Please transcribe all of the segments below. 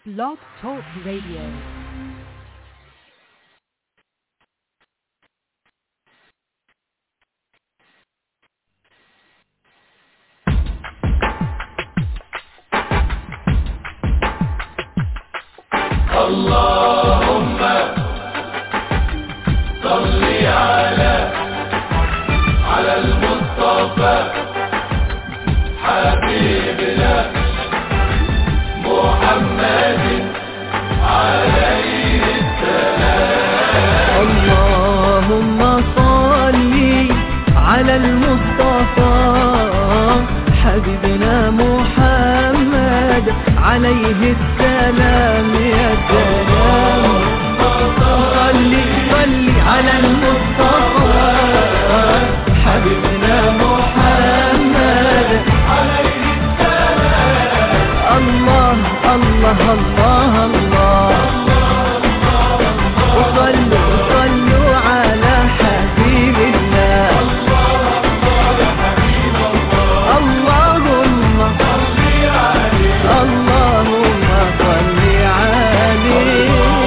Blog Talk Radio. اللهم صل على على المصطفى حبيبنا محمد عليه اللهم صل على المصطفى حبيبنا محمد عليه السلام يا سلام صل صل على المصطفى حبيبنا محمد عليه السلام الله الله الله الله وصلوا صلوا على حبيب الله اللهم اللهم صل عليه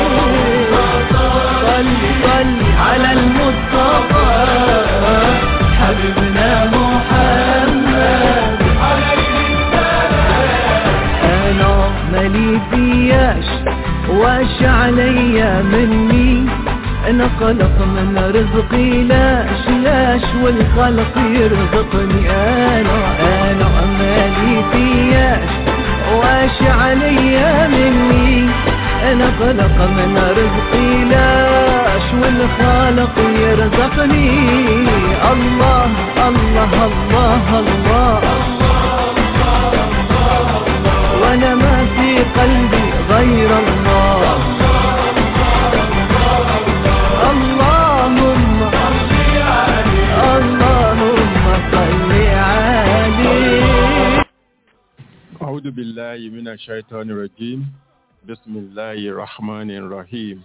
صل صل على المصطفى حبيبنا محمد انا مالي فياش واش عليا مني انا قلق من رزقي لاش لاش والخلق يرزقني انا انا مالي فياش واش عليا مني انا قلق من رزقي لاش والخالق يرزقني الله الله الله, الله وانا ما في قلبي غير الله اللهم اللهم صل عليه أعوذ بالله من الشيطان الرجيم بسم الله الرحمن الرحيم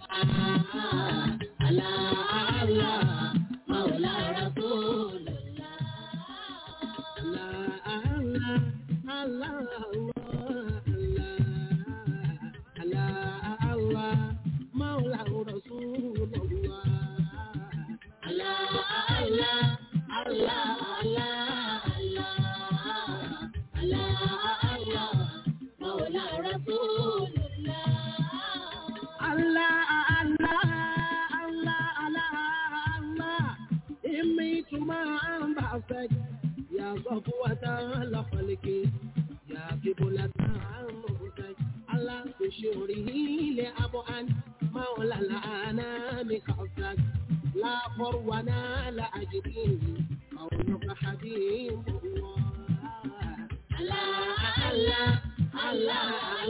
يا صفوة لخلق يا قبلة عمرك على بشوره لأبعد مولى الأنام خلقك لا فرونا لا أجدين كونك حبيب الله الله الله الله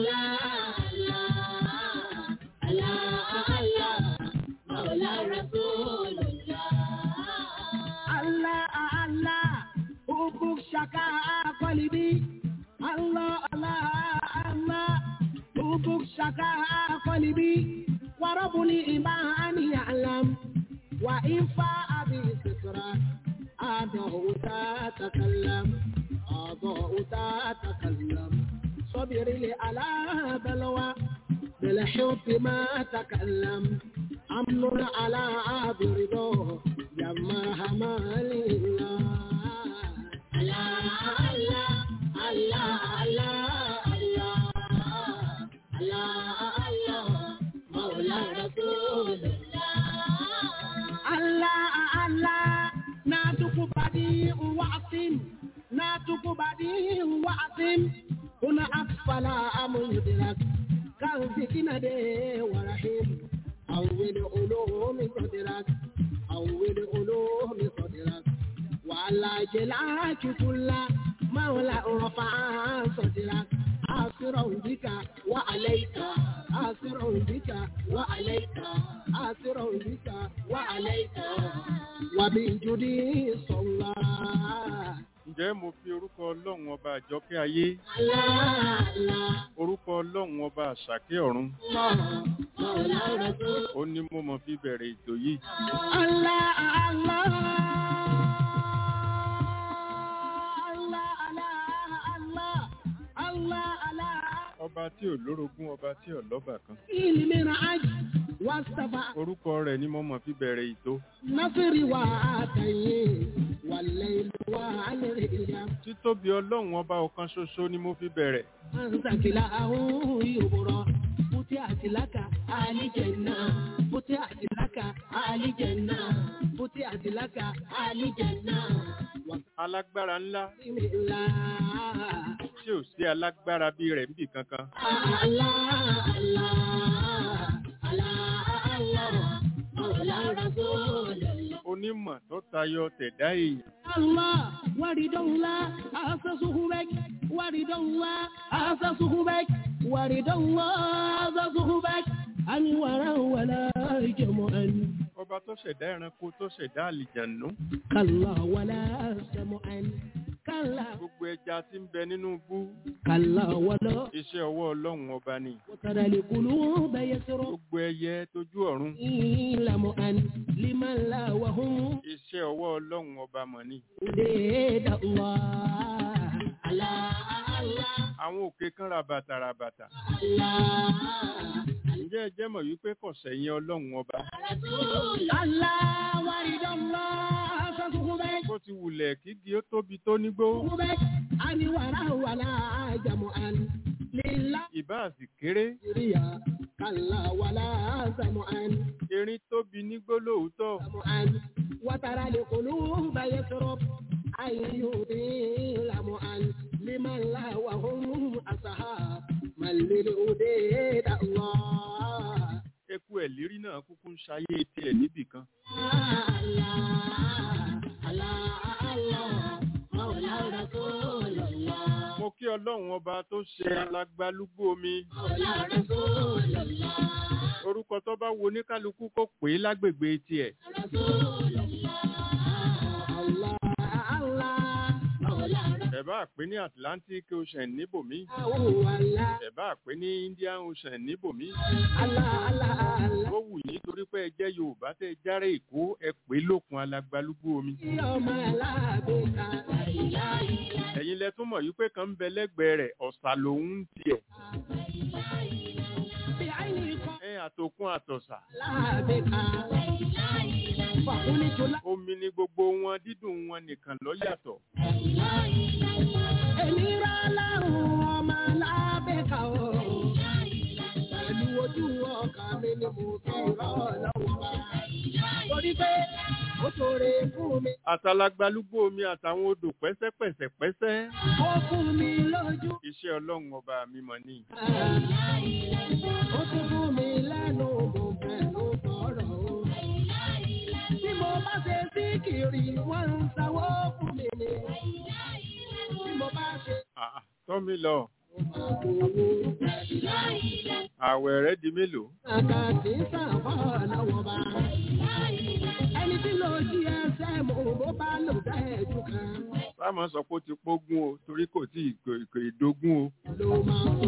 الله الله الله مولى رسول الله الله الله حبك شكا قلبي الله الله الله حبك شكا قلبي ورب الإيمان يعلم وإن فاء بسترة أضاء تتكلم أضاء تتكلم صبر لي على بلوى بالحب ما تكلم أمن على برضاه يا مرحمة لله الله الله الله الله الله الله مولى رسول الله الله الله ناتك بديع وعصم ناتك بديع وعصم هنا أسفل أم يدرك كان فتنة ورحيم أول علوم صدرك أول علوم صدرك وعلى جلاك كل مولى رفع صدرك آسر بك وعليك آسر بك وعليك آسر بك وعليك وبجدي صلى Ǹjẹ́ mo fi orúkọ Ọlọ́run ọba àjọkẹ́ ayé, الله الله orúkọ Ọlọ́run ọba àṣàkẹ́ ọ̀run, الله مولى رسول ó ní mo mọ̀ fi bẹ̀rẹ̀ ètò yìí. الله الله الله الله الله ọba tí ò lórogún ọba tí ò lọ́bà kan علم عج واصطفى orúkọ rẹ̀ ni mo mọ̀ fi bẹ̀rẹ̀ ìtó نصر وعطيه والليل والرياح títóbi ọlọ́run ọba ọ̀kan ṣoṣo ni mo fi bẹ̀rẹ̀ أنت كلاه يبرى فتحت لك آل جنة فتحت لك آل جنة فتحت لك آل جنة alágbára ńlá بسم الله tí ò sí alágbára bí rẹ̀ níbì kankan الله الله الله الله مولى رسول الله onímọ̀ tó tayọ tẹ̀dá èèyàn الله ورد الله أسسه بك ورد الله أسسه بك ورد الله أسسه بك أنورا ولا جمعا ọba tó ṣẹ̀dá ẹranko tó ṣẹ̀dá àlìjànú كلا ولا سمعا كلا gbogbo ẹja tí ń bẹ nínú bú كلا ولا iṣẹ́ ọwọ́ ọlọ́run ọba ni وترى القلوب يسرق gbogbo ẹyẹ tójú ọ̀run لمعا لمن لا وهم iṣẹ́ ọwọ́ ọlọ́run ọba mọ̀ ni ليد الله الله الله àwọn òkè kan rabata rabata الله ǹjẹ́ ẹ jẹ́ mọ̀ wípé kò sẹ́yìn ọlọ́run ọba الله ورد الله فسخبك bó ti wulẹ̀ kígi ó tóbi tó nígbó سخبك أني ولا ولا جمعا لله ìbá àsì kéré ريا كلا ولا سمعا erin tóbi nígbó lóòótọ́ سمعا وترى القلوب يسرب أن يطيل معا لمن لا وهم أصحاب من للأديد الله eku ẹ̀lírí náà kúkú ń ṣayé tiẹ̀ níbì kan mo kí ọlọ́run ọba tó ṣe alágbálúgbó mi orúkọ tó bá wo oníkálukú kó pè é lágbègbè tiẹ̀ ẹ bá pè ní Atlantic Ocean níbòmí ẹ bá pè ní Indian Ocean níbòmí ó wù yín torí pé ẹ jẹ́ Yorùbá tẹ́ ẹ járe Èkó ẹ pè é lókun alágbálúgbó mi ẹ̀yin lẹ tún mọ̀ yí pé kan ń bẹ lẹ́gbẹ̀ẹ́ rẹ̀ ọ̀sà lòun ń tiẹ̀ ẹ àtòkun àtọ̀sà omi ni gbogbo wọn dídùn wọn nìkan ló yàtọ̀ Èmi rà láhùn ọmọ lábẹ́ka o. Pẹ̀lú ojú ọkà mi ni mo fi rọ́ lọ́wọ́ bá. Torí pé ó ṣoore fún mi, àtàlágbálúgbó omi àtàwọn odò pẹ́sẹ́pẹ́sẹ́pẹ́sẹ́ ó fún mi lójú. iṣẹ́ ọlọ́run ọba mi mọ̀ ní Ó tún fún mi lẹ́nu mo fẹ̀nu sọ̀rọ̀ o. Bí mo bá ṣe sí kiri, wọ́n ń sanwó fún mi ni. Bí mo bá ṣe Ah, tọ́mi lọ àgbòwò. àwẹ̀ rẹ̀ di mélòó Àgbà tí ń sàbọ̀ lọ́wọ́ bá. Ẹni tí ló jí ẹsẹ̀ mo bó bá lò dá ẹ̀jú kan. sáàmù sọ pé ó ti pógún o torí kò tí ì kò- kò ìdógún o Ló máa sọ.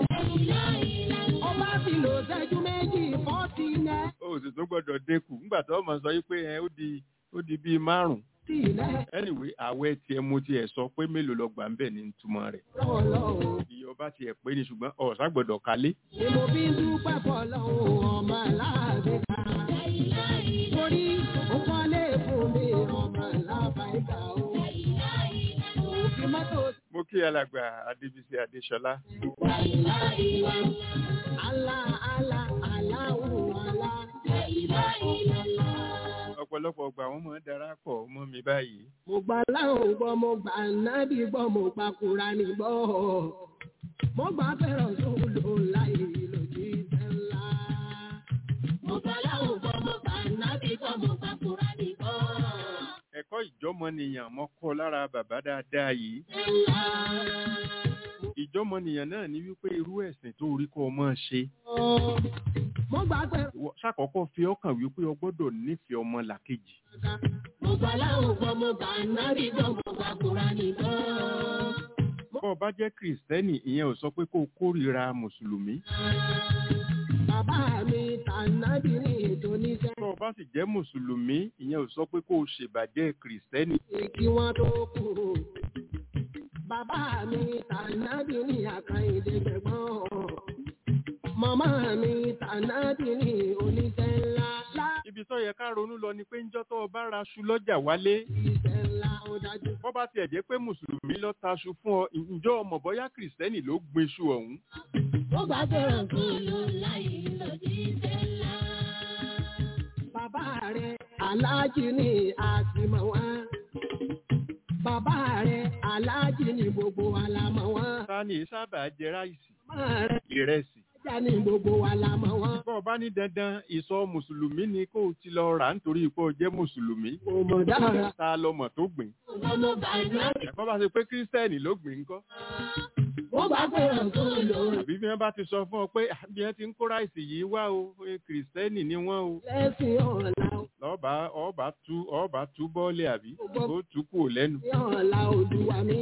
Ọba ti lò sẹ́jú méjì fọ́tì nẹ́. ó sì tún gbọ́dọ̀ dínkù nígbà tó mọ̀ sọ pé ẹ ó di ó di bíi márùn Tì nẹ́ anyway àwẹ̀ tiẹ̀ mo tiẹ̀ sọ pé mélòó lọ gbà ń bẹ̀ ní ìtumọ̀ rẹ̀ lọ́wọ́lọ́wọ́. iye ọba tiẹ̀ pé ní ṣùgbọ́n ọ̀sá gbọ́dọ̀ kálé Ni mo fi ń dúpẹ́ fọlọ́hún ọmọ aláàbẹ̀ ká. Torí ó kọ́lé fún mi ọmọ aláàbẹ̀ ká o. Òfin mọ́tò mo kí alàgbà adébísí adéṣọlá Allah Allah Allahu Allah. ọ̀pọ̀lọpọ̀ ọgbà wọn máa ń darapọ̀ mọ́ mi báyìí Mo gbà láwọn gbọ́, mo gbà nábì gbọ́, mo gbà Kùránì gbọ́. Mo gbà fẹ́ràn sóòlù láì lòdì ìfẹ́ ńlá. Mo gbà láwọn gbọ́, mo gbà nábì gbọ́, mo gbà Kùránì gbọ́. ẹ̀kọ́ ìjọ́mọnìyàn mo kọ́ lára bàbá dáadáa yìí Ńlá. ìjọ́mọnìyàn náà ní wípé irú ẹ̀sìn tó rí kọ́ ọ máa ṣe Mo gbà fẹ́ràn. Ìwọ ṣàkọ́kọ́ fi ọkàn wípé o gbọ́dọ̀ nífẹ̀ẹ́ ọmọ làkejì Mo gbà láwọn gbọ́, mo gbà nábì gbọ́, mo gbà Kùránì gbọ́. bọ́ ọ bá jẹ́ kìrìsìtẹ́nì ìyẹn ò sọ pé kó o kórìíra mùsùlùmí Bàbá mi tànàbí ní ètò oníṣẹ́. bọ́ ọ bá sì jẹ́ mùsùlùmí ìyẹn ò sọ pé kó o ṣèbàjẹ́ kìrìsìtẹ́nì kí wọ́n tó kú. Bàbá mi tànàbí ní àkàìdé gbẹ̀gbọ́n. Màmá mi tànádì ní oníṣẹ́ ńlá. ibi tó yẹ ká ronú lọ ni pé ńjọ́ tó o bá raṣu lọ́jà wálé Iṣẹ́ ńlá ó dájú. bọ́ bá tiẹ̀ jẹ́ pé mùsùlùmí ló taṣu fún ọ ǹjọ́ ọmọ bọ́yá kìrìsìtẹ́nì ló gbin iṣu ọ̀hún Ó gbà fẹ́ràn kó ló láì lòdì iṣẹ́ ńlá. Bàbá rẹ̀ aláàjì ni àtìmọ̀ wọn. Bàbá rẹ̀ aláàjì ni gbogbo wa la mọ̀ wọn. ta ni sábà jẹ ráìsì Màmá rẹ̀ ìrẹsì ajá ni gbogbo wa la mọ̀ wọn. bọ́ ọ bá ní dandan ìsọ mùsùlùmí ni kó o ti lọ rà nítorí pé o jẹ́ mùsùlùmí Kò mọ̀ dára. ta lọmọ tó gbìn Ọmọ bàbá bọ́ bá ṣe pé kírísítẹ́nì ló gbìn ńkọ́ ó gbà fẹ́ràn kó ló àbí bí wọ́n bá ti sọ fún ọ pé "Ah, bí wọ́n ti ń kó ráìsì yìí wá o eh, kìrìsìtẹ́nì ni wọ́n o lẹ́sìn ọ̀la. lọ́ọ̀bá ọ̀ọ́bá tú ọ̀ọ́bá tú bọ́ọ̀lì àbí ó tú kúrò lẹ́nu. Ní ọ̀la olúwa mi.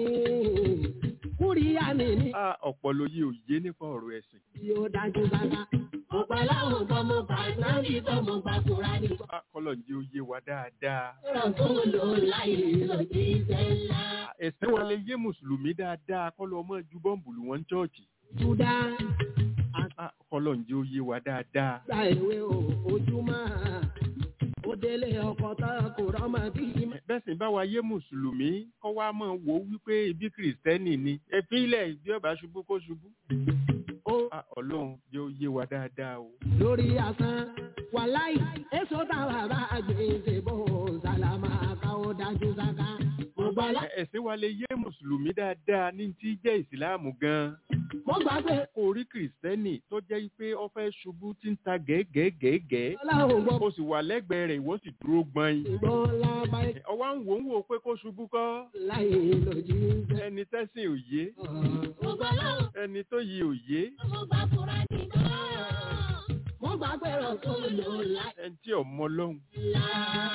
Kúríyá mi ní a ọ̀pọ̀lọ yìí ò yé nípa ọ̀rọ̀ ẹ̀sìn. yóò dájú sáká. Ọ̀pọ̀ láwọn kan mo bá nábì kan mo bá kúra ní. a kọ́lọ̀ ń jẹ́ ó yé wa dáadáa. Fẹ́ràn kó ló láì lòdì iṣẹ́ ńlá. ẹ̀sìn wa lè yé mùsùlùmí dáadáa kọ́lọ̀ ọmọ ju bọ́ǹbù lù wọ́n ń chọ́ọ̀chì. Júdá a kọ́lọ̀ ń jẹ́ ó yé wa dáadáa. gba ìwé o ojúmọ́. Ó délé ọkọ̀ tán kò rọ́mọ bí ìmọ̀. bẹ́ẹ̀ sì bá wa yé mùsùlùmí kọ́ wa mọ̀ wò ó wípé ibi kìrìsìtẹ́nì ni ẹ fi ilẹ̀ ìdí ọ̀bá ṣubú kó ṣubú. Ó a ọlọ́run jẹ́ ó yé wa dáadáa o. lórí asán wàláì èso táwa bá gbèsè bò sálámà káwọ́ dájú sáká. Mo gbà lá. Ẹ- ẹ̀sìn wa lè yé mùsùlùmí dáadáa ní tí jẹ́ ìsìláàmù gan-an. Mo gbà pé kó o rí kìrìsìtẹ́nì tó jẹ́ pé ó fẹ́ ṣubú tí ń ta gẹ́gẹ́gẹ́gẹ́ ọlọ́run gbọ́ o sì wà lẹ́gbẹ̀ẹ́ rẹ̀ ìwọ sì dúró gbọ́n ìgbọ́n lábá ọwọ́ ń wò ń wò pé kó ṣubú kọ́ láì lòdì iṣẹ́. ẹni tẹ́sìn òye Mo gbà láwọn. ẹni tó yí òye Mo gbà kúrá nìkan. Mo gbà pé rọ̀tún lò láì ẹni tí ọmọ lọ́hùn lá.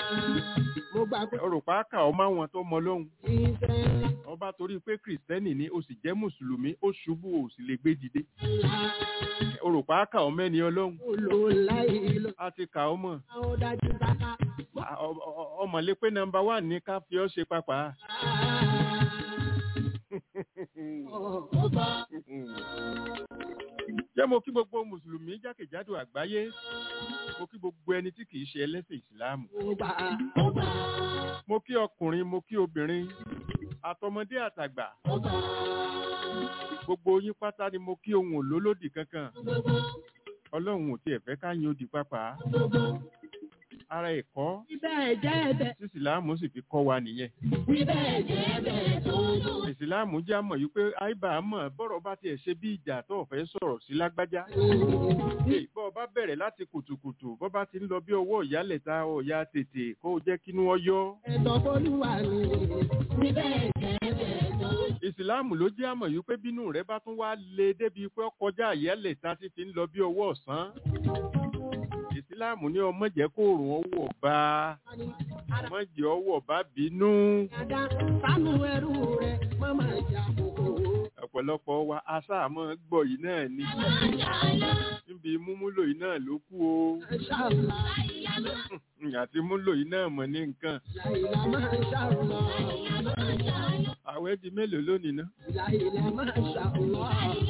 Mo gbà pé ọrùpá kà ọmọ àwọn tó mọ lọ́hùn iṣẹ́ ńlá. ọba torí pé kìrìsìtẹ́nì ni o sì jẹ́ mùsùlùmí ó ṣubú o sì lè gbé dìde ọrùpá kà ọmọ ẹni ọlọ́hùn Mo lò láì lò. a ti kà ọmọ Ó dájú sáká. ọmọlé pé nọ́mbà wà ní ká fi ọ́ ṣe pàpà. Mo gbà. jẹ́ mo kí gbogbo mùsùlùmí jákèjádò àgbáyé mo kí gbogbo ẹni tí kìí ṣe ẹlẹ́sìn ìsìláàmù Mo gbà. Mo gbà. mo kí ọkùnrin mo kí obìnrin àtọmọdé àtàgbà Mo gbà. gbogbo yín pátá ni mo kí ohun òlólódì kankan ọlọ́run ò tiẹ̀ fẹ́ ká yin odi pápá ara ẹ̀kọ́ Bíbẹ̀ jẹ́ ẹ̀bẹ̀. tí ìsìláàmù sì fi kọ́ wa nìyẹn Bíbẹ̀ jẹ́ ẹ̀bẹ̀ tó lò. ìsìláàmù jẹ́ àmọ̀ yìí pé àìbá mọ̀ bọ́rọ̀ bá tiẹ̀ ṣe bí ìjà tó fẹ́ sọ̀rọ̀ sí lágbájá Èyí, bọ́ ọ bá bẹ̀rẹ̀ láti kùtùkùtù bọ́ bá ti ń lọ bí ọwọ́ ìyálẹ̀ta ọ̀ya tètè kó o jẹ́ kínú ọyọ́ Ẹ̀tọ́ Folúwa ni. Bíbẹ̀ jẹ́ ẹ̀bẹ̀ tó lò. ìsìláàmù ló jẹ́ àmọ̀ yìí pé bínú rẹ̀ bá tún wá le débi pé ó kọjá ìyálẹ̀ta ti fi ń lọ bí ọwọ́ ọ̀sán ìsìláàmù ní ọmọ jẹ́ kó òrùn ọwọ́ bá ọmọ jẹ́ ọwọ́ bá bínú Dada sánú ẹrú rẹ̀ mọ́mọ́ ìjà kòkó. ọ̀pọ̀lọpọ̀ wa aṣáàmọ́ gbọ́ yìí náà ni níbi múmúlò yìí náà ló kú o Ṣàlá. àti múlò yìí náà mọ̀ ní nǹkan Láìlá máa ṣàlọ́. àwẹ̀ di mélòó lónìí ná Láìlá máa ṣàlọ́.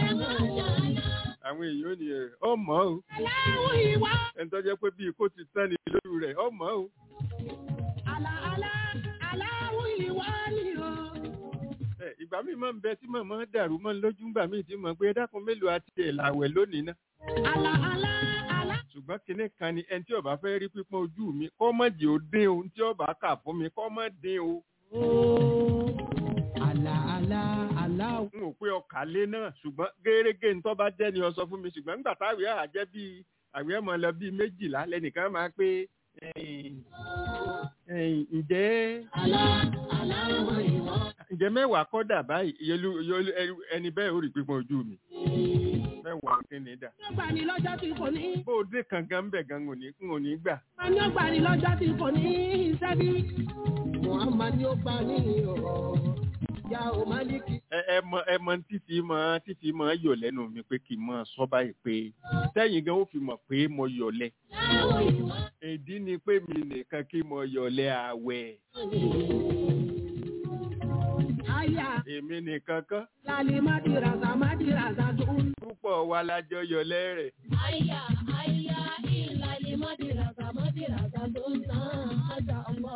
àwọn èèyàn ò ní ẹ̀ ọmọ o Aláwọ̀ ìwà. ẹni tó jẹ́ pé bíi kó ti tán ni lóru rẹ̀ ọmọ o Àlà àlà aláwọ̀ ìwà ni o. ẹ ìgbà míì máa ń bẹ tí màmá dàrú mọ́ ní lójú ńgbà míì tí mọ̀ pé ẹ dákun mélòó àti ẹ̀ làwẹ̀ lónìí ná Àlà àlà àlà. ṣùgbọ́n kinní kan ni ẹni tí ó bá fẹ́ rí pípọ́n ojú mi kọ́ mọ̀ jẹ́ ó dín o tí ó bá kà fún mi kọ́ mọ̀ dín o Àlà àlà àlà. n ò pé ọkà lé náà ṣùgbọ́n gẹ́gẹ́ ní tó bá jẹ́ ni ọ sọ fún mi ṣùgbọ́n nígbà táwìí àá jẹ́ bíi àwẹ̀ ọmọ lọ bíi méjìlá lẹ́nìkan máa pé ẹ̀yìn, ẹ̀yìn, ǹjẹ́ Àlà aláwọ̀ ìwà. ǹjẹ́ mẹ́wàá kọ́dà báyìí ìyẹlú ìyẹlú ẹni bẹ́ẹ̀ ó rí pípọ́n ojú mi mẹ́wàá kí ni dà Ó gbà ní lọ́jọ́ tí kò ní. bó o dé kankan ń bẹ̀ gan n ò ní n ò ní gbà Wọ́n ní ó gbà ní lọ́jọ́ tí kò ní iṣẹ́ bí. Muhammad ni ó gbà ní ọ̀rọ̀. Ya ò Málíkì. ẹ ẹ mọ ẹ mọ títí mọ títí mọ yọ lẹ́nu mi pé kí n mọ sọ báyìí pé tẹ̀yin gan ó fi mọ̀ pé mo yọlẹ Láwọ̀ ìwà. ìdí ni pé mi nìkan kí mo yọlẹ àwẹ̀ àyà èmi nìkan kọ́ lálẹ́ mádìràsà mádìràsà tó ń púpọ̀ wa lájọ yọ lẹ́rẹ̀ àyà àyà ìlàlẹ́ mádìràsà mádìràsà tó ń tán àjà ọmọ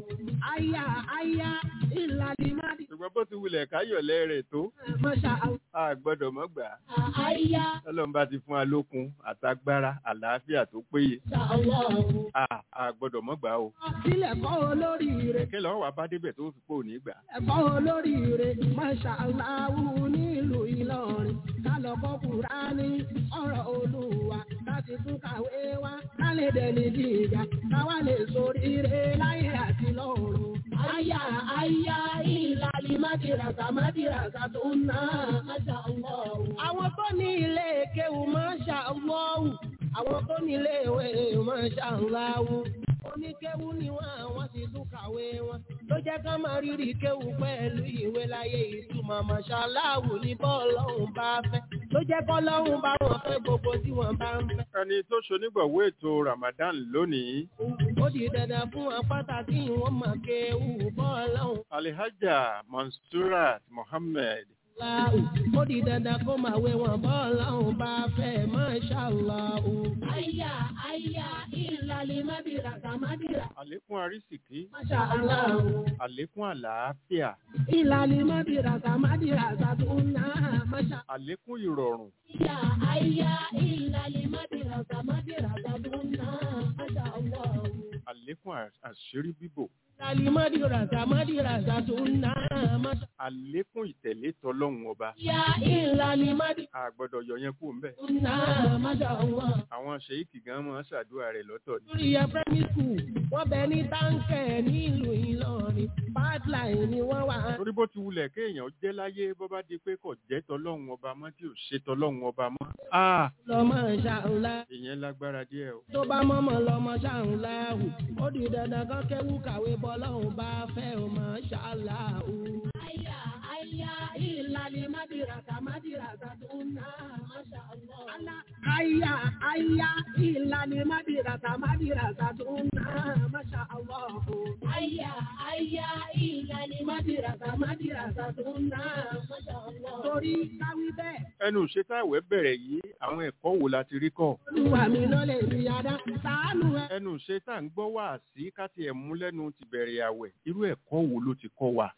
àyà àyà ìlàlẹ́ mádìràsà ṣùgbọ́n bó ti wulẹ̀ káyọ̀ lẹ́rẹ̀ tó máṣá a gbọ́dọ̀ mọ́ gbà á àyà ọlọ́run bá ti fún wa lókun àtagbára àlàáfíà tó péye àjà ọmọ a a gbọ́dọ̀ mọ́ gbà á o sílẹ̀ kọ́ olóríire kí lọ́wọ́ wa bá débẹ̀ tó fi pò ní gbà á. ẹ̀kọ́ olóríire máṣá aláwù nílùú Ìlọrin kálọ̀kọ́ Kùránì ọ̀rọ̀ Olúwa láti tún kàwé wá kálẹ̀ dẹni gíga káwá lè soríire láyé àti lọ́run. àyà àyà ìlàlí mádìràsà mádìràsà tó ń ná máṣá Allahu. àwọn tó ní ilé kéwù máṣá Allahu àwọn tó ní ilé ìwé máṣá Allahu oníkéwú ni wọn àwọn sì tún kàwé wọn ló jẹ́ ká máa rírì kéwú pẹ̀lú ìwé láyé ìtumọ̀ mọ̀ṣáláàwù ní bọ́ọ̀lọ́hún bá fẹ́ ló jẹ́ kọ́lọ́hún bá wọn fẹ́ gbogbo tí wọ́n bá ń fẹ́. ẹni tó ṣonígbọ̀wọ́ ètò Ramadan lónìí ó di dandan fún wọn pàtàkì wọn mọ̀ kéwú bọ́ọ̀lọ́hún Alhaja Mansurat Mohammed láwù ó di dandan kó máa wé wọn bọ́ọ̀lọ́hún bá fẹ́ mọ̀ṣáláàwù. àyà àyà ìlàlẹ̀ mádìràkà mádìrà àlékún àrísìkí mọ̀ṣáláàwù. àlékún àlàáfíà ìlàlí mádìràsà mádìràsà tó ń ná àmàṣà. àlékún ìrọ̀rùn Ìyá àyà ìlàlí mádìràsà mádìràsà tó ń ná àmàṣà ọwọ́. àlékún à- àṣírí bíbò Ìlàlí mádìràsà mádìràsà tó ń ná àmàṣà. àlékún ìtẹ̀lé tọlọ́hun ọba Ìyá ìlàlí mádìràsà a gbọ́dọ̀ yọ yẹn kú ńbẹ̀ tó ń ná àmàṣà ọwọ́. àwọn ṣèyíkì gan máa ń ṣàdúrà rẹ̀ lọ́tọ̀ ni Lórí ẹ primary school, wọ́n bẹ ní táǹkẹ̀ nílùú Ìlọrin. Pipeline ni wọ́n wà. torí bó ti wulẹ̀ kéèyàn jẹ́ láyé bó bá di pé kò jẹ́ tọlọ́hun ọba mọ́ tí ò ṣe tọlọ́hun ọba mọ́ a Lọ́mọ ṣàǹlá. ìyẹn lágbára díẹ̀ o tó bá mọ́mọ́ lọ́mọ ṣàǹláhù ó di dandan kan kẹ́wù kàwé bọ́lọ́hùn bá fẹ́ ò mọ́ ṣàláhù. àyà àyà ìlàlí mádìràkà mádìràkà tó ń ná máṣá Allah. àyà àyà ìlàlí mádìràkà mádìràkà tó ń ná máṣá Allah. àyà àyà ìlàlí mádìràkà mádìràkà tó ń ná máṣá Allah. torí káwí bẹ́ẹ̀ ẹnu ìṣetáwẹ̀ bẹ̀rẹ̀ yìí àwọn ẹ̀kọ́ wo la ti rí kọ́ olúwa mi lọ́lẹ̀ mi adá ṣàánú ẹ. ẹnu ìṣetá ń gbọ́ wá sí ká tiẹ̀ mú lẹ́nu ti bẹ̀rẹ̀ àwẹ̀ irú ẹ̀kọ́ wo ló ti kọ́ wa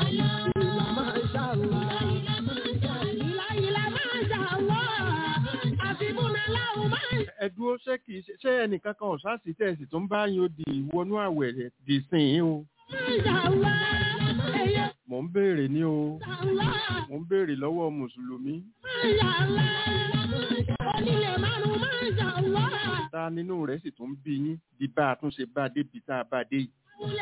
ẹ dúró ṣé kìí ṣe ṣé ẹnìkan kan ọ̀sáàsì tẹ̀sí tó ń bá yín ó di ìwọnú àwẹ̀ rẹ̀ dì sìn yín o mò ń béèrè ní o mò ń béèrè lọ́wọ́ mùsùlùmí ta nínú rẹ̀ sì tún bí yín bí bá a tún ṣe bá a débi tá a bá a dé yìí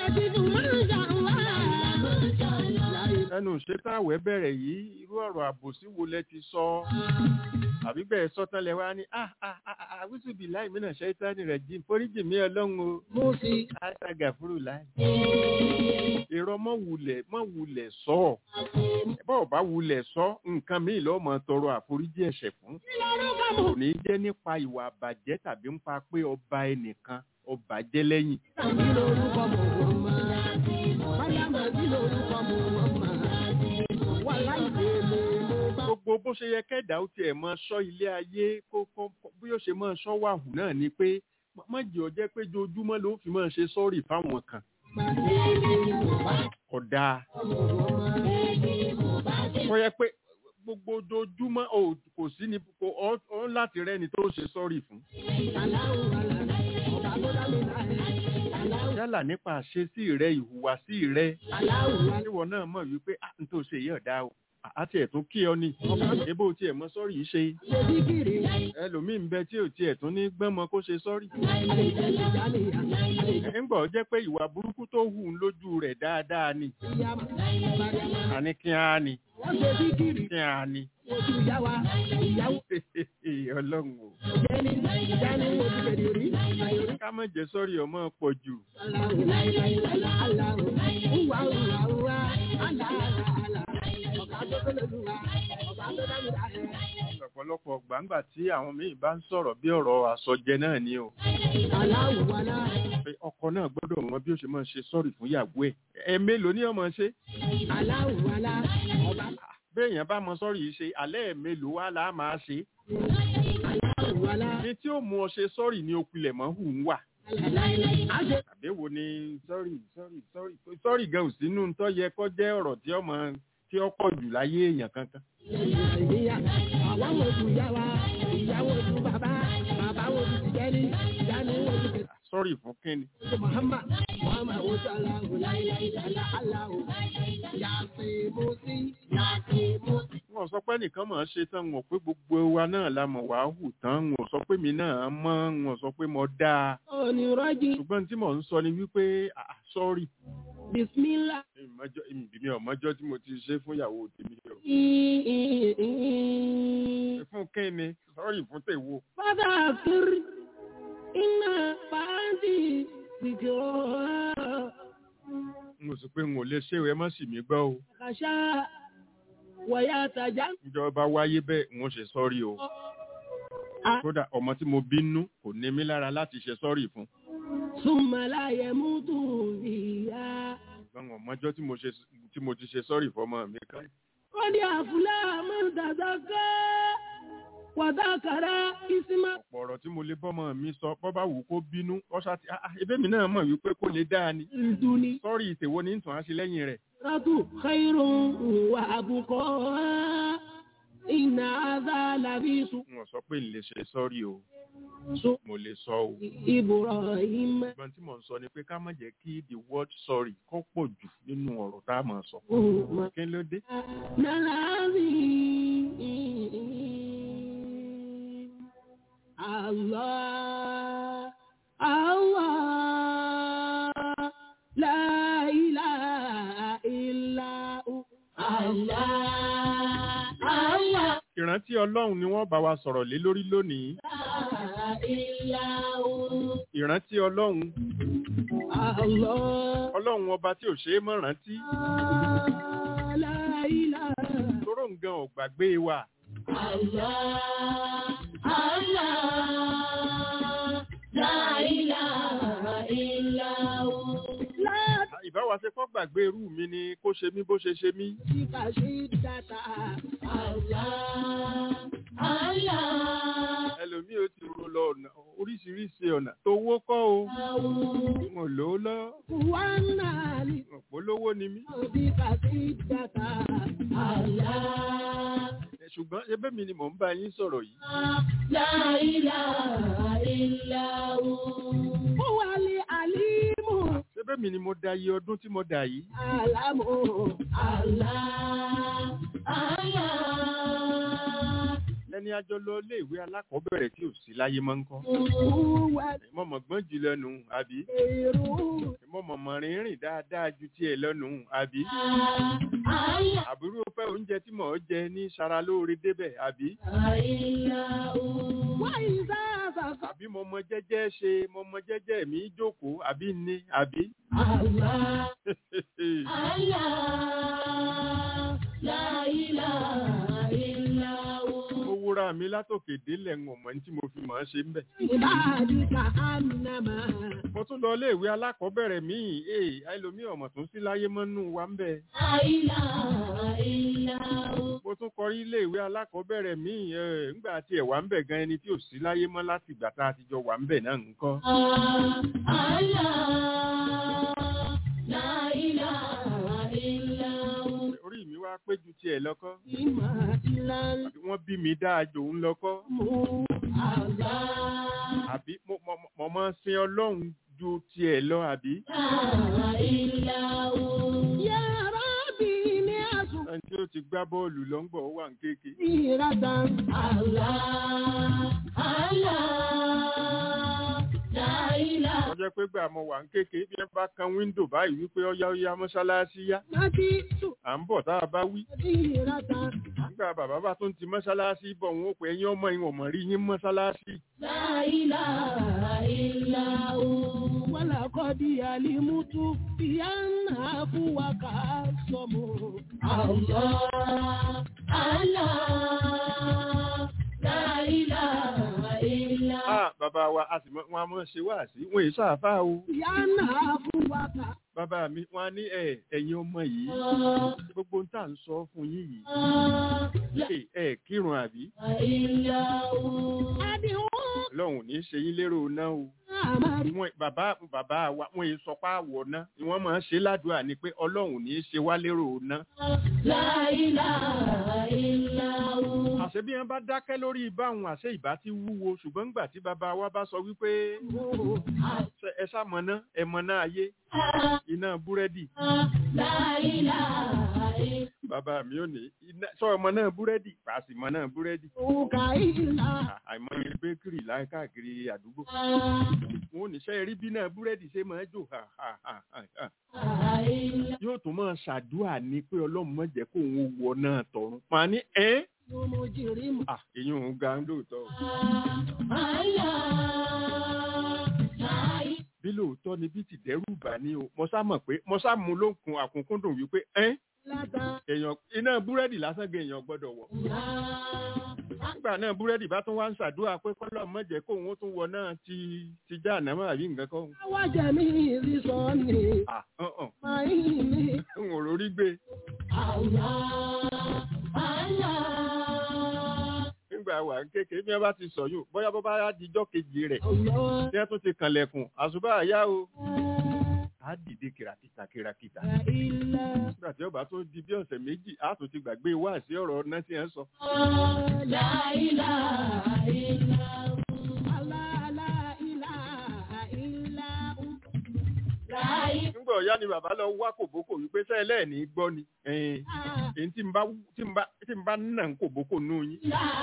ẹnu ìṣetáwẹ̀ bẹ̀rẹ̀ yìí irú ọ̀rọ̀ àbòsí wo lẹ ti sọ àbí bẹ́ẹ̀ sọ́tán lẹ wá ní ah ah ah ah àwùsùbí láì mí náà ṣẹ́tánì rẹ̀ jí foríjì mí ọlọ́run o àṣàgà fúrú láì. irọ́ mọ́ wulẹ̀ mọ́ wulẹ̀ sọ bọ́ọ̀ bá wulẹ̀ sọ nǹkan míì lọ́ọ́ mọ tọrọ àforíjì ẹ̀ṣẹ̀ fún kò ní jẹ́ nípa ìwà àbàjẹ́ tàbí nípa pé ọba ẹnìkan ọba jẹ́ lẹ́yìn. gbogbo bó ṣe yẹ kẹ́dà ó tiẹ̀ máa ṣọ́ ilé ayé kó kó bí ó ṣe máa ṣọ́ wàhù náà ni pé má jẹ́ ọ jẹ́ pé ojoojúmọ́ ló fi máa ṣe sọ́ọ̀rì fáwọn kan. kò dáa. kò yẹ pé gbogbo ojoojúmọ́ ò kò sí ni kò ọ́ ọ́ láti rẹ́ni tó ṣe sọ́ọ̀rì fún. yálà nípa àṣesí rẹ ìhùwàsí rẹ níwọ náà mọ̀ wípé à ń tó ṣe yí ọ̀dà o àti ẹ̀ tún kí ọ ni ebó tiẹ̀ mọ sọ́ọ̀rì yìí ṣe ẹlòmíì ń bẹ tí ò tiẹ̀ tún ní gbọ́mọ kó ṣe sọ́ọ̀rì. ẹ̀ ń gbọ́ jẹ́ pé ìwà burúkú tó hù ń lójú rẹ̀ dáadáa ni àní kí á ni kí á ni ọlọ́run o ká má jẹ́ sọ́ọ̀rì ọmọ pọ̀ jù. ọ̀pọ̀lọpọ̀ gbàǹgbà tí àwọn míì bá ń sọ̀rọ̀ bí ọ̀rọ̀ àsọjẹ náà ni o aláwùwalá pé ọkọ náà gbọ́dọ̀ mọ bí ó ṣe máa ṣe sọ́ọ̀rì fún ìyàwó ẹ̀ ẹ mélòó ní ọmọ ṣe aláwùwalá ọba béèyàn bá mọ sọ́ọ̀rì yìí ṣe alẹ́ ẹ̀ mélòó wá là á máa ṣe aláwùwalá ní tí ó mú ọ ṣe sọ́ọ̀rì ní okùnlẹ̀ mọ́ hù ń wà àṣẹ àbí wo ni sọ́ọ̀rì sọ́ọ̀rì sọ́ọ̀rì sọ́ọ̀rì gan ò sínú tó yẹ kó jẹ́ ọ̀rọ̀ tí ọmọ tí ó pọ̀ jù láyé èèyàn kankan ìyá àwa wo ju ìyá wa ìyá wo ju bàbá bàbá wo ju tìjẹ́ni ìyá ni wo ju tẹ̀sí sọ́ọ̀rì fún kínni muhammad muhammad wo ju aláwo láíláí lálá aláwo yàtì mọ́sí yàtì mọ́sí. wọn ò sọ pé nìkan mọ̀ ọ́n ṣe tán wọn ò pé gbogbo wa náà la mọ̀ wá hù tán wọn ò sọ pé mi náà mọ́ wọn ò sọ pé mo dáa onírọ́jì ṣùgbọ́n tí mò ń sọ ni wípé ah, sọ́ọ̀rì bisimilá. ìmọ̀jọ́ ìbí ọ̀mọ́jọ́ tí mo ti ṣe fún ìyàwó tèmi o fún kínni sọ́ọ̀rì fún tèwo Fada kiri iná pàǹtí sìkìrọ̀ n ò sọ pé n ò lè ṣe ẹ má sì mí gbọ́ o kàṣà wọ̀yà tàjà. ìjọba wáyé bẹ́ẹ̀ n ò ṣe sọ́ọ̀rì o kódà ọmọ tí mo bínú kò ní mí lára láti ṣe sọ́ọ̀rì fún Súnmọ́lá yẹ mú tù ìyá. ṣùgbọ́n ọmọjọ́ tí mo ṣe tí mo ti ṣe sọ́ọ̀rì fọmọ mi kan Wọ́n ní àfúlá máa ń dàda ká. Wàdàkàrà ìsímá. ọ̀pọ̀ ọ̀rọ̀ tí mo lè bọ́mọ mi sọ bọ́ bá wù kó bínú ọ̀ṣà tí ah, ah, ebé mi náà mọ̀ wípé kó lè dáa ni Ìdúni. sọ́ọ̀rì ìtèwo ní ìtàn á ṣe lẹ́yìn rẹ̀ Rátù Khairun wà àbùkọ́. Ìnà àdá làbí sùn. n ò sọ pé n lè ṣe sọ́ọ̀rì o Sùn mo lè sọ o Ibrahim. ṣùgbọ́n tí mò ń sọ ni pé ká má jẹ́ kí the word sorry kó pọ̀ jù nínú ọ̀rọ̀ tá a máa sọ Umma. kí ló dé Allah, Allah, la ilaha illa hu. Allah, Allah, ìrántí ọlọ́run ni wọ́n bá wa sọ̀rọ̀ lé lórí lónìí la ilaha hu. ìrántí ọlọ́run Allah, ọlọ́run ọba tí ò ṣeé mọ́ rántí la ilaha tóró nǹkan ò gbàgbé wa Allah, Allah, la ilaha illa hu. La ìbáwa ṣe kọ́ gbàgbé irú mi ni kó ṣe mí bó ṣe ṣe mí tika shiddata. Allah, Allah, ẹlòmíì ó ti ro lọ ọ̀nà oríṣiríṣi ọ̀nà tó wó kọ́ o n ò lówó lọ wanali, n ò polówó ni mí tika shiddata. Allah, Ẹ, ṣùgbọ́n ebé mi ni mò ń bá yín sọ̀rọ̀ yìí la ilaha illa hu. Huwa al-alimu. ebé mi ni mo da iye ọdún tí mo dà yìí Alamu Allah, Allah, ẹni àjọ lọ iléèwé alákọ̀ọ́bẹ̀rẹ̀ tí ò sí láyé máa ń kọ́ huwa mọ̀mọ́ gbọ́n jù lẹ́nu àbí khairu mọ̀mọ́ mọ̀ rìnrìn dáadáa ju tiẹ̀ lọ́nu àbí Allah, àbúrò fẹ́ oúnjẹ tí mò ń jẹ ní sara lóore débẹ̀ àbí wa iza zaqa àbí mo mọ jẹ́jẹ́ ṣe mo mọ jẹ́jẹ́ mi jókòó àbí ní àbí. Allah, Allah, la ilaha illa hu. mo wúra mi látòkè délẹ̀ ń ọ̀mọ́ tí mo fi mọ̀ ọ́n ṣe ń bẹ̀. Ibadika annama mo tún lọ iléèwé alákọ̀ọ́bẹ̀rẹ̀ míì ee ẹlòmíì ọ̀mọ̀ tún sí láyé mọ́nú wa ń bẹ̀. la ilaha illa hu. mo tún kọrí iléèwé alákọ̀ọ́bẹ̀rẹ̀ míì ẹ̀ ńgbà tí ẹ̀ wà ń bẹ̀ gan ẹni tí ò sí láyé mọ́ láti ìgbà tá a ti jọ wà ń bẹ̀ náà ń kọ́. Allah, la ilaha illa hu. orí mi wá pé ju tiẹ̀ lọ́kọ́ Ima ilal àbí wọ́n bí mi dáa jòun lọ́kọ́ mu Allah, àbí mo mo- mo máa ń sin ọlọ́run ju tiẹ̀ lọ àbí. la illa hu. Ya Rabbi ni asu ẹni tí ó ti gbá bọ́ọ̀lù lọ́ngbọ̀ ó wà ń kéèké. iratan. Allah, Allah, la ilaha wọ́n jẹ́ pé gbà mo wà ń kéèké bí ẹ bá kan wíńdò báyìí wípé ọyá ọyá mọ́ṣáláṣí yá Mati tu à ń bọ̀ tá a bá wí. iratan. nígbà bàbá bá tún ti mọ́ṣáláṣí bọ̀ wọn ó pè ẹ̀yin ọmọ ìwọ̀n mọ̀ rí yín mọ́ṣáláṣí. La ilaha illa hu. ولقد علمت بأن أبوك أصم الله الله Ah, bàbá wa a sì mọ wọn a mọ ṣe wá sí wọn èyí sáfà o Ìyá náà fún wa kà. bàbá mi wọn á ní ẹ ẹ̀yin ọmọ yìí gbogbo ń tà ń sọ fún yín yìí ẹ ẹ kírun àbí Àdìwọ́ Ọlọ́run ò ní ṣe yín lérò náà o àmàrí. wọn bàbá bàbá wa wọn èyí sọ pé àwọ̀ náà ni wọ́n máa ń ṣe ládùúgbà ni pé Ọlọ́run ò ní ṣe wá lérò náà àṣẹ bí wọn bá dákẹ́ lórí báwọn àṣẹ ìbá ti wúwo ṣùgbọ́n ńgbà tí bàbá wa bá sọ wípé ṣe- ẹ sá mọ̀nà ẹ mọ̀nà ayé iná búrẹ́dì bàbá mi ò ní iná sọ ọmọ náà búrẹ́dì pàṣẹ mọ̀ náà búrẹ́dì Òkà ìlà. À- àìmọye bẹ́kìrì láì káàkiri àdúgbò wọn ò ní ṣe rí bí náà búrẹ́dì ṣe máa jò ha ha ha ha ha. yóò tún máa ṣàdúrà ní pé ọlọ́run má jẹ́ kó òun wọ náà tọ̀run pa ní ẹ́ Mo mo jìrì mọ̀. à èyí òun ga lóòótọ́ o. bí lóòótọ́ ni bí ti dẹ́rù bà ní o mo sá mọ̀ pé mo sá mú ló ń kun àkúnkúndùn wípé ẹ́ Láta. èèyàn iná búrẹ́dì lásán gan èèyàn gbọ́dọ̀ wọ̀. nígbà náà búrẹ́dì bá tún wá ń ṣàdúrà pé kọ́lọ́ má jẹ́ kó òun tún wọ náà ti ti já ànámọ́ àbí nǹkan kan. Àwa jẹ̀mí ìrísọ ni. à hàn Máa ń ní. hàn n ò rórí gbé nígbà wà ń kékeré bí wọ́n bá ti sọ yóò bóyá bó bá yá dijọ́ kejì rẹ̀ Ọ̀yọ́. tí wọ́n tún ti kànlẹ̀kùn àṣùbà àyá o. á dìde kìràkìtà kìràkìtà. Ilẹ̀. nígbà tí ọba tó di bí ọ̀sẹ̀ méjì á tún ti gbàgbé wá sí ọ̀rọ̀ ọ̀nà tí ẹ̀ ń sọ. nígbà ọ̀yá ni bàbá lọ wá kòbókò wípé sẹ́lẹ̀ ní gbọ́ ni. ẹ̀ẹ́n, èyí tí n bá tí n bá tí n bá nà ń kòbókò nù yín.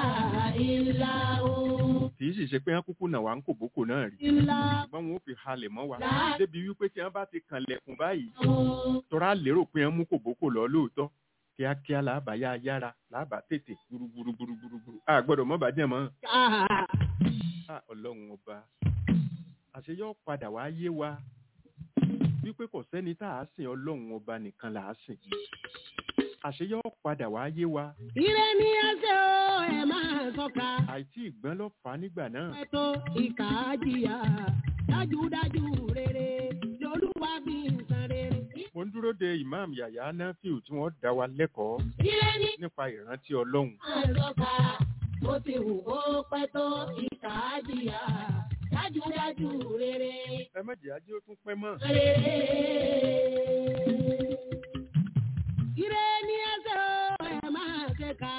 kì í sì ṣe pé wọ́n kúkú nà wá ń kòbókò náà rí. ṣùgbọ́n wọn ò fi halẹ̀ mọ́ wa. débi wípé tí wọ́n bá ti kànlẹ̀kùn báyìí. tọ́ra lérò pé wọ́n mú kòbókò lọ lóòótọ́. kíákíá làbà yá yára làbà tètè gbúrúgbúrúgbúrúgbúrú. a gbọ́dọ̀ mọ́ bàjẹ́ mọ́. a ọlọ́run ọba àṣeyọ́ padà wá yé wa wípé kò sẹ́ni tá a sìn ọlọ́run ọba nìkan là á sìn àṣeyọ́ padà wá yé wa Ire ni ẹsẹ̀ o, ẹ máa sọ́ka. àìtí ìgbọ́n ló fà á nígbà náà Ẹ̀tọ́ ìkà jìyà. Dájúdájú rere lolúwa bí nǹkan rere. mo ń dúró de imam yàyà nafiu tí wọ́n dá wa lẹ́kọ̀ọ́ Ire ni nípa ìrántí ọlọ́run máa sọ́ka. Mo ti wù kó pẹ́ tó ìkà jìyà. Dájúdájú rere. ẹ má jẹ́ ajé ó tún pẹ́ mọ́ Ire ni ẹsẹ̀ o, ẹ máa ṣẹ̀ka.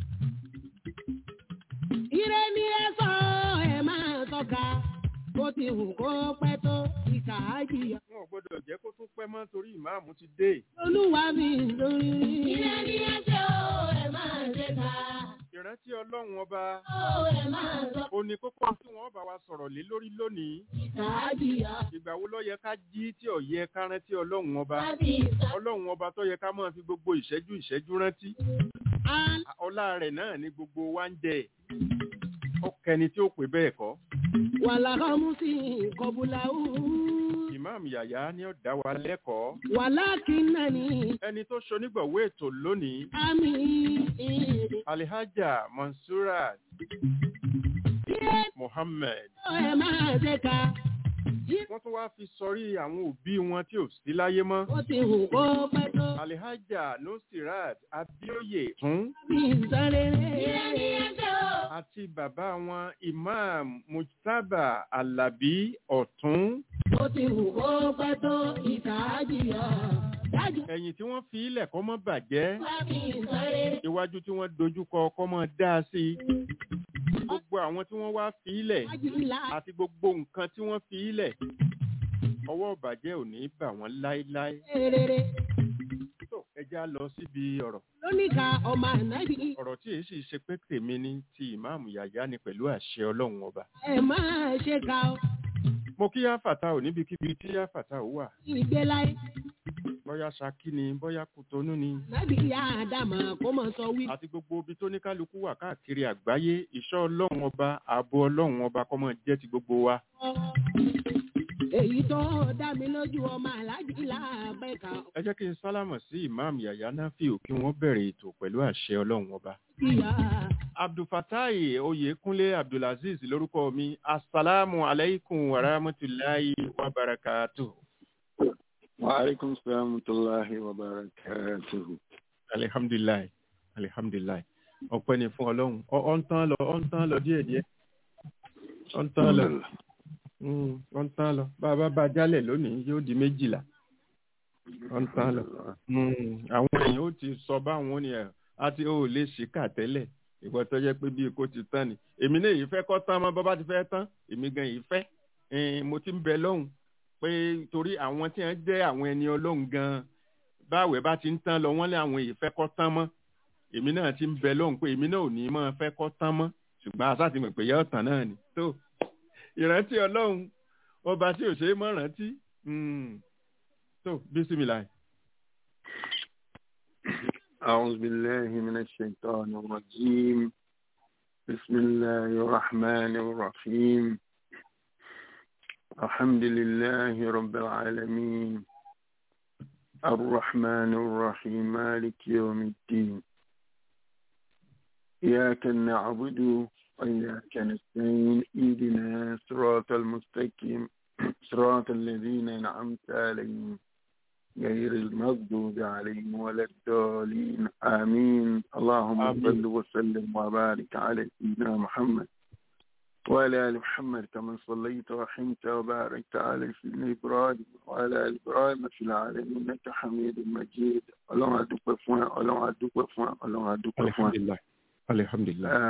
Ire ni ẹsẹ̀ o, ẹ máa sọ́ka. Bó ti wù kó pẹ́ tó ìkà jìyà. wọn ò gbọ́dọ̀ jẹ́ kó tún pẹ́ mọ́ torí ìmáàmù ti dé Olúwa mi lórí. Ire ni ẹsẹ̀ o, ẹ máa ṣẹ̀ka. ìrántí ọlọ́run ọba O ẹ máa sọ ó ní kókó tí wọ́n bá wa sọ̀rọ̀ lé lórí lónìí ìkà jìyà. ìgbà wo ló yẹ ká jí tí ò yẹ ká rántí ọlọ́run ọba Láti ìsà. ọlọ́run ọba tó yẹ ká máa fi gbogbo ìṣẹ́jú ìṣẹ́jú rántí ọlá rẹ̀ náà ni gbogbo wa ń jẹ ọkẹni tí ó pè bẹ́ẹ̀ kọ́ Wàlá ọmú sí kọbùlà ó. imam yàyà ni ó dá wa lẹ́kọ̀ọ́ Wàlá kìnnà ní ẹni tó ṣonígbọ̀wé ètò lónìí àmì. alihaja mansurat Ire mohammed o ẹ máa ṣẹ̀ka. wọ́n tún wá fi sọrí àwọn òbí wọn tí ò sí láyé mọ́ Ó ti wù kó pẹ́ tó. alihaja nusirat abioye fún Bí nǹkan rere. Ire ni ẹsẹ̀ o. àti bàbá wọn imam mujtaba alabi ọ̀tún Ó ti wù kó pẹ́ tó ìkà jìyà. Dájú ẹ̀yìn tí wọ́n fi ilẹ̀ kọ́ mọ́ bàjẹ́ wá bí nǹkan rere. iwájú tí wọ́n dojúkọ kọ́ mọ́ dá sí i gbogbo àwọn tí wọ́n wá fi ilẹ̀ Ajílá. àti gbogbo nǹkan tí wọ́n fi ilẹ̀ ọwọ́ ìbàjẹ́ ò ní bà wọ́n láéláé Rere. tó ẹja lọ síbi ọ̀rọ̀ Lóníkà ọmọ ànábì. ọ̀rọ̀ tí èyí sì ṣe pé tèmi ní ti ìmáàmù yàyà ni pẹ̀lú àṣẹ ọlọ́run ọba Ẹ máa ṣe ka ọ. mo kí áfàtà ò níbikíbi tí áfàtà ò wà Ìgbéláyé. bóyá ṣakí ni bóyá kútonú ni Nábì ìyá Ádámà kó mọ̀ sọ wí. àti gbogbo ibi tó ní kálukú wà káàkiri àgbáyé ìṣọ́ ọlọ́run ọba ààbò ọlọ́run ọba kó máa jẹ́ ti gbogbo wa èyí tó dá mi lójú ọmọ aláàjì làbẹ́ka ẹ jẹ́ kí n sálámọ̀ sí imam yahya nafiu kí wọ́n bẹ̀rẹ̀ ètò pẹ̀lú àṣẹ ọlọ́run ọba. ìyá abdulfatai oyèkúnlé abdulaziz lórúkọ mi asalaamu aleykum wa rahmatulahi wa barakatuh. وعليكم السلام ورحمة الله وبركاته alihamdulilayi alihamdulilayi ọpẹ́ ni fún ọlọ́run ọ ọ ń tán lọ ọ ń tán lọ díẹ̀ díẹ̀ ọ ń tán lọ Mm, ọ ń tán lọ bá a bá bá a jálẹ̀ lónìí yóò di méjìlá ọ ń tán lọ Mm, àwọn èèyàn ó ti sọ báwọn ni ẹ àti ó lè ṣìkà tẹ́lẹ̀ ìwọ tó jẹ́ pé bí kò ti tán ni èmi náà yìí fẹ́ kọ́ tán mọ́ bọ́ bá ti fẹ́ tán èmi gan yìí fẹ́ Eh, mo ti ń bẹ lọ́hùn pé torí àwọn tí wọ́n jẹ́ àwọn ẹni ọlọ́hun gan báwẹ̀ bá ti ń tán lọ wọ́n lé àwọn èyí fẹ́ kọ́ tán mọ́ èmi náà ti ń bẹ lọ́hùn pé èmi náà ò ní mọ́ fẹ́ kọ́ tán mọ́ ṣùgbọ́n aṣá ti mọ̀ pé yẹ́ ọ̀tàn náà ni tó ìrántí ọlọ́run ọba tí ò ṣe é mọ́ rántí Mm. tó bísímìlà أعوذ بالله من الشيطان الرجيم بسم الله الرحمن الرحيم الحمد لله رب العالمين الرحمن الرحيم مالك يوم الدين إياك نعبد وإياك نستعين اهدنا صراط المستقيم صراط الذين أنعمت عليهم غير المغضوب عليهم ولا الضالين آمين اللهم آمين. صل وسلم وبارك على سيدنا محمد وعلى آل محمد كما صليت ورحمت وباركت على سيدنا إبراهيم وعلى آل إبراهيم في العالمين إنك حميد مجيد اللهم أدوك فوان اللهم أدوك فوان اللهم أدوك فوان alihamdulilayi alihamdulilayi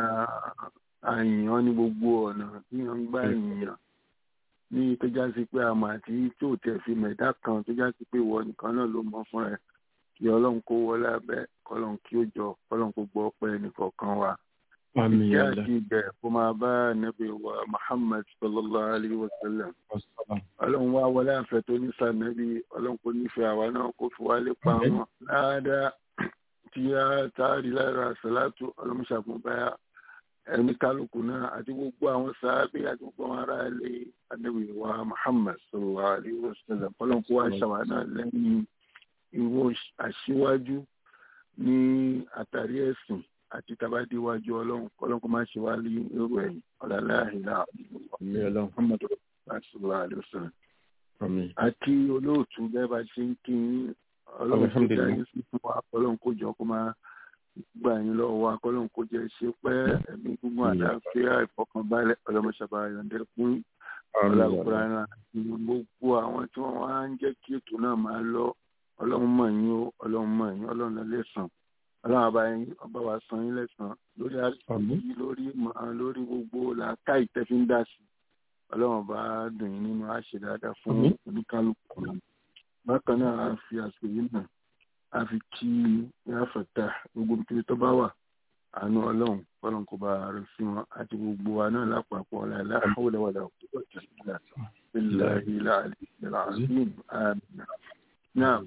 àyàn ní gbogbo ọ̀nà tí wọ́n ń gbá èèyàn ní tó já sí pé àmọ́ àti tí ò tẹ̀ fi mẹ̀dá kan tó já sí pé ìwọ nìkan náà ló mọ fún ẹ kí ọlọ́run kó wọlé abẹ́ kọ́lọ́run kí ó jọ kọ́lọ́run kó gbọ́ ọpẹ́ ẹnìkọ̀ọ̀kan wa. àmì ìkí yàrá àti ibẹ̀ kó máa bá nàbí wa Muhammad sallallahu alayhi wa sallam ọsàlám ọlọ́run wá wọlé àfẹ́ tó ní sànẹ́bí ọlọ́run kò nífẹ̀ẹ́ àwa náà kó fi wálé pa Àmín. wọn láàdá tí a táàrí lára sàlátù ọlọ́run ṣàkóbáyà ẹni kálukú náà àti gbogbo àwọn sàábì àti gbogbo àwọn ará ilé ànábì wa Muhammad sallallahu alayhi wa sallam ọlọ́run kó wá ṣàwà náà lẹ́yìn ìwọ aṣíwájú ní àtàrí ẹ̀sìn àti tabadíwájú ọlọ́run ọlọ́run kó má ṣe wá ní irú ẹ̀yìn ọ̀làlá ìlà àmì ọlọ́run Muhammad sallallahu alayhi wa sallam àmì àti olóòtú bẹ́ẹ̀ bá ṣe ń kí yín ọlọ́run kó Alhamdulillah. jẹ́ ayé sí fún wa ọlọ́run kó jọ kó máa gbà yín lọ́wọ́ wa ọlọ́run kó jẹ́ ṣe pẹ́ ẹ̀mí gbogbo àlàáfíà ìfọkànbalẹ̀ ọlọ́mọṣàbà yọ̀ǹdẹ̀ fún ọlọ́kùnrin àti gbogbo àwọn tí wọ́n wá ń jẹ́ kí ètò náà máa lọ ọlọ́run mọ̀ yín o ọlọ́run mọ̀ yín ọlọ́run lọ lẹ́sàn ọlọ́run àbá yín ọba wa san yín lẹ́sàn lórí Àmín. àti lórí ìmọ̀ lórí gbogbo làákà ìtẹ́fíńdà sí ọlọ́run bá dùn yín nínú àṣẹ dáadáa fún Àmín. oníkálukú bákan náà a fi àsìkò yìí náà a fi kí yáfẹ̀tà gbogbo nítorí tó bá wà àánú ọlọ́run ọlọ́run kò bá rẹ̀ sí wọn àti gbogbo wa náà lápapọ̀ ọ̀la láhàwọ̀lẹ́wọ̀lẹ́ òkúta ìjọba billahi al-aliyyil azim àmín. náà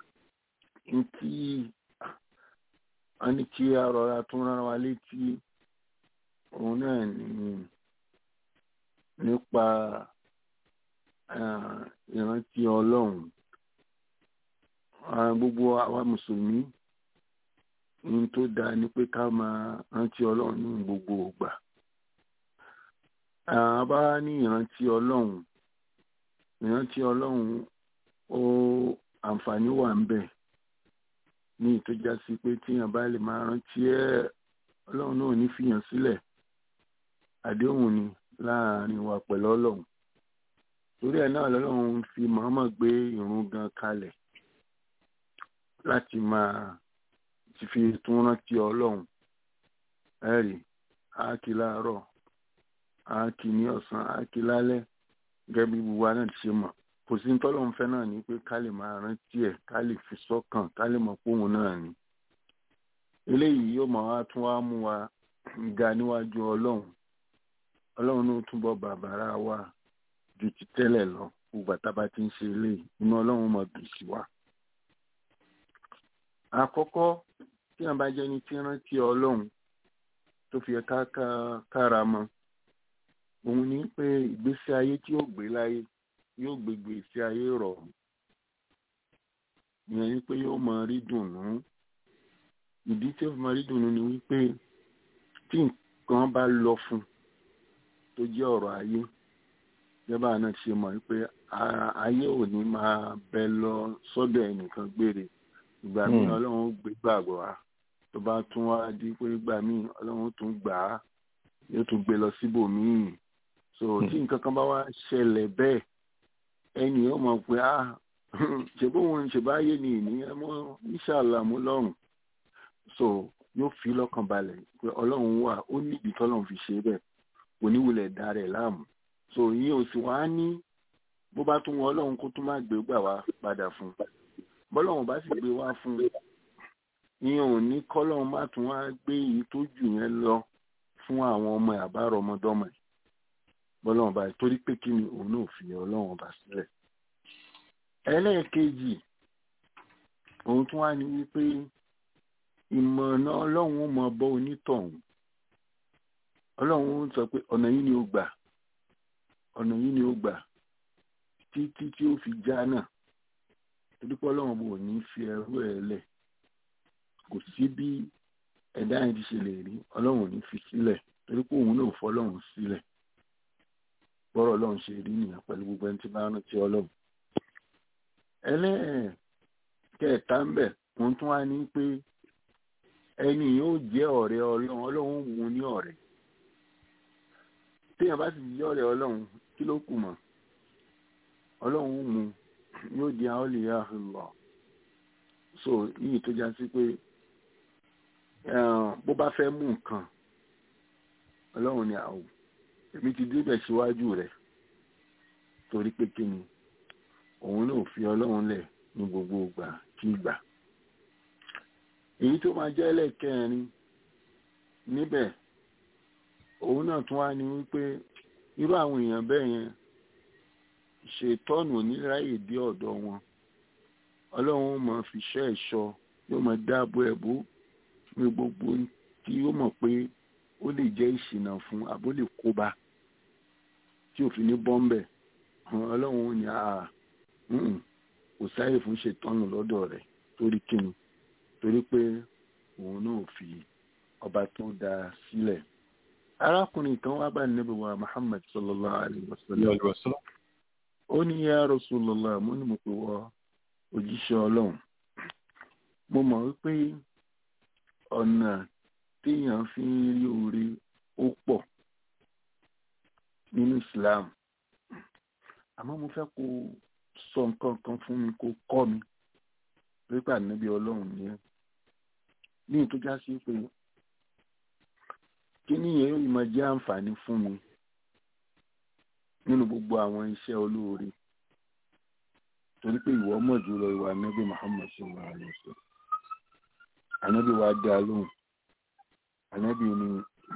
n tí a ní kí a rọra tún rán wa létí òun náà ní nípa ah, ìrántí ọlọ́run Ah, gbogbo àwa mùsùlùmí ohun tó dáa ni pé ká máa rántí ọlọ́run ní gbogbo ìgbà a bá ní ìrántí ọlọ́run ìrántí ọlọ́run ó àǹfààní wà ń bẹ ní ìtọ́já sí pé tíyàn bá lè máa rántí ẹ ọlọ́run náà ò ní fìyàn sílẹ̀ àdéhùn ni láàrin wa pẹ̀lú ọlọ́run torí ẹ̀ náà lọ́lọ́run fi Muhammad gbé ìrun gan kalẹ̀ láti máa ti fi tún rántí ọlọ́run ẹ̀rì áàkì láàárọ̀ áàkì ní ọ̀sán áàkì lálẹ́ gẹ́gẹ́ bí gbogbo wa náà ti ṣe mọ̀ kò sí tọ́lọ́run fẹ́ náà ni pé ká lè máa rántí ẹ̀ ká lè fi sọ́kàn ká lè mọ̀ póun náà ni eléyìí yóò máa wá tún wá mú wa ga níwájú ọlọ́run ọlọ́run ló túbọ̀ bàbàrà wa ju ti tẹ́lẹ̀ lọ gbogbo àtàbà tí ń ṣe eléyìí inú ọlọ́run mọ̀ dùn sí wa àkọ́kọ́ tí wọn bá jẹ́ ní tí rántí ọlọ́run tó fi ẹ̀ka kára mọ́ òun ní pé ìgbésí ayé tí ó gbé láyé yóò gbégbé sí ayé rọ̀ ìyẹn ni pé yóò máa rí dùnnú ìdí tí ó fi máa rí dùnnú ni wípé tí nǹkan bá lọ fún tó jẹ́ ọ̀rọ̀ ayé jẹ́bà náà ṣe mọ̀ wípé ayé ò ní máa bẹ lọ sọ́dọ̀ ẹnìkan gbére ìgbà míì ọlọ́run ó gbé gbàgbọ́ wa tó bá tún wá di pé ìgbà míì ọlọ́run tún gbà á yóò tún gbé lọ síbòmíì so tí nǹkan kan bá wá ṣẹlẹ̀ bẹ́ẹ̀ ẹnì yóò mọ̀ pé ah ṣe bóun ṣe bá yé ni ìníyẹn mọ́ ìṣàlà mú lọ́rùn so yóò fi lọ́kàn balẹ̀ pé ọlọ́run wà ó níbi tọ́lọ́run fi ṣe bẹ́ẹ̀ oníwulẹ̀ dá rẹ̀ láàmú so ìyẹn ò sì wá ní bó bá tún wọn ọlọ́run kó tún má gbé gbà wá padà fún bọ́lọ́run bá sì gbé wá fún ìyẹn ò ní kọ́lọ́run má tún wá gbé èyí tó jù yẹn lọ fún àwọn ọmọ àbárò ọmọdọ́mọ ẹ̀ bọ́lọ́run bá torí pé kí ni òun náà fi ọlọ́run bá sílẹ̀ ẹlẹ́ẹ̀kejì òun tún wá ní wípé ìmọ̀nà ọlọ́run ó mọ bọ́ onítọ̀hún ọlọ́run ó sọ pé ọ̀nà yìí ni ó gbà ọ̀nà yìí ni ó gbà títí tí ó fi já náà torí pé ọlọ́run bò ní fi ẹrú ẹ̀ lẹ̀ kò sí bí ẹ̀dá yẹn ti ṣe lè rí ọlọ́run ò ní fi sílẹ̀ torí pé òun náà fọ́ ọlọ́run sílẹ̀ bọ́rọ̀ ọlọ́run ṣe rí nìyẹn pẹ̀lú gbogbo ẹni tí bá rántí ọlọ́run ẹlẹ́ẹ̀kẹta ń bẹ̀ wọ́n tún wá ní pé ẹni yóò jẹ́ ọ̀rẹ́ ọlọ́run ọlọ́run mú ní ọ̀rẹ́ téèyàn bá sì jẹ́ ọ̀rẹ́ ọlọ́run kí ló kù mọ́ ọlọ́run mú yóò di àọ́lìyá lọ so yìí tó já sí pé bó bá fẹ́ mú nǹkan ọlọ́run ni àwò èmi ti débẹ̀ síwájú rẹ̀ torí pé kí ni òun náà fi ọlọ́run lẹ̀ ní gbogbo ìgbà kí ìgbà èyí tó máa jẹ́ ẹlẹ́kẹrin níbẹ̀ òun náà tún wá ní wípé irú àwọn èèyàn bẹ́ẹ̀ yẹn ṣètọ́nù oníráyè dé ọ̀dọ̀ wọn ọlọ́run ó máa fi ṣọ́ ẹ̀ṣọ́ yóò máa dáàbò ẹ̀bú ní gbogbo tí yóò mọ̀ pé ó lè jẹ́ ìṣìnà fún àbó lè kóbá tí òfin ní bọ́m̀bẹ̀ ọlọ́run ó ní àà kò sáyè fún ṣètọ́nù lọ́dọ̀ rẹ̀ torí kíni torí pé òun náà fi ọba tó dáa sílẹ̀ arákùnrin kan wá bá Ànábì wa Muhammad sallallahu alayhi wa sallam ó ní ya Rasulullah mo ní mo pè wọ òjíṣẹ́ ọlọ́run mo mọ̀ wípé ọ̀nà téèyàn fi ń rí oore ó pọ̀ nínú Islam àmọ́ mo fẹ́ kó sọ nǹkan kan fún mi kó kọ́ mi pípa níbi ọlọ́run ni ẹ́ ní ìtọ́já sí pé kí nìyẹn yóò máa jẹ́ àǹfààní fún mi nínú gbogbo àwọn iṣẹ́ olóore torí pé ìwọ mọ̀ jùlọ ìwà anábì Muhammad sallallahu alaihi wasallam anábì wa dá lóhùn anábì ni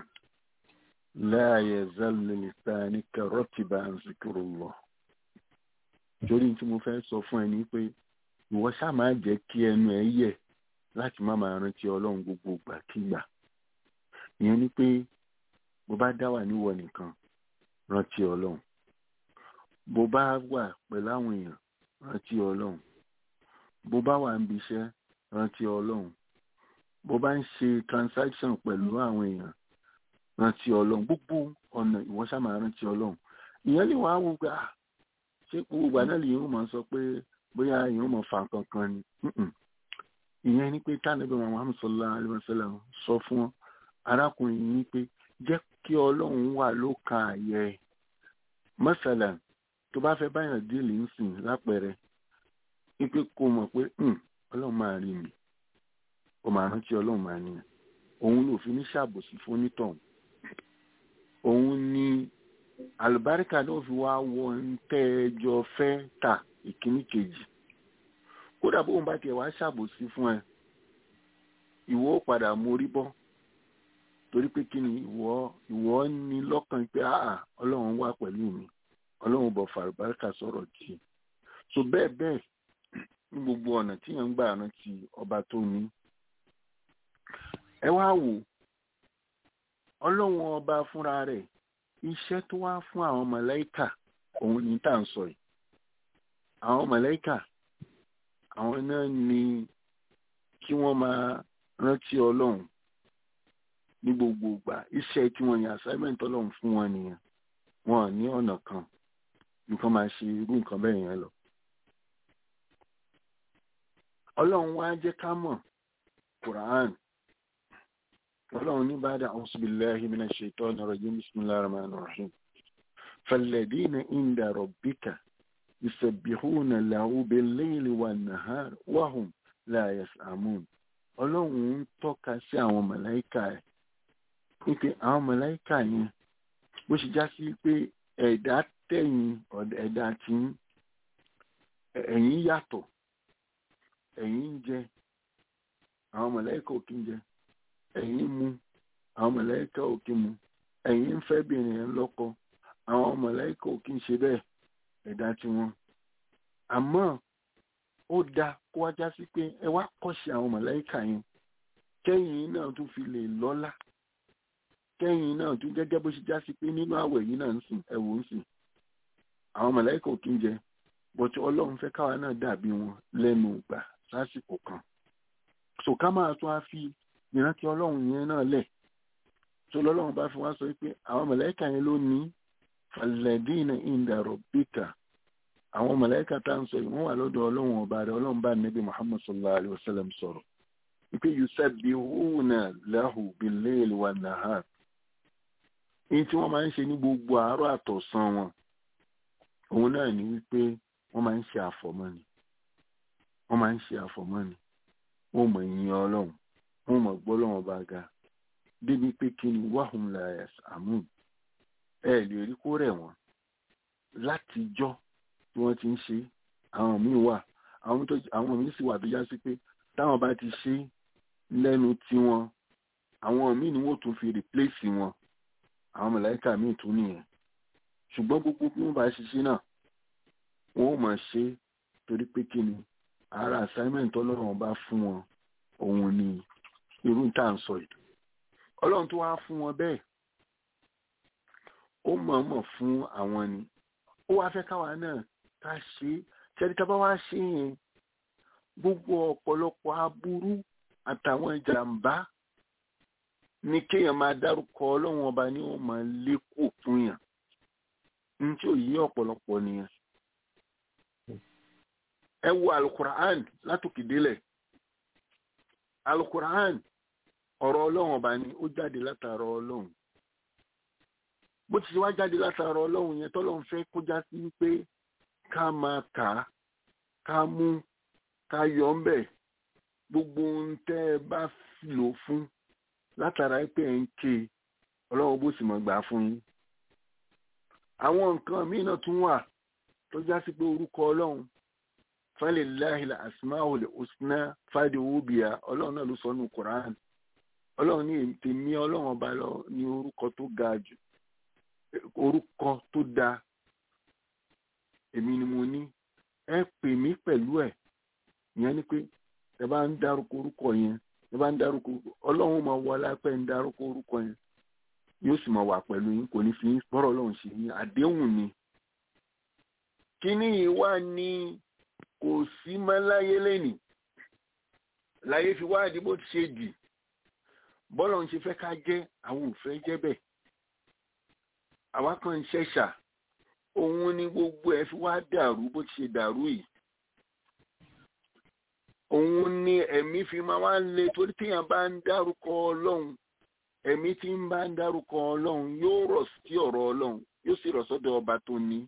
la yazal lisanika ratiban zikrullah torí tí mo fẹ́ sọ fún ẹ ní pé ìwọ ṣáà máa jẹ́ kí ẹnu ẹ yẹ̀ láti má máa rántí ọlọ́run gbogbo ìgbàkigbà ìyẹn ni pé bó bá dá wà níwọ nìkan rántí ọlọ́run bó bá wà pẹ̀lú àwọn èèyàn rántí ọlọ́run bó bá wà níbi iṣẹ́ rántí ọlọ́run bó bá ń ṣe transaction pẹ̀lú àwọn èèyàn rántí ọlọ́run gbogbo ọ̀nà ìwọ ṣáà máa rántí ọlọ́run ìyẹn lè wá wò gbà ṣé gbogbo ìgbà náà lè yóò máa sọ pé bóyá èèyàn mọ̀ fa nǹkan kan ni ìyẹn ni pé tánàbí Muhammad sallallahu alaihi wasallam sọ fún arákùnrin yìí pé jẹ́ kí ọlọ́run wà lóka àyẹ̀ ẹ̀ mọ́sálà tó bá fẹ́ báyàn díìlì ń sìn lápẹẹrẹ wípé kó mọ̀ pé ọlọ́run máa rí mi ó máa rántí ọlọ́run máa ní òun ló fi ní ṣàbòsí fún onítọ̀hún òun ni àlùbáríkà náà fi wá wọ ntẹ́ẹ̀jọ fẹ́ ta ìkíní kejì kódà bóun bá tiẹ̀ wá ṣàbòsí fún ẹ ìwọ ó padà mórí bọ́ torí pé kí ni ìwọ ìwọ ní lọ́kàn pé àà ọlọ́run wà pẹ̀lú mi ọlọ́run bọ̀ fàlùbáríkà sọ̀rọ̀ jì so bẹ́ẹ̀ bẹ́ẹ̀ ní gbogbo ọ̀nà tí yẹn ń gbà rántí ọba tó ní ẹ wá wò ọlọ́run ọba fúnra rẹ̀ iṣẹ́ tó wá fún àwọn màláíkà òun ní tá à ń sọ yìí àwọn mọ̀lẹ́kà àwọn náà ni kí wọ́n máa rántí ọlọ́run ní gbogbo ìgbà iṣẹ́ tí wọ́n yàn assignment ọlọ́run fún wọn nìyẹn wọn ní ọ̀nà kan nǹkan máa ṣe irú nǹkan bẹ́ẹ̀ yẹn lọ. ọlọ́run wá jẹ́ ká mọ̀ quran ọlọ́run ní bá dà a'udhu billahi minash shaitani rajim bismillahir rahmanir rahim falladhina inda rabbika yusabbihuna lahu bil-layli wan-nahari wa hum la yas'amun ọlọ́run ń tọ́ka sí àwọn màláìkà ẹ̀ wípé àwọn màláìkà yẹn bó ṣe já sí pé ẹ̀dá tẹ̀yìn ẹ̀dá tí ẹ̀yìn yàtọ̀ ẹ̀yìn ń jẹ àwọn màláìkà ò kí ń jẹ ẹ̀yìn mu àwọn màláìkà ò kí mu ẹ̀yìn ń fẹ́ bìnrin ẹ̀ lọ́kọ àwọn màláìkà ò kí ń ṣe bẹ́ẹ̀ ẹ̀dá tí wọn àmọ́ ó dáa kó wá já sí pé ẹ wá kọ́ṣe àwọn màláìkà yẹn kẹ́yìn náà tún fi lè lọ́lá kẹ́yìn náà tún gẹ́gẹ́ bó ṣe já sí pé nínú àwẹ̀ yìí náà ń sìn ẹ̀wò ń sìn àwọn màláìkà ò kí ń jẹ bọ́tí ọlọ́run fẹ́ káwa náà dàbí wọn lẹ́nu ìgbà lásìkò kan so ká máa tún á fi ìrántí ọlọ́run yẹn náà lẹ̀ tó lọ́lọ́run bá fi wá sọ pé àwọn màláìkà yẹn ló ní falladina inda rabbika àwọn màláìkà tá à ń sọ yìí wọ́n wà lọ́dọ̀ ọlọ́run ọba rẹ̀ ọlọ́run bá nẹ́bí muhammad sallallahu alayhi wa sallam sọ̀rọ̀ wípé yusabbihuna lahu bil-layli wan-nahar èyí tí wọ́n máa ń ṣe ní gbogbo àárọ̀ àtọ̀sán wọn òun náà ní wípé wọ́n máa ń ṣe àfọ̀mọ́ni wọ́n máa ń ṣe àfọ̀mọ́ni wọ́n mọ̀ yìn ọlọ́run wọ́n mọ̀ gbọ́ lọ́wọ́n bá ga débi pé kí ni wahum la yas'amun ẹ lè rí kó rẹ̀ wọ́n látijọ́ tí wọ́n ti ń ṣe àwọn míì wà àwọn míì sì wà tó já sí pé táwọn bá ti ṣe lẹ́nu tiwọn àwọn míì ni wọ́n tún fi replace wọn àwọn mọ̀láìkà míì tún nìyẹn ṣùgbọ́n gbogbo bí wọ́n bá ṣiṣẹ́ náà wọ́n ò mọ̀ ṣe torí pé kí ni ara assignment ọlọ́run bá fún wọn òun ni irú tá à ń sọ yìí ọlọ́run tó wá fún wọn bẹ́ẹ̀ ó mọ̀ọ́mọ̀ fún àwọn ni ó wá fẹ́ káwa náà ká ṣe é ṣẹ́ni tá a bá wá ṣe yẹn gbogbo ọ̀pọ̀lọpọ̀ aburú àtàwọn ìjàmbá ní kéèyàn máa dárúkọ ọlọ́run ọba ní wọ́n máa lékò fún yàn ní tí ò yí ọ̀pọ̀lọpọ̀ nìyẹn. ẹ wo alukur'an látòkè délẹ̀ alukur'an ọ̀rọ̀ ọlọ́run ọba ni ó jáde látara ọlọ́run bó ti ṣe wá jáde látara ọlọ́run yẹn tọ́lọ́run fẹ́ kó já sí wípé ká máa kà á ká mú ká yọ ọ́ mbẹ̀ gbogbo ohun tẹ́ ẹ bá lò fún látara pé ẹ̀ ń ké ọlọ́run bó sì mọ̀ gbà fún yín. àwọn nǹkan míì náà tún wà tó já sí pé orúkọ ọlọ́run falillahi al-asmaul husna fàdíwò bìà ọlọ́run náà ló sọ nù Quran ọlọ́run ní tèmi ọlọ́run ọba lọ ní orúkọ tó ga jù orúkọ tó dáa èmi ni mo ní ẹ pè mí pẹ̀lú ẹ̀ ìyẹn ni pé ẹ bá ń dárúkọ orúkọ yẹn ẹ bá ń dárúkọ ọlọ́run máa wọ alápẹ́ ń dárúkọ orúkọ yẹn yóò sì máa wà pẹ̀lú yín kò ní fi bọ́rọ̀ ọlọ́run ṣe yín àdéhùn ni. kíní yìí wá ní kò sí mọ́ láyé lẹ́nìí láyé fi wá àdìbò ti ṣe dì bọ́lọ̀ ń ṣe fẹ́ ká jẹ́ àwọn ò fẹ́ jẹ́ bẹ́ẹ̀ àwa kan ń ṣẹ̀ṣà òun ni gbogbo ẹ̀ fi wá dàrú bó ti ṣe dàrú yìí òun ni ẹ̀mí fi máa wá le torí téèyàn bá ń dárúkọ ọlọ́run ẹ̀mí tí ń bá ń dárúkọ ọlọ́run yóò rọ̀ sí ọ̀rọ̀ ọlọ́run yóò sì rọ̀ sọ́dọ̀ ọba tó ní.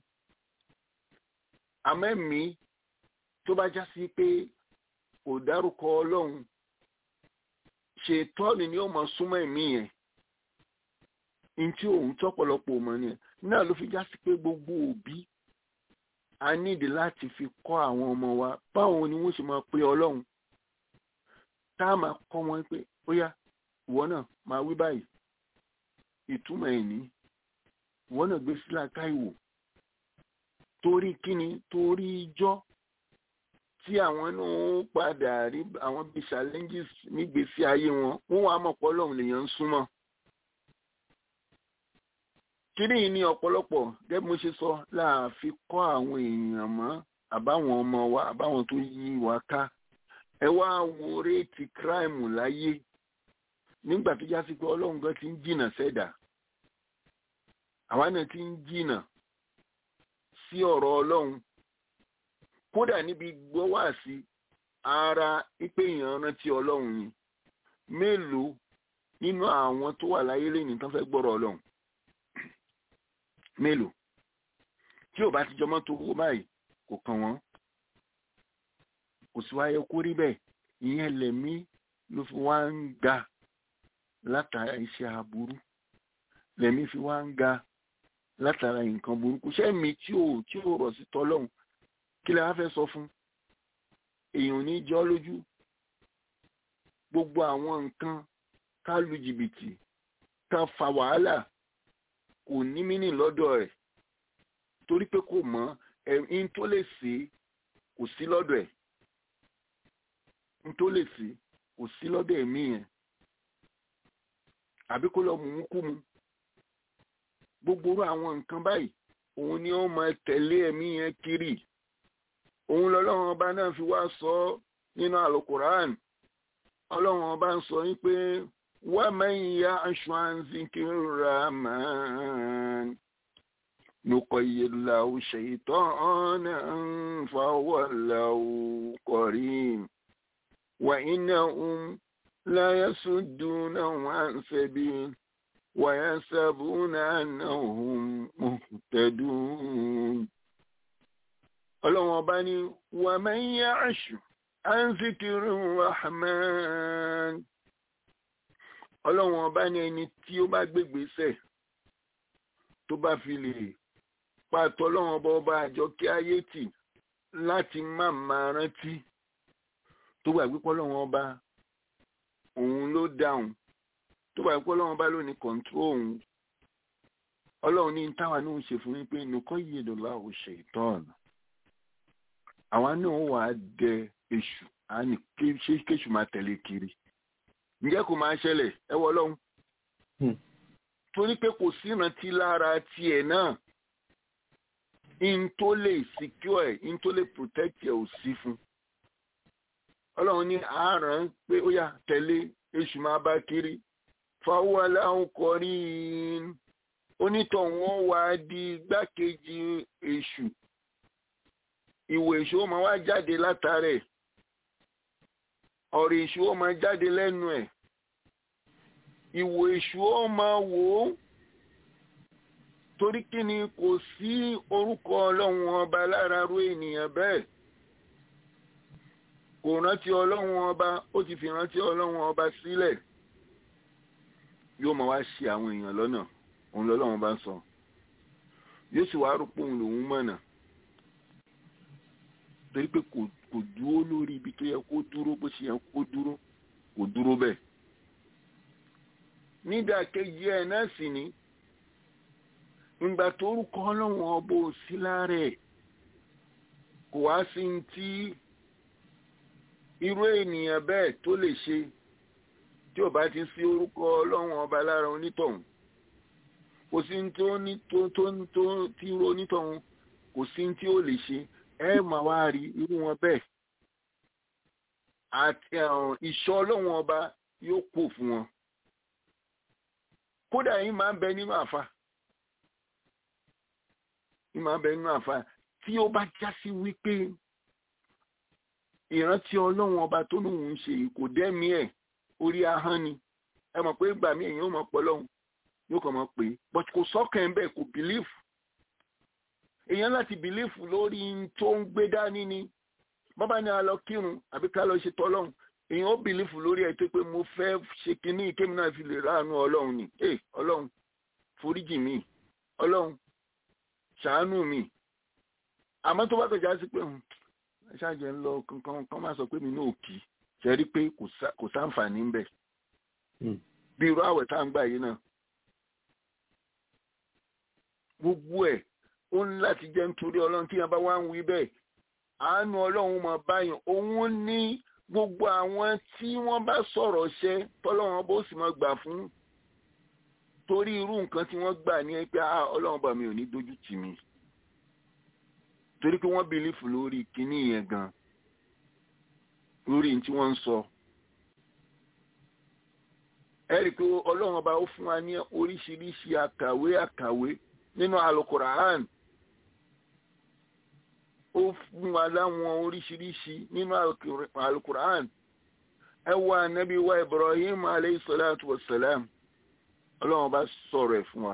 àmọ́ ẹ̀mí tó bá já sí pé kò dárúkọ ọlọ́run ṣètọ́ni ni ó mọ súnmọ́ ẹ̀mí yẹn ntí òun tọ́pọ̀lọpọ̀ mọ̀ ni náà ló fi já sí pé gbogbo òbí a nídi láti fi kọ́ àwọn ọmọ wa báwo ni wọ́n ṣe máa pe ọlọ́run tá a máa kọ́ wọn pé ó yá ìwọ náà máa wí báyìí ìtumọ̀ ẹ̀ ní ìwọ náà gbé sílá káìwò torí kíni torí ijọ́ tí àwọn náà ń padà rí àwọn bíi challenges nígbésí ayé wọn wọ́n wàá mọ̀ pé ọlọ́run lèèyàn ń súnmọ́ kíní yìí ní ọ̀pọ̀lọpọ̀ gẹ́gẹ́ mo ṣe sọ láàfin kọ́ àwọn èèyàn mọ́ àbáwọn ọmọ wa àbáwọn tó yí wa ká ẹ wá wo réètì kíráìmù láyé nígbà tó já sí pé ọlọ́run gan ti ń jìnà sẹ́dà àwa náà ti ń jìnà sí ọ̀rọ̀ ọlọ́run kódà níbi gbọ́ wá sí ara ipe èèyàn rántí ọlọ́run ni mélòó nínú àwọn tó wà láyé lẹ́yìn tán fẹ́ gbọ́rọ̀ ọlọ́run mélòó tí ò bá ti jọmọ́ tó kó báyìí kò kàn wọ́n kò sí wáyé kó rí bẹ́ẹ̀ ìyẹn lẹ̀mí ló fi wá ń ga látara iṣẹ́ aburú lẹ̀mí fi wá ń ga látara nǹkan burúkú sẹ́mi tí ò tí ò rọ̀ sí tọ́lọ́hún kí lè wá fẹ́ sọ fún èèyàn ò ní jọ́ lójú gbogbo àwọn nǹkan ká lu jìbìtì ká fa wàhálà kò ní mínì lọ́dọ̀ rẹ̀ torí pé kò mọ̀ ẹ̀yìn tó lè ṣe kò sí lọ́dọ̀ ẹ̀ ń tó lè ṣe kò sí lọ́dọ̀ ẹ̀mí yẹn àbí kó lọ mú mú kú mu gbogbo orú àwọn nǹkan báyìí òun ni ó máa tẹ̀lé ẹ̀mí yẹn kiri òun lọ́lọ́run ọba náà fi wá sọ nínú àlùkùrán ọlọ́run ọba ń sọ yín pé wá mẹ́yìn ya aṣọ àǹzíkì rahman نقيد له شيطانا فهو له قرين وإنهم لا يصدونهم عن سبيل ويحسبون أنهم مهتدون ọlọ́run ọba ní ومن يعش عن ذكر الرحمن ọlọ́run ọba ní ẹni tí ó bá gbégbèsè tó bá fi lè pàtó ọlọ́run ọba ọba àjọ kí ayé tì láti má máa rántí tó gbàgbé pọ́lọ́run ọba òun ló dáhùn tó gbàgbé pọ́lọ́run ọba ló ní kọ̀ǹtró òun ọlọ́run ní táwa náà ń ṣe fún yín pé nìkan yìí lọ́la ò ṣe ìtọ́ọ̀nù àwa náà wà á dẹ èṣù á ní ṣé kéṣù máa tẹ̀lé kiri ǹjẹ́ kò máa ṣẹlẹ̀ ẹ wọ ọlọ́run torí pé kò sí ìrántí lára tiẹ̀ náà in tó lè secure ẹ̀ in tó lè protect ẹ̀ ò sí fún ọlọ́run ní àárán pé ó yà tẹ̀lé èṣù máa bá kiri fáwọn aláwọ̀ kọrí onítọ̀hún wá di igbákejì èṣù ìwò èṣù ó máa wá jáde látàrẹ̀ ọ̀rọ̀ èṣù ó máa jáde lẹ́nu ẹ̀ ìwò èṣù ó máa wò ó torí kí ni kò sí orúkọ ọlọ́run ọba lára ru ènìyàn bẹ́ẹ̀ kò rántí ọlọ́run ọba ó ti fi rántí ọlọ́run ọba sílẹ̀ yóò máa wá ṣe àwọn èèyàn lọ́nà òun lọ́lọ́run bá ń sọ yóò sì wá rúpọ̀ òun lòun mọ̀nà torí pé kò dúró lórí ibi tó yẹ kó dúró bó ṣe yẹ kó dúró kò dúró bẹ́ẹ̀ nídàkejì ẹ̀ náà sì ni ìgbà tó rúkọ ọlọ́run ọba ò sí lára ẹ̀ kò wá sí ní tí irú ènìyàn bẹ́ẹ̀ tó lè ṣe tí ò bá ti sí orúkọ ọlọ́run ọba lára onítọ̀hún kò sí ní tó ní tó tó tó tí irú onítọ̀hún kò sí ní tí ó lè ṣe ẹ máa wá rí irú wọn bẹ́ẹ̀ àti ìṣọ́ ọlọ́run ọba yóò pò fún wọn kódà yìí máa ń bẹ nínú àfa yìí máa ń bẹ nínú àfa tí ó bá já sí wípé ìrántí ọlọ́run ọba tó lóun ń ṣe kò dẹ́mi ẹ̀ orí ahọ́n ni ẹ mọ̀ pé ìgbà míì èèyàn ò mọ̀ pọ̀ lọ́hùn yóò kàn mọ̀ pé but kò sọ́kàn ẹ̀ bẹ́ẹ̀ kò bìlífù èèyàn láti bìlífù lórí tó ń gbé dání ni bàbá ni a lọ kírun àbí ká lọ ṣe tọ́lọ́hùn èèyàn ó bìlífù lórí ẹ̀ tó pé mo fẹ́ ṣe kinní kémi náà fi lè ráàánú ọlọ́run ni ẹ ọlọ́run foríjì mi ọlọ́run ṣàánú mi àmọ́ tó bá tọ̀já sí pé ṣáàjẹ́ ń lọ kankan kan máa sọ pé mi náà kì í ṣe rí pé kò sáǹfààní ń bẹ̀ bí irú àwẹ̀ tá à ń gbà yìí náà gbogbo ẹ̀ ó ń láti jẹ́ nítorí ọlọ́run tí wọ́n bá wá ń wí bẹ́ẹ̀ àánú ọlọ́run máa báyàn òun ní gbogbo àwọn tí wọ́n bá sọ̀rọ̀ ṣẹ́ tọ́lọ́run bó sì máa gbà fún torí irú nǹkan tí wọ́n gbà ní pé ọlọ́run bá mi ò ní dojú tì mí torí pé wọ́n bìlífù lórí kinní yẹn gan lórí tí wọ́n ń sọ ẹ rí i pé ọlọ́run ọba ó fún wa ní oríṣiríṣi àkàwé àkàwé nínú alukura'an ó fún wa láwọn oríṣiríṣi nínú alukura'an ẹ wá anabi wa ibrahim aleyhi salatu wa salam ọlọ́run ọba sọ̀rọ̀ ẹ̀ fún wa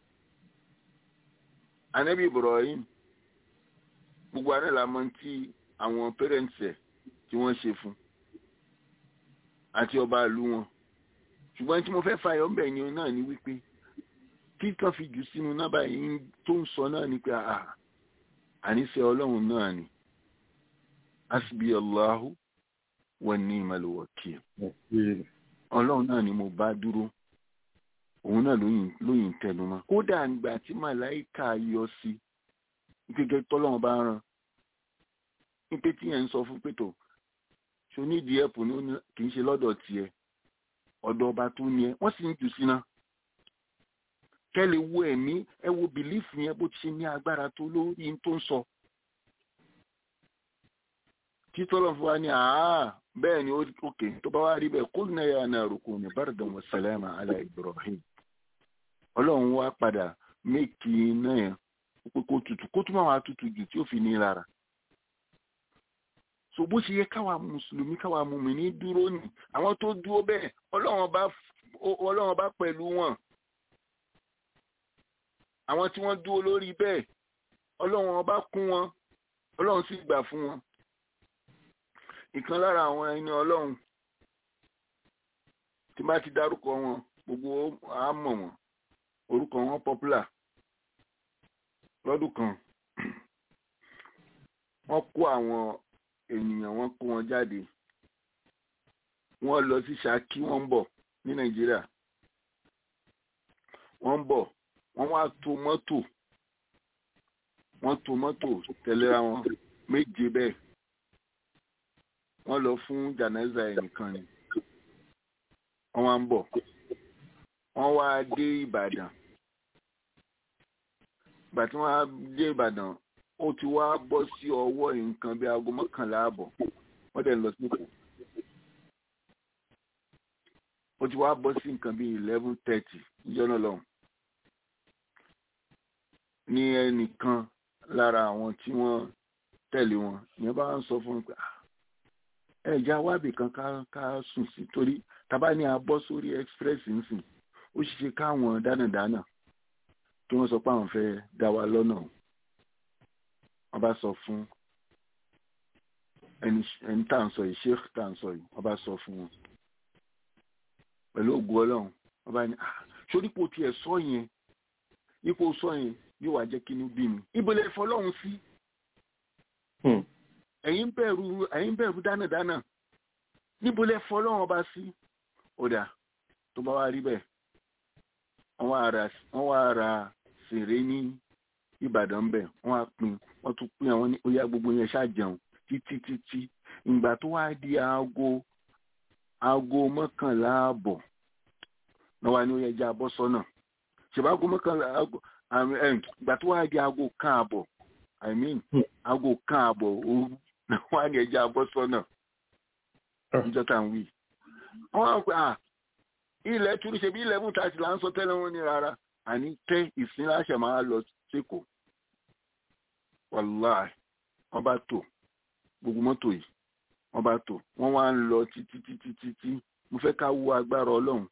anabi ibrahim gbogbo àná la mọ̀ tí àwọn parents ẹ̀ tí wọ́n ṣe fún àti ọba ìlú wọn ṣùgbọ́n tí mo fẹ́ fàyọ̀ ńbẹ̀ ni náà ni wípé kí kan fi jù sínú náà báyìí tó ń sọ náà ni pé àà àníṣe ọlọ́run náà ni asbi allahu wa ni'mal wakil ọlọ́run náà ni mo bá dúró òun náà lóyìn tẹnu mọ́ kódà nígbà tí màláìka yọ sí gẹ́gẹ́ tọ́lọ́run bá rán ní pé tíyẹn ń sọ fún pétò ṣonídìí ẹ̀pù ní kì í ṣe lọ́dọ̀ tiẹ̀ ọ̀dọ̀ ọba tó ní ẹ wọ́n sì ń jù síná kẹ́ lè wo ẹ̀mí ẹ wo bìlífù yẹn bó ti ṣe ní agbára tó lórí tó ń sọ. kí tọ́lọ̀ fún wa ní àá bẹ́ẹ̀ ni òkè tó bá wá rí bẹ́ẹ̀ kó ní ẹ̀yà náà rò kò ní bardan wa salama ala Ibrahim ọlọ́run wá padà méèkì iná yẹn pé kó tutù kó tún máa wá tutù jù tí ó fi ní lára so bó ṣe yẹ káwa mùsùlùmí káwa mùmíní dúró ní àwọn tó dúró bẹ́ẹ̀ ọlọ́run bá pẹ̀lú wọn àwọn tí wọ́n dúró lórí bẹ́ẹ̀ ọlọ́run bá kún wọn ọlọ́run sì gbà fún wọn ìkan lára àwọn ẹni ọlọ́run tí bá ti dárúkọ wọn gbogbo á mọ̀ wọn orúkọ wọn popular lọ́dún kan wọ́n kó àwọn ènìyàn wọn kó wọn jáde wọ́n lọ sí Ṣakí wọ́n ń bọ̀ ní Nàìjíríà wọ́n ń bọ̀ wọ́n wá tó mọ́tò wọ́n tó mọ́tò tẹ̀léra wọn méje bẹ́ẹ̀ wọ́n lọ fún jànáza ẹnìkan ni wọ́n wá ń bọ̀ wọ́n wá dé Ìbàdàn ìgbà tí wọ́n á dé Ìbàdàn ó ti wá bọ́ sí ọwọ́ nǹkan bí aago mọ́kànlá àbọ̀ wọ́n dẹ̀ lọ sí Èkó ó ti wá bọ́ sí nǹkan bí eleven thirty níjọ́ náà lọ́hùn ní ẹnìkan lára àwọn tí wọ́n tẹ̀lé wọn ìyẹn bá ń sọ fún mi pé ẹ̀já wábì kan ká ká sùn sí torí tábà ní a bọ́ sórí express nsìn ó ṣe káwọn dánàdánà kí wọ́n sọ pé àwọn fẹ́ dá wa lọ́nà wọ́n bá sọ fún ẹni tá à ń sọ yìí sheikh tá à ń sọ yìí wọ́n bá sọ fún wọn pẹ̀lú ògùn ọlọ́run wọ́n bá ní sódípò tiẹ̀ sọ yẹn ipò sọ yẹn yóò wá jẹ́ kí inú bí mi ibo lè fọlọ́run sí ẹ̀yin bẹ̀rù ẹ̀yin bẹ̀rù dánàdánà níbo lè fọlọ́run ọba sí ọ̀dà tó bá wá rí bẹ́ẹ̀ wọ́n wá ra sèré ní ìbàdàn bẹ̀ wọ́n á pín wọ́n tún pín àwọn ní oyá gbogbo yẹn ṣàjẹun títí títí ìgbà tó wá di aago aago mọ́kànlá ààbọ̀ náà wá ní oyá ẹja abọ́ sọ́nà ṣèbá aago mọ́kànlá aago ìgbà tó wá di aago kan ààbọ̀ i mean aago kan ààbọ̀ òru náà wá ní ẹja abọ́ sọ́nà níjọ́ tá à ń wí. wọ́n á pè à ilẹ̀ turu ṣe bí eleven thirty là ń sọ tẹ́lẹ̀ wọn ní rárá àní tẹ́ ìsinláṣẹ̀ máa lọ sékòó wàláì wọ́n bá tò gbogbo mọ́tò yìí wọ́n bá tò wọ́n wá ń lọ títí títí títí mo fẹ́ ká wo agbára ọlọ́run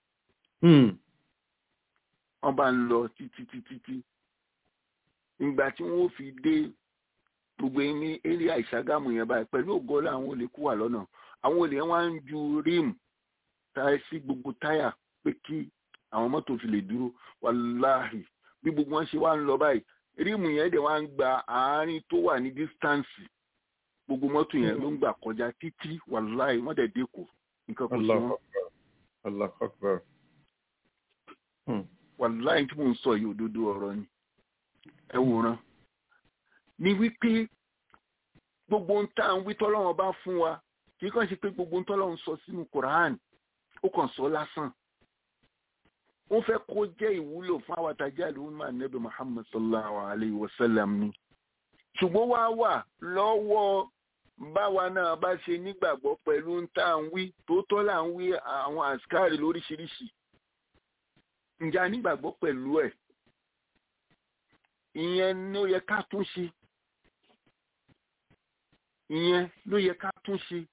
wọ́n bá ń lọ títí títí tí ìgbà tí wọ́n fi dé gbogbo ní eré àìsàgámù yẹn báyìí pẹ̀lú ògọ́lá àwọn olè kú wà lọ́nà àwọn olè wá ń ju ríìmù táyà sí gbogbo táyà pé kí àwọn mọ́tò fi lè dúró wàláhì bí gbogbo wọn ṣe wá ń lọ báyìí ríìmù yẹn dẹ̀ wá ń gba àárín tó wà ní dístáǹsì gbogbo mọ́tò yẹn ló ń gbà kọjá títí wàláhì wọ́n dẹ̀ dẹ́kù nǹkan kò sí wọn. Allahu Akbar. wàláhì tí mò ń sọ yìí òdodo ọ̀rọ̀ ni ẹ wòran ni wípé gbogbo ń tá à ń wí tọ́lọ́run bá fún wa kì í kàn ṣe pé gbogbo ń tọ́lọ́run sọ sínú Quran ó kàn sọ lásán ó fẹ́ kó jẹ́ ìwúlò fún àwọn àtàjà ìlú máa nẹ́bí Muhammad sallallahu alayhi wa sallam ni ṣùgbọ́n wá wà lọ́wọ́ báwa náà bá ṣe nígbàgbọ́ pẹ̀lú ń tá à ń wí tó tọ́ là ń wí àwọn àṣkáàrí lóríṣiríṣi ǹjẹ́ a nígbàgbọ́ pẹ̀lú ẹ̀ ìyẹn ló yẹ ká tún ṣe ìyẹn ló yẹ ká tún ṣe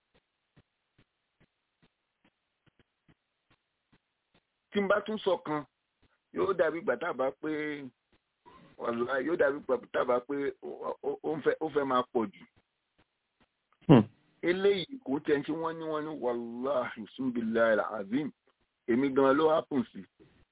tí n bá tún sọ kan yóò dàbí gbàtàbà pé wàlúwà yóò dàbí gbàtàbà pé ó fẹ́ máa pọ̀ jù eléyìí kò tẹ̀ ń ṣe wọ́n ní wọ́n ní wàláhì sunbillahi alazim èmi gan ló hápùn sí.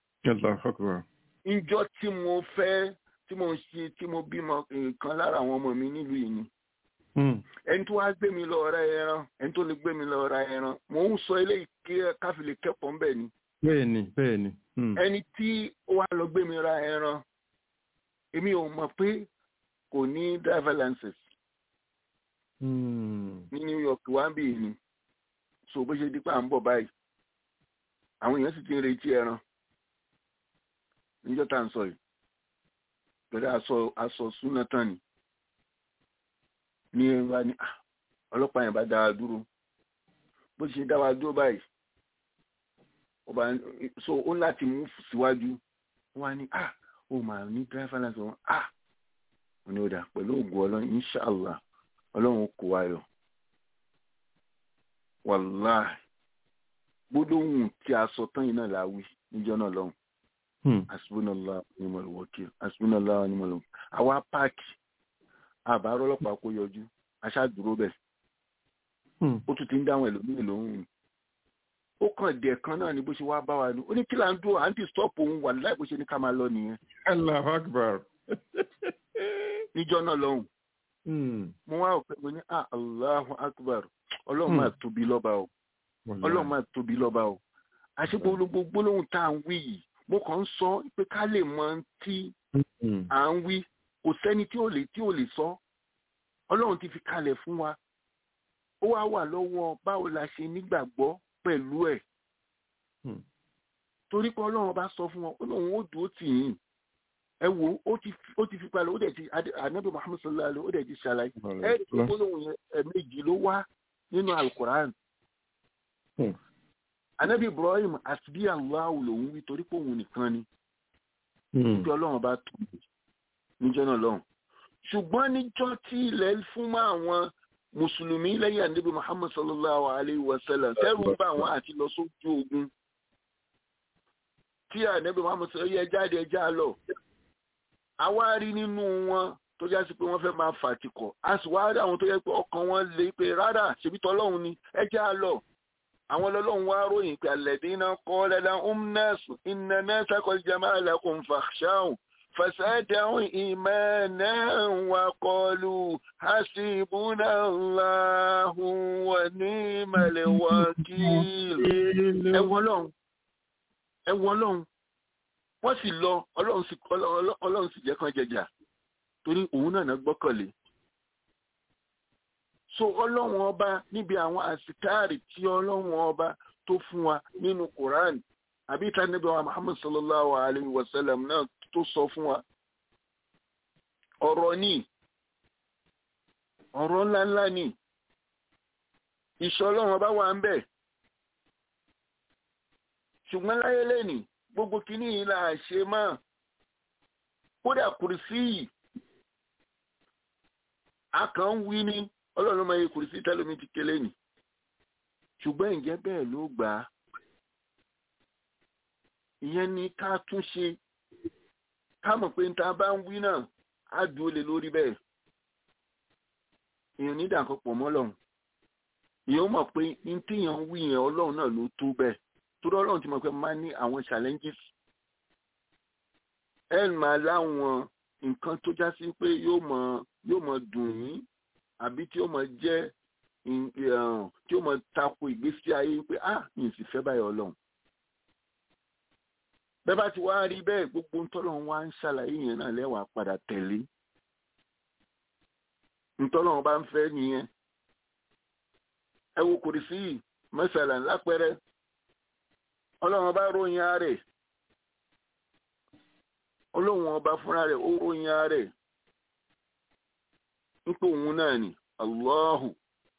ìjọ tí mo fẹ́ tí mo ṣe tí mo bímọ nǹkan lára àwọn ọmọ mi nílùú yìí ni. ẹni tó wá gbé mi lọ ra ẹran ẹni tó lè gbé mi lọ ra ẹran mò ń sọ eléyìí kí káfí lè kẹ́kọ̀ọ́ ńbẹ̀ ni. bẹ́ẹ̀ni bẹ́ẹ̀ni. ẹni tí ó wá lọ gbé mi ra ẹran èmi ò mọ̀ pé kò ní driver license ní New York wá ń bì ní so bó ṣe di pa à ń bọ̀ báyìí àwọn èèyàn sì ti ń retí ẹran níjọ́ tá à ń sọ yìí pẹ̀lú aṣọ aṣọ súná tán ni ní ẹ wá ní ọlọ́pàá yẹn bá dá wa dúró bó ṣe dá wa dúró báyìí ọba so ó láti mú síwájú wọ́n á ní ah ó máa ní driver license wọn ah wọn ni ó dà pẹ̀lú ògùn ọlọ́run inshallah ọlọ́run kò wá yọ wàláì gbólóhùn tí a sọ tán yìí náà la wí níjọ́ náà lọ́hùn asibunala onímọ̀lúwọ́kì asibunala onímọ̀lúwọ́kì àwa páàkì àbárò ọlọ́pàá kó yọjú aṣáàdúró bẹ̀ ó tún ti ń dáhùn ẹlòmíì lóhùn ó kàn dẹ̀ kan náà ni bó ṣe wá bá wa ní ó ní kí là ń dúró àǹtí stop òun wà láì bó ṣe ní ká máa lọ nìyẹn. Allahu Akbar. níjọ́ náà lọ́hùn mo wá òpin mo ní ah Allahu Akbar ọlọ́run máa tóbi lọ́ba o ọlọ́run máa tóbi lọ́ba o àṣé gbogbo gbólóhùn tá à ń wí yìí mo kàn ń sọ pé ká lè mọ tí à ń wí kò sẹ́ni tí ò lè tí ò lè sọ ọlọ́run ti fi kalẹ̀ fún wa ó wá wà lọ́wọ́ báwo la ṣe nígbàgbọ́ pẹ̀lú ẹ̀ torí pé ọlọ́run bá sọ fún wọn ó lóun ó dúró tì yín ẹ wo ó ti ó ti fi palẹ̀ ó dẹ̀ ti anabi muhammed sallallahu alayhi ó dẹ̀ ti ṣàlàyé ẹ ẹ tó gbólóhùn yẹn ẹ̀ẹ̀mejì ló wá nínú alukoran anabi ibrahim àti allahu lòun wí torí pé òun nìkan ni níjọ́ ọlọ́run bá tó níjọ́ náà lọ́hùn ṣùgbọ́n níjọ́ tí ilẹ̀ fún mọ́ àwọn mùsùlùmí lẹ́yìn anabi muhammed sallallahu alayhi wa sallam tẹ́rù ń bá àwọn àti lọ sójú ogun tí anabi muhammed sọ yẹ jáde ẹjá lọ àwa rí nínú wọn tó já sí pé wọ́n fẹ́ máa fàtìkọ̀ a sì wá rí àwọn tó yẹ pé ọkàn wọn lè pé rárá ṣèbí tọ́lọ́hún ni ẹ já lọ àwọn ọlọ́run wá ròyìn pé alladhina qala lahum nasu inna nasa qad jama'a lakum fakhshawhum فزادهم إيمانا وقالوا حسبنا الله ونعم الوكيل ẹ wo Ọlọ́run ẹ wo Ọlọ́run wọ́n sì lọ Ọlọ́run sì Ọlọ́run sì jẹ́ kan jẹjà torí òun náà gbọ́kànlé so Ọlọ́run ọba níbi àwọn àsìkáàrì tí Ọlọ́run ọba tó fún wa nínú Quran àbí ìtànẹ́bí wa Muhammad sallallahu alayhi wa sallam náà tó sọ fún wa ọ̀rọ̀ ní ọ̀rọ̀ ńláńlá ní ìṣọ́ ọlọ́run ọba wà ń bẹ̀ ṣùgbọ́n láyé lẹ́nì gbogbo kìíní yìí là ṣe máa kódà kùrìsí yìí a kàn ń wí ní ọlọ́run máa yẹ kùrìsí tẹ́lómi ti kélé nì ṣùgbọ́n ǹjẹ́ bẹ́ẹ̀ ló gbà á ìyẹn ni ká tún ṣe ká mọ̀ pé níta bá ń wí náà á dúró lé lórí bẹ́ẹ̀ èèyàn ní ìdàkan pọ̀ mọ́ lọ́hùn èèyàn mọ̀ pé ní téèyàn ń wí yẹn ọlọ́run náà ló tó bẹ́ẹ̀ torí ọlọ́run ti mọ̀ pé máa ní àwọn challenges ẹ̀ máa láwọn nǹkan tó já sí pé yóò mọ̀ yóò mọ̀ dùn yín àbí tí ó mọ̀ jẹ́ tí ó mọ̀ tako ìgbésí ayé pé ah mi ì sì fẹ́ báyọ̀ ọlọ́run bẹ́ẹ̀ bá ti wá rí bẹ́ẹ̀ gbogbo ntọ́lọ́run wá ń ṣàlàyé yẹn náà lẹ́wàá padà tẹ̀lé ntọ́lọ́run bá ń fẹ́ nìyẹn ẹ wo kùrìsì yìí mẹ́sàlá lápẹ́rẹ́ ọlọ́run bá ròyìn ààrẹ ọlọ́run ọba fúnra rẹ̀ ó ròyìn ààrẹ nípa òun náà ni allahu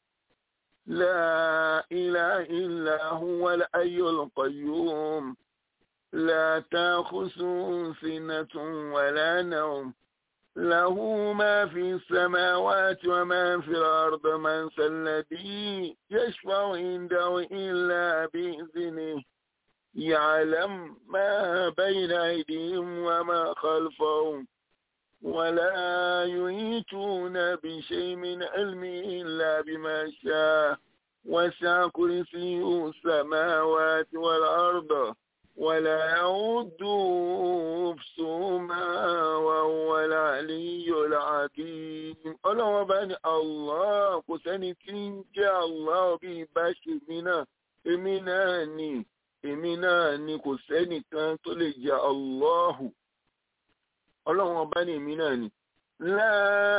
la ilaha illa huwa al-hayyul qayyum la ta'khusuhu sinatun wala nawm له ما في السماوات وما في الأرض من ذا الذي يشفع عنده إلا بإذنه يعلم ما بين أيديهم وما خلفهم ولا يحيطون بشيء من علمه إلا بما شاء وسع كرسيه السماوات والأرض ولا يعود حفظهما وهو العلي العظيم ọlọ́wọ́n bá ní allah kò sẹ́ni tí ń jẹ́ allah bí ibà ṣe mí náà èmi náà ni èmi náà ni kò sẹ́nìkan tó lè jẹ́ allahu ọlọ́wọ́n bá ní èmi náà ni la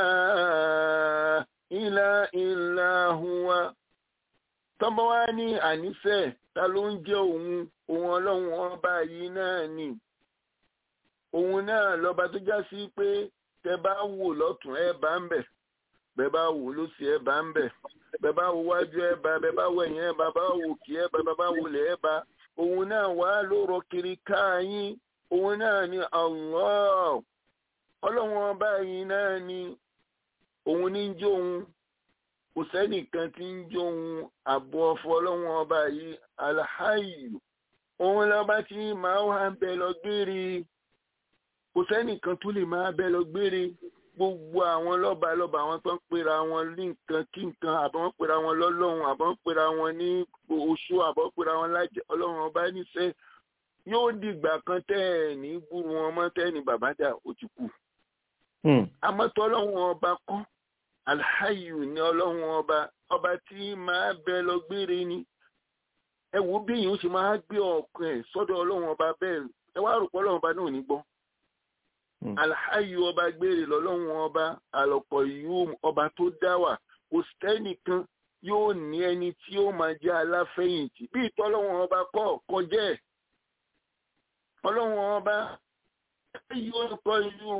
ilaha illa huwa tọ́bọ̀ wá ní ànífẹ́ ta ló ń jẹ́ òun òun ọlọ́run ọba yìí náà ni òun náà lọ́ba tó já sí pé tẹ bá wò lọ́tún ẹ bá ń bẹ̀ bẹ bá wò lósì ẹ bá ń bẹ̀ bẹ bá wò wájú ẹ bá bẹ bá wò ẹ̀yìn ẹ bá bá wò kí ẹ bá bẹ bá wò lẹ̀ ẹ bá òun náà wà ló rọ kiri káyín òun náà ni Allah ọlọ́run ọba yìí náà ni òun ní jó òun kò sẹ́nìkan tí ń jó ohun àbọ̀ ọ̀fọ̀ ọlọ́run ọba yìí alhayu òun lọ́ba tí máa wà ń bẹ lọ gbére kò sẹ́nìkan tó lè máa bẹ lọ gbére gbogbo àwọn lọ́ba lọ́ba àwọn tó ń pera wọn ní nǹkan kí nǹkan àbọ̀ wọ́n pera wọn lọ́lọ́run àbọ̀ wọ́n pera wọn ní oṣù àbọ̀ wọ́n pera wọn lájẹ́ ọlọ́run ọba níṣẹ́ yóò dìgbà kan tẹ́ ẹ̀ ní gbúrú wọn mọ́ tẹ́ ẹ̀ ní bàbá dà ó ti kú àmọ́ tọ́lọ́run ọba kọ́ alhayu ni ọlọ́run ọba ọba tí máa bẹ lọ gbére ni ẹ wo bí èèyàn ṣe máa gbé ọkàn ẹ sọ́dọ̀ ọlọ́run ọba bẹ́ẹ̀ ẹ wá rò pé ọlọ́run ọba náà ò ní gbọ́ alhayu ọba gbére lọ́lọ́run ọba àlọ́pọ̀ yìí ọba tó dá wà kò sẹ́nìkan yóò ní ẹni tí ó máa jẹ́ aláfẹ̀yìntì bí ìtọ́lọ́run ọba kọ́ kọjá ẹ̀ ọlọ́run ọba yóò kọ́ yóò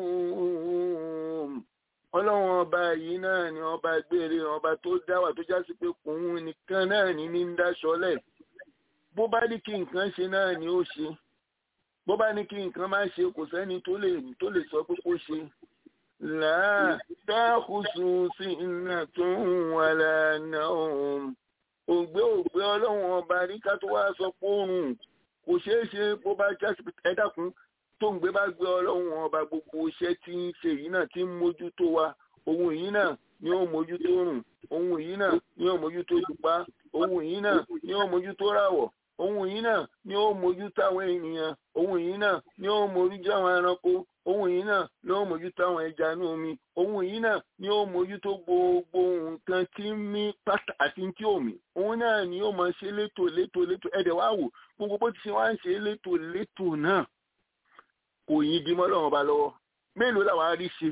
ọlọ́run ọba yìí náà ni ọba gbére ọba tó dáwà tó já sí pé òun nìkan náà ní ní ń dáṣọlẹ̀ bó bá ní kí nǹkan ṣe náà ni ó ṣe bó bá ní kí nǹkan má ṣe kò sẹ́ni tó lè tó lè sọ pé kó ṣe làá dákùsù sí iná tó ń wà lánà òun ògbé ògbé ọlọ́run ọba ní ká tó wá sọ pé òun kò ṣeé ṣe bó bá já sí ẹ dákun tó ń gbé bá gbé ọlọ́run ọba gbogbo iṣẹ́ tí ń ṣe yìí náà tí ń mójútó wa ohun yìí náà ni ó mójútó rùn ohun yìí náà ni ó mójútó ìdùpá ohun yìí náà ni ó mójútó ràwọ̀ ohun yìí náà ni ó mójútó àwọn ènìyàn ohun yìí náà ni ó mójútó àwọn ẹranko ohun yìí náà ni ó mójútó àwọn ẹja inú omi ohun yìí náà ni ó mójútó gbogbo nǹkan tí ń mí pátá àti tí ò mí ohun náà ni ó máa ṣe létò létò létò ẹ̀dẹ̀ wá wò gbogbo bó ti ṣe wá ń ṣe létò létò náà kò yí di mọ́ lọ́wọ́ ba lọ́wọ́ mélòó làwọn arí ṣe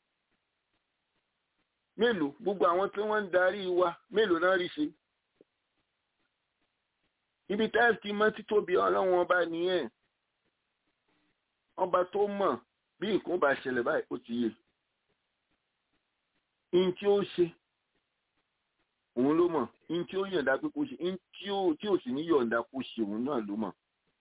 mélòó gbogbo àwọn tí wọ́n ń darí wa mélòó náà rí ṣe ibi táìsì mọ́ títóbi ọlọ́run ọba nìyẹn ọba tó mọ̀ bí nǹkan bá ṣẹlẹ̀ báyìí ó ti yé in tí ó ṣe òun ló mọ̀ in tí ó yọ̀ǹda pé kó ṣe in tí ò sì ní yọ̀ǹda kó ṣe òun náà ló mọ̀.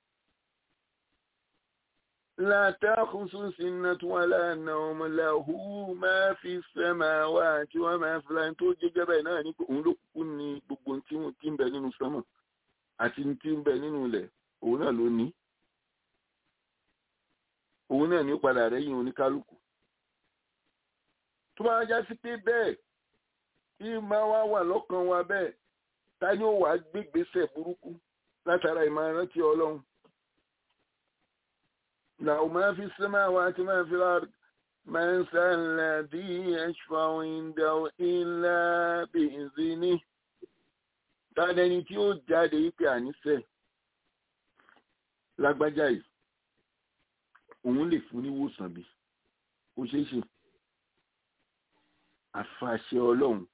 لا تأخذ سنة ولا نوم له ما في السماوات وما في الأرض tó jẹ́jẹ́ bẹ́ẹ̀ náà ní pé òun ló kúkú ní gbogbo tí wọ́n ti ń bẹ nínú sánmọ̀ àti tí ń bẹ nínú ilẹ̀ òun náà ló ní òun náà ní ó padà rẹ́yìn oníkálukú tó bá já sí pé bẹ́ẹ̀ tí máa wá wà lọ́kàn wa bẹ́ẹ̀ ta ni ó wàá gbégbèsè burúkú látara ìmọ̀ràn tí ọlọ́run له ما في السماوات ما في الأرض من ذا الذي يشفع عنده إلا بإذنه tàdẹni tí ó jáde wípé àníṣe lágbájá yìí òun lè fún níwòsàn bí ó ṣeé ṣe àfàṣẹ ọlọ́run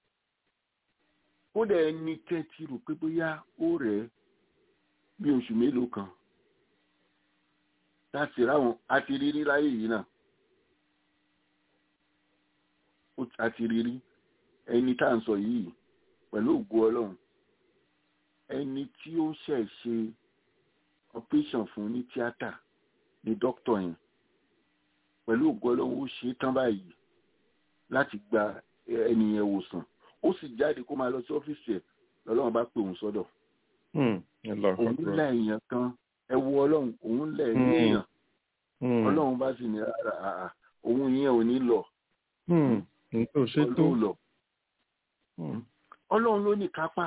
kódà ẹni tẹ́tí rò pé bóyá ó rẹ̀ bí oṣù mélòó kan láti ráwọn àti rírí láyé yìí náà ó ó- a ti rí rí ẹni tá à ń sọ yìí pẹ̀lú ògo ọlọ́run ẹni tí ó ṣẹ̀ ṣe operation fún ní tíátà ní dókítà yẹn pẹ̀lú ògo ọlọ́run ó ṣe é tán báyìí láti gba ẹni yẹn wòsàn ó sì jáde kó máa lọ sí ọ́fíìsì ẹ̀ lọ́lọ́run bá pè òun sọ́dọ̀ òun lẹ̀ èèyàn kan ẹ wo ọlọ́run òun lẹ̀ ní Hmm. èèyàn ọlọ́run bá sì ní rárá àà òun yẹn ò ní lọ nítorí ṣe tó ọlọ́run lọ ọlọ́run ló ní kápá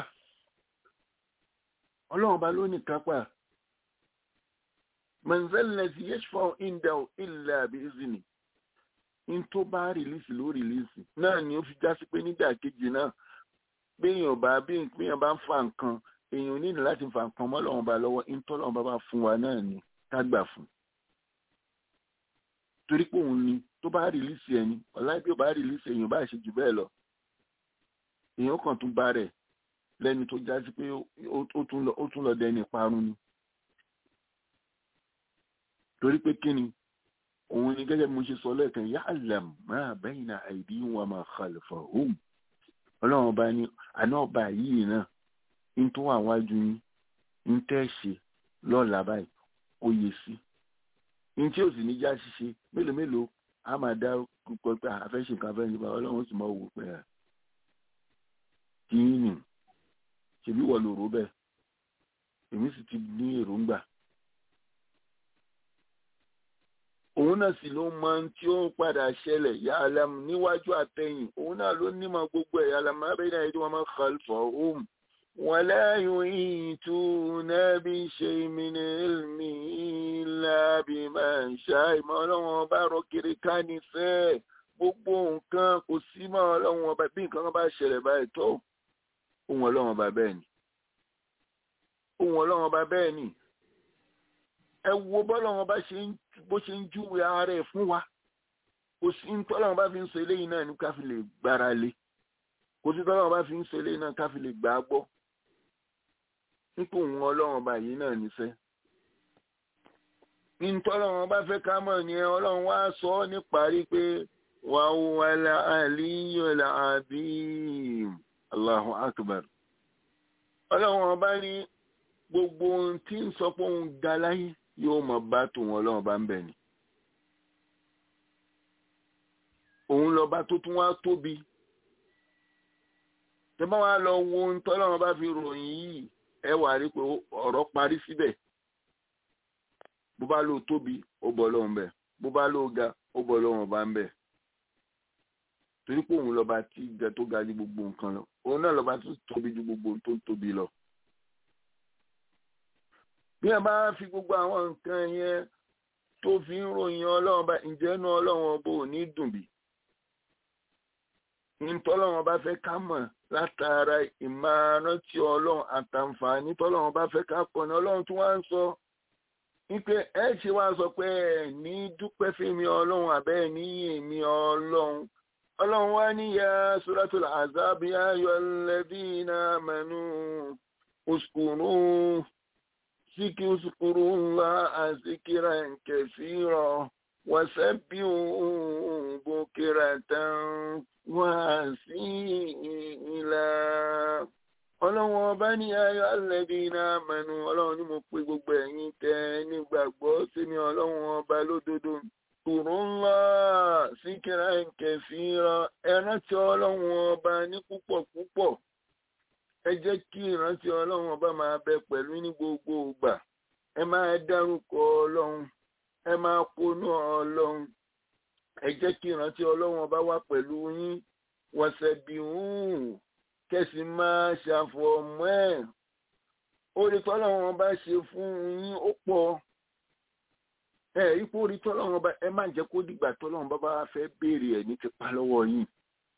ọlọ́run bá ló ní kápá mọ̀nzẹ́lẹ̀sì yẹ́sùfọ́ ìndẹ̀ ilẹ̀ àbí ìzìnì ní tó bá rìlíìsì ló rìlíìsì náà ni ó fi já sí pé nígbà kejì náà béèyàn bá bí béèyàn bá ń fa nǹkan èèyàn ò nílò láti fa nǹkan mọ́ ọlọ́run bá lọ́wọ́ ní tọ́lọ́run bá bá fún wa náà ni ká gbà fún torí pé òun ni tó bá rìlíìsì ẹni ọ̀la bí ó bá rìlíìsì èèyàn bá ṣe jù bẹ́ẹ̀ lọ èèyàn kàn tún bá rẹ̀ lẹ́ni tó já sí pé ó- ó tún lọ- ó tún lọ dẹni parun ni torí pé kí ni òun ni gẹ́gẹ́ bí mo ṣe sọ lẹ́ẹ̀kan ya'lam ma bayna aydihim wa ma khalfahum ọlọ́run ọba ní àná ọba yìí náà ń tó wà wájú yín ń tẹ́ ṣe lọ́la báyìí ó yẹ sí ní tí ò sì ní já ṣíṣe mélòó mélòó a máa dá púpọ̀ pé àfẹ́ṣe nǹkan fẹ́ nípa ọlọ́run ó sì máa wò pé à kí ni ṣèbí wọ̀ lòrò bẹ́ẹ̀ èmi sì ti ní èròǹgbà òun náà sì ló mọ ohun tí ó ń padà ṣẹlẹ̀ ya'lam níwájú àtẹ̀yìn òun náà ló nímọ̀ gbogbo ẹ̀ ya'lam ma bayna aydihim wa ma khalfahum wala yuhituna bi shay'in min ilmihi illa bima sha'a ìmọ̀ ọlọ́run ọba rọ kiri ká ní fẹ́ gbogbo nǹkan kò sí mọ́ ọlọ́run ọba bí nǹkan kan bá ṣẹlẹ̀ báyìí tó ohun ọlọ́run ọba bẹ́ẹ̀ ni ohun ọlọ́run ọba bẹ́ẹ̀ ni ẹ wo bọ́lọ́run ọba ṣe ń bó ṣe ń júwe ara ẹ̀ fún wa kò sí ní tọ́lọ́run bá fi ń sọ eléyìí náà ní ká fi lè gbára lé kò sí tọ́lọ́run bá fi ń sọ eléyìí náà ká fi lè gbà á gbọ́ nípò òun ọlọ́run ọba yìí náà nífẹ̀ẹ́ ní tọ́lọ́run ọba fẹ́ ká mọ̀ ní ẹ ọlọ́run wá sọ ọ́ níparí pé wàá wà láàlíyàn làbíìm Allahu akbar ọlọ́run ọba ní gbogbo ohun tí ń sọ pé òun ga láyé yóò mọ bá tòun ọlọ́run bá ń bẹ̀ ni. òun lọ́ba tó tún wá tóbi. tẹ́ bá wá lọ wo ohun tọ́lọ́run bá fi ròyìn yìí ẹ wà rí pé ọ̀rọ̀ parí síbẹ̀. bó bá lò tóbi ó bọ́ lọ́run bẹ̀ bó bá lò ga ó bọ́ lọ́run bá ń bẹ̀. torí pé òun lọ́ba tí ga tó ga ju gbogbo nǹkan lọ òun náà lọ́ba tó tóbi ju gbogbo tó tóbi lọ bí a bá fi gbogbo àwọn nǹkan yẹn tó fi ń ròyìn ọlọ́run bá ǹjẹ́ inú ọlọ́run ọba ò ní dùn bí? ntọ́lọ́run ọba fẹ́ ká mọ̀ látara ìmárántí ọlọ́run àtàǹfààní tọ́lọ́run ọba fẹ́ ká pọ̀ ní ọlọ́run tí wọ́n á ń sọ wípé ẹ ṣe wá sọ pé ẹ ní dúpẹ́ fèmí ọlọ́run àbẹ́ ẹ ní èmi ọlọ́run ọlọ́run wá níyà suratul azab ya ayyuhalladhina amanu uskuru. اذكروا الله ذكرا كثيرا وسبحوا بكرة وأصيلا ọlọ́run ọba ní ayọ̀ alẹ́bí náà mẹ́nu ọlọ́run ní mo pe gbogbo ẹ̀yin tẹ́ nígbàgbọ́ sí mi ọlọ́run ọba lódodo kùrú ńlá síkírà kẹfìrà ẹ rántí ọlọ́run ọba ní púpọ̀ púpọ̀ ẹ jẹ́ kí ìrántí ọlọ́run ọba máa bẹ pẹ̀lú ní gbogbo ìgbà ẹ máa dárúkọ ọlọ́run ẹ máa ponú ọlọ́run ẹ jẹ́ kí ìrántí ọlọ́run ọba wà pẹ̀lú yín wọ̀sẹ̀ bí hùn kẹsì máa ṣàfọ̀mọ́ ẹ̀ orí tọ́lọ́run ọba ṣe fún yín ó pọ̀ ẹ ipò orí tọ́lọ́run ọba ẹ má jẹ́ kó dìgbà tọ́lọ́run bá bá fẹ́ béèrè ẹ̀ ní tipa lọ́wọ́ yín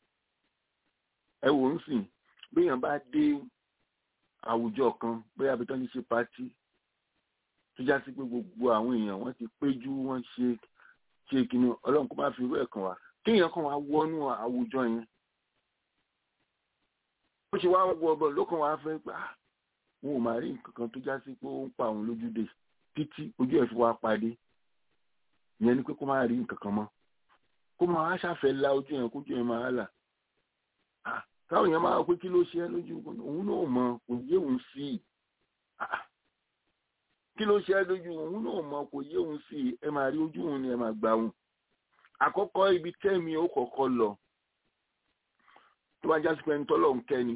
ẹ wò ń sìn béèyàn bá dé àwùjọ kan bóyá abitọ́ ní ṣe pátí tó já sí pé gbogbo àwọn èèyàn wọ́n ti péjú wọ́n ṣe ṣe kìnnì ọlọ́run kó má fi irú ẹ̀ kàn wá kéèyàn kan wá wọnú àwùjọ yẹn ó ṣe wá wọ ọbọ ló kàn wá fẹ́ pé ah wọn ò máa rí nǹkan kan tó já sí pé ó ń pa òun lójúde títí ojú ẹ̀ fi wá padé ìyẹn ni pé kó má rí nǹkan kan mọ́ kó máa ṣàfẹ́ la ojú yẹn kójú yẹn máa là káwọn èèyàn máa pé kí ló ṣe é lójú òun náà mọ kò yé òun sí i kí ló ṣe é lójú òun náà mọ kò yé òun sí i ẹ máa rí ojú òun ni ẹ máa gbà òun àkọ́kọ́ ibi tẹ́mi ó kọ́kọ́ lọ tó bá já sí pé ẹni tọ́lọ̀ ń kẹ́ni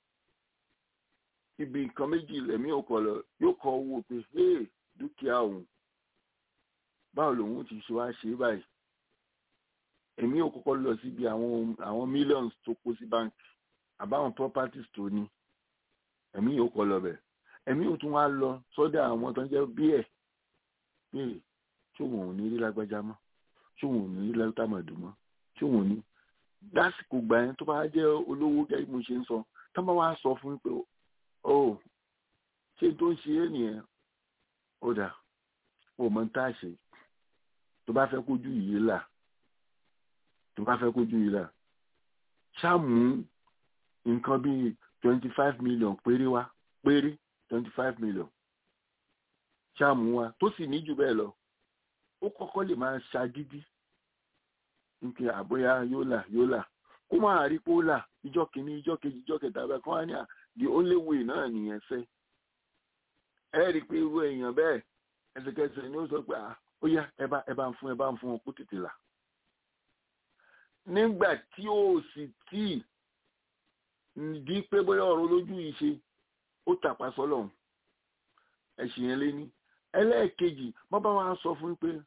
ibi nǹkan méjì lẹ́mí ò kọ̀ lọ yóò kọ́ owó pé hey dúkìá òun báwo lòun ti ṣe wá ṣe báyìí èmi ò kọ́kọ́ lọ síbi àwọn àwọn millions tó kó sí báńkì àbáwọn properties tó ní èmi ò kọ́ lọ bẹ̀ èmi ò tún wá lọ sọ́dọ̀ àwọn tó ń jẹ́ bí ẹ̀ pé ṣóun ò ní rí lágbájá mọ́ ṣóun ò ní rí látàmọ̀dù mọ́ ṣóun ò ní lásìkò gbà yẹn tó bá jẹ́ olówó gẹ́gẹ́ bí mo ṣe ń sọ tó bá wá sọ fún mi pé ó ṣé tó ń ṣe é nìyẹn ó dà ó mọ tá a ṣe tó bá fẹ́ kójú yìí là tó bá fẹ́ kójú yìí là ṣáàmù nǹkan bíi twenty five million péré wá péré twenty five million ṣáàmù wa tó sì ní jù bẹ́ẹ̀ lọ ó kọ́kọ́ lè máa ṣagídí nke àbóyá yóò là yóò là kó máa rí pé ó là ìjọ kìíní ìjọ kejì ìjọ kẹta bẹ́ẹ̀ kọ́ wá ní à the only way náà nìyẹn fẹ́ ẹ rí i pé irú èèyàn bẹ́ẹ̀ ẹsẹ̀kẹsẹ̀ ni ó sọ pé ó yá ẹ bá ẹ bá ń fún ẹ bá ń fún ọ kó tètè là nígbà tí ó sì tí di pé bóyá ọ̀rọ̀ lójú yìí ṣe ó tàpá sọ́lọ́run ẹ̀sìn yẹn lé ní ẹlẹ́ẹ̀kejì wọ́n bá wa sọ fún pé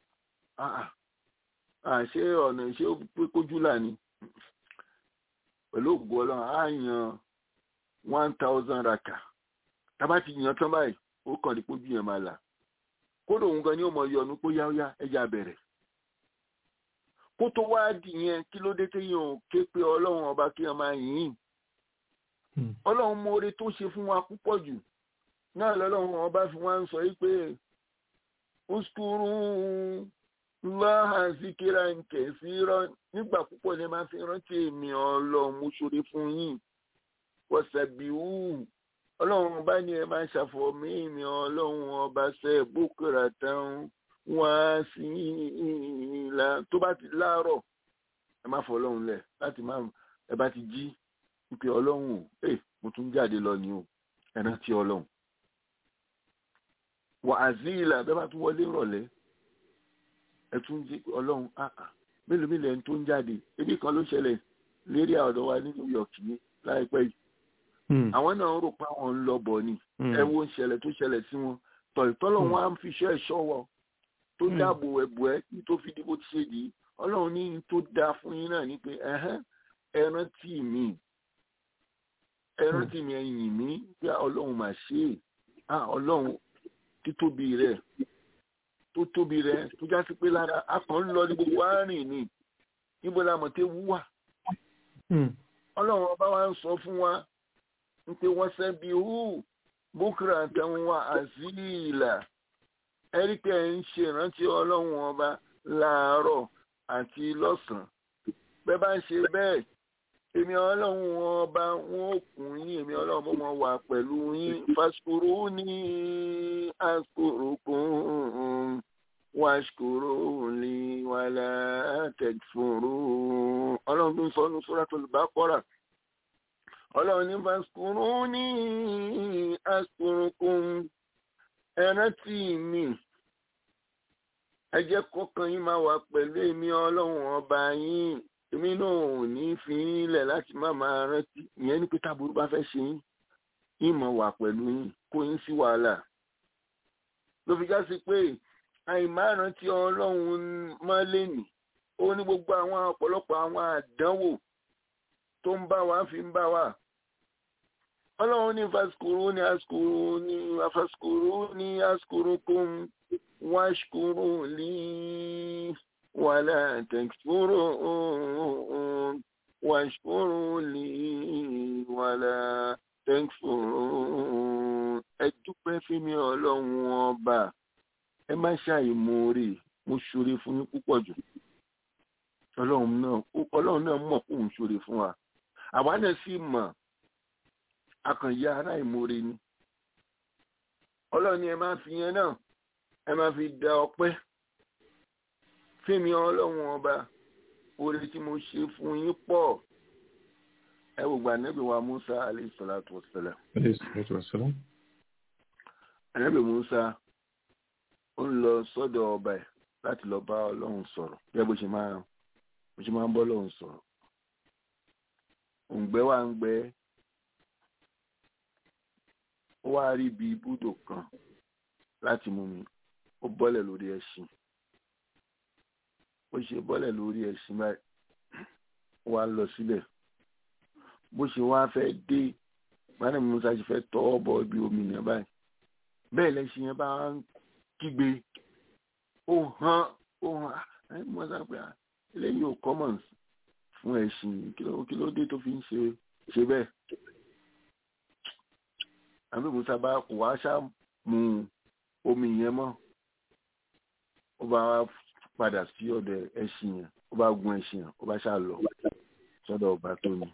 àṣé ọ̀nà ìṣe pé kójú là ní pẹ̀lú ògùn ọlọ́run á yan one thousand raka tábà ti yan tán báyìí ó kàn ní kójú yẹn máa là kódò òun gan ni ó mọ yọnu pé yáyá ẹja bẹ̀rẹ̀ kó tó wá dì yẹn kí ló dé téèyàn ò ké pé ọlọ́run ọba kí wọ́n máa yìn ọlọ́run mọ̀ọ́re tó ṣe fún wa púpọ̀ jù náà lọ́lọ́run ọba fi wá ń sọ yìí pé uskuru láhà síkírà nkẹ̀ sí rọ nígbà púpọ̀ ní máa fi rántí èmi ọlọ́run mo ṣoore fún yín wọ́sàbíwù ọlọ́run ọba ni ẹ máa ṣàfọ̀mí èmi ọlọ́run ọba ṣe bókèrà tán wá sí ìlà tó bá ti láàárọ̀ ẹ má fọ ọlọ́run lẹ̀ láti má ẹ bá ti jí wípé ọlọ́run ẹ mo tún jáde lọ ni o ẹ rántí ọlọ́run wà á sí ìlà bẹ́ẹ̀ bá tún wọlé rọ̀lẹ́ ẹ tún jí ọlọ́run àà mélòó mélòó ẹni tó ń jáde ebi kan ló ṣẹlẹ̀ lérí ọ̀dọ̀ wa ní New York ní láìpẹ́ yìí àwọn náà rò pé àwọn ń lọ bọ̀ ni ẹ wo ń ṣẹlẹ̀ tó ṣẹlẹ̀ sí wọn tọ̀ìtọ́lọ̀ wọn á ń fi iṣẹ́ ẹ̀ṣọ́ wọ tó dáàbò ẹ̀bù ẹ tó fi dìbò ti ṣe yìí ọlọ́run ní tó dáa fún yín náà ní pé ẹ rántí mi ẹ rántí mi ẹ̀yìn mi pé ọlọ́run mà ṣe é ọlọ́run títóbi rẹ̀ tó tóbi rẹ̀ tó já sí pé lára akàn ń lọ ní gbogbo àárín ni níbo la mọ̀ tẹ́ wú wà. ọlọ́run ọba wa ń sọ fún wa ń pé wọ́n sẹ́bi hù bókìrà àtẹ̀wọ̀n wa àzíìlà ẹ̀ríkẹ́ ń ṣe ìrántí ọlọ́run ọba láàárọ̀ àti lọ́sàn-án bẹ́ẹ̀ bá ń ṣe bẹ́ẹ̀ èmi ọlọ́run ọba wọn ò kún yín èmi ọlọ́run mo mọ̀ wà pẹ̀lú yín fásikòrò ní àsìkòròkùn wàṣkòrò ní wàlá tẹ̀fòrò ọlọ́run tó ń sọ ní Suratul Baqara ọlọ́run ní fásikòrò ní àsìkòròkùn ẹ̀rántí mi ẹ jẹ́ kọ́kàn yín máa wà pẹ̀lú èmi ọlọ́run ọba yín èmi náà ò ní fi ilẹ̀ láti má máa rántí ìyẹn ní pé táburú bá fẹ́ ṣe yín ìmọ̀ wà pẹ̀lú yín kó yín sí wàhálà ló fi já sí pé àìmárántí ọlọ́run máa lè nì ó ní gbogbo àwọn ọ̀pọ̀lọpọ̀ àwọn àdánwò tó ń bá wa fi ń bá wa ọlọ́run ní fasikuru ní asikuru ní afasikuru ní asikuru kún wáṣkuru lí wàlá tẹ̀kfúrú wàṣkúrú lí wàlá tẹ̀kfúrú ẹ dúpẹ́ fún mi ọlọ́run ọba ẹ má ṣàìmoore mo ṣoore fún yín púpọ̀ jù ọlọ́run náà ọlọ́run náà mọ̀ kó ń ṣoore fún wa àwa náà sì mọ̀ akànyà ará ìmoore ni ọlọ́run ni ẹ máa fi yẹn náà ẹ máa fi da ọpẹ́ fẹ́mi ọlọ́run ọba oore tí mo ṣe fún yín pọ̀ ẹ wò gba ànábì wa musa alayhi salatu wa salam ànábì musa ó ń lọ sọ́dọ̀ ọba ẹ̀ láti lọ bá ọlọ́run sọ̀rọ̀ bí bó ṣe máa bó ṣe máa ń bọ́ ọlọ́run sọ̀rọ̀ òǹgbẹ́ wa ń gbẹ́ ó wá rí ibi ibùdó kan láti mú mi ó bọ́lẹ̀ lórí ẹṣin bó ṣe bọ́lẹ̀ lórí ẹṣin báyìí ó wá lọ síbẹ̀ bó ṣe wá fẹ́ dé gbani musa ṣe fẹ́ tọ́ bọ ibi omi yẹn báyìí bẹ́ẹ̀ lẹ́ṣin yẹn bá ń kígbe ó hàn ó hàn ẹ musa pé eléyìí ò common fún ẹṣin kí ló dé tó fi ń ṣe ṣe bẹ́ẹ̀ àbí musa bá kò wá ṣá mu omi yẹn mọ́ ó bá padà sí ọ̀dọ̀ ẹṣin yẹn ó bá gun ẹṣin yẹn ó bá ṣá lọ sọ́dọ̀ ọba tó ní.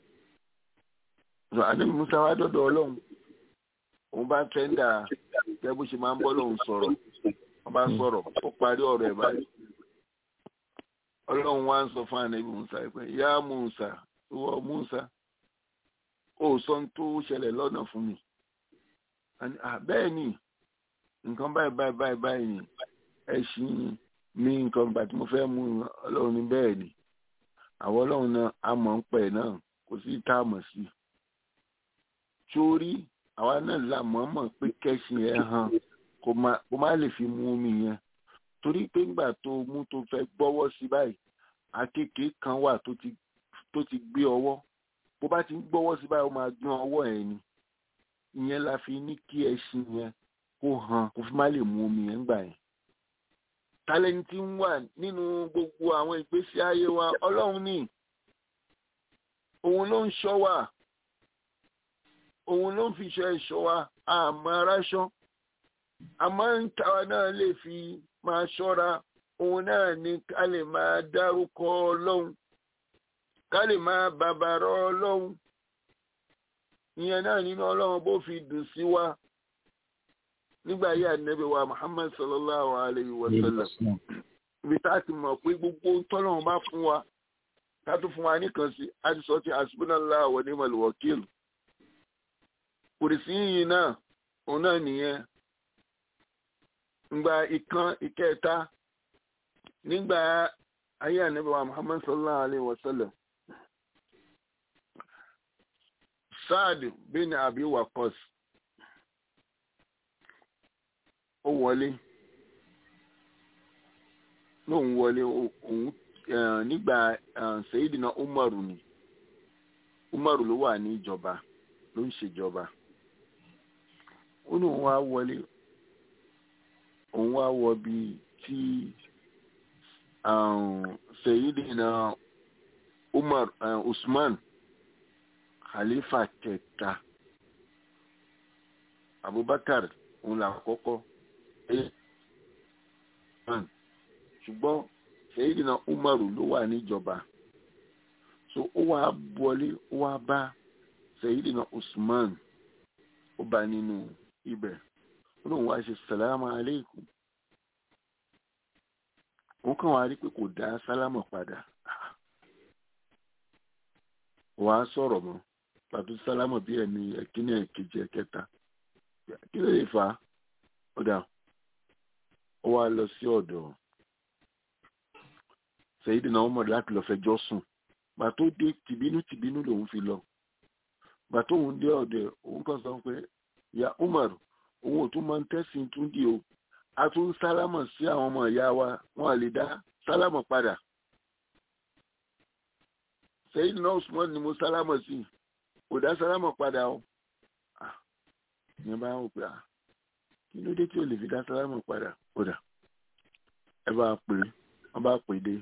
àdébí musa wá dọ́dọ̀ ọlọ́run òun bá tẹ́ńdà gẹ́gẹ́ bó ṣe máa ń bọ́ lòun sọ̀rọ̀ wọ́n bá sọ̀rọ̀ ó parí ọ̀rọ̀ ẹ̀ báyìí. ọlọ́run wá ń sọ fún ànábì musa pé yá musa ìwọ musa ó sọ tó ṣẹlẹ̀ lọ́nà fún mi. bẹ́ẹ̀ ni nǹkan báyìí báyìí báyìí báyìí ni ẹṣin mi nǹkan gbà tí mo fẹ́ mú ọlọ́run ní bẹ́ẹ̀ ni àwọn ọlọ́run náà a mọ̀ ń pẹ̀ náà kò sí tá a mọ̀ sí. sórí àwa náà la mọ̀ọ́mọ̀ pé kẹ́sìn ẹ̀ hàn kó má lè fi mú omi yẹn torí pé ńgbà tó mú tó fẹ́ gbọ́wọ́ sí báyìí akéèké kan wà tó ti gbé ọwọ́ bó bá ti ń gbọ́wọ́ sí báyìí ó máa gbọ́n ọwọ́ ẹ̀ ni ìyẹn la fi ní kí ẹṣin yẹn kó hàn kó fi má lè mú omi yẹn gbà yẹn tálẹ́ǹtì ń wà nínú gbogbo àwọn ìgbésí ayé wa ọlọ́run ní òun ló ń ṣọ́ wa òun ló ń fi ṣọ́ ẹ̀ṣọ́ wa àmọ́ aráṣọ́ àmọ́ ń tàwa náà lè fi máa ṣọ́ra òun náà ní ká lè máa dárúkọ ọlọ́run ká lè máa bàbàrọ̀ ọlọ́run ìyẹn náà nínú ọlọ́run bó fi dùn sí wa nígbà yí ànábì wa muhammad sallallahu alayhi wa sallam ibi tá a ti mọ̀ pé gbogbo tọ́lọ́run bá fún wa ká tó fún wa nìkan sí a ti sọ ti hasbunallah wa ni'mal wakil kùrìsì yìí náà òun náà nìyẹn ngba ìkan ìkẹta nígbà ayé ànábì wa muhammad sallallahu alayhi wa sallam saad bin abi waqas ó wọlé lóun wọlé òun nígbà Sayyidina Umaru ni Umaru ló wà ní ìjọba ló ń ṣèjọba ó ní òun wá wọlé òun wá wọ bí tí Sayyidina Umar Usman khalifa kẹta Abubakar òun là kọ́kọ́ ṣùgbọ́n Sayyidina Umaru ló wà níjọba so ó wá wọlé ó wá bá Sayyidina Usman ó bá nínú ibẹ̀ ó lóun wá ṣe sàlámà aleikum òun kàn wá rí pé kò dá sálámà padà wàá sọ̀rọ̀ mọ́ pàtó sálámà bí ẹni ẹ̀kíní ẹ̀kejì ẹ̀kẹta kí ló lè fà á ó dà ó wá lọ sí ọ̀dọ̀ Sayyidina Umar láti lọ fẹjọ́ sùn gbà tó dé tìbínú tìbínú lòun fi lọ gbà tó òun dé ọ̀dọ̀ òun kàn sọ pé ya Umar òun ò tún máa ń tẹ́sìn tún di o a tún sálámà sí àwọn ọmọ ìyá wa wọn à lè dá sálámà padà Sayyidina Usman ni mo sálámà sí kò dá sálámà padà o ìyẹn bá wò pé à kí ló dé tí o lè fi dá sálámà padà ó dà ẹ bá pè é wọn bá pè é dé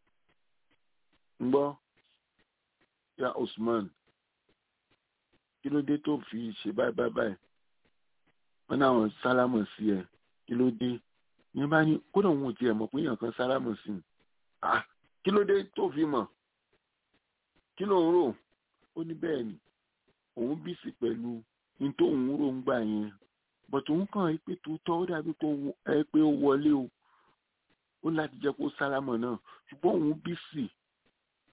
ń gbọ́ ya Usman kí ló dé tó fi ṣe báyìí báyìí báyìí wọn náà wọn sálámà sí ẹ kí ló dé ìyẹn bá ní kódà òun ò tiẹ̀ mọ̀ pé èèyàn kan sálámà sí i ah kí ló dé tó fi mọ̀ kí ló ń rò ó ní bẹ́ẹ̀ ni òun bí sí pẹ̀lú ní tó ń rò ń gbà yẹn bọ̀tù òun kàn rí pé tòótọ́ ó dàbí kó ẹ pé ó wọlé o ó láti jẹ́ kó sálámọ̀ náà ṣùgbọ́n òun bí sí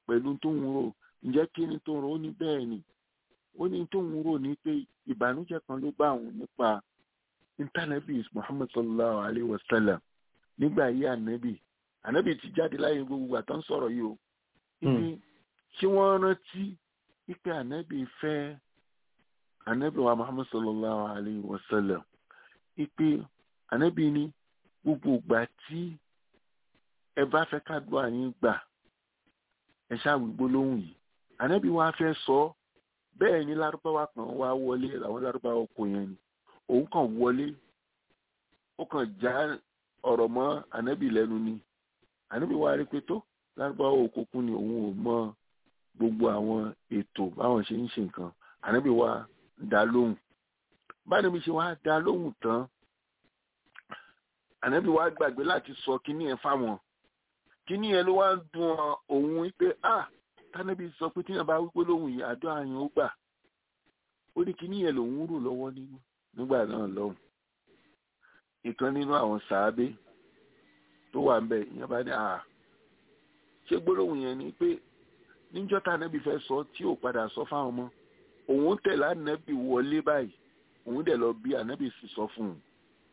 pẹ̀lú tó ń rò ǹjẹ́ kí ni tó ń rò ó ní bẹ́ẹ̀ ni ó ní tó ń rò ní pé ìbànújẹ́ kan ló bá òun nípa intanẹ́bì muhammad sallallahu alayhi wa sallam nígbà yí ànábì ànábì ti jáde láyé gbogbo àtọ́ ń sọ̀rọ̀ yìí o ibi tí wọ́n rántí wípé ànábì fẹ́ ànábì wa muhammad sallallahu alayhi wa sallam wípé ànábì ní gbogbo ìgbà tí ẹ bá fẹ́ kádùá yín gbà ẹ ṣáàwì gbólóhùn yìí ànábì wa fẹ́ sọ ọ́ bẹ́ẹ̀ ni lárúbáwá kan wá wọlé àwọn lárúbáwá kò yẹn ni òun kàn wọlé ó kàn já ọ̀rọ̀ mọ́ ànábì lẹ́nu ni ànábì wa rí pé tó lárúbáwá òkùnkùn ni òun ò mọ gbogbo àwọn ètò báwọn ṣe ń ṣe nǹkan ànábì wa dá lóhùn báyìí mi ṣe wá dá lóhùn tán ànábì wa gbàgbé láti sọ kíní yẹn fáwọn kíní yẹn ló wá ń dùn òun pé ah tánàbí sọ pé tíyàn bá wípé lóhùn yìí àdó àyàn ó gbà ó ní kíní yẹn lòun rò lọ́wọ́ nínú nígbà náà lọ́hùn ìkan nínú àwọn sàábé tó wà ń bẹ ìyẹn bá ní àá ṣé gbólóhùn yẹn ni pé níjọ́ tánàbí fẹ́ sọ tí ò padà sọ fáwọn ọmọ òun tẹ̀lé ànábì wọlé báyìí òun dẹ̀ lọ bí ànábì sì sọ fún un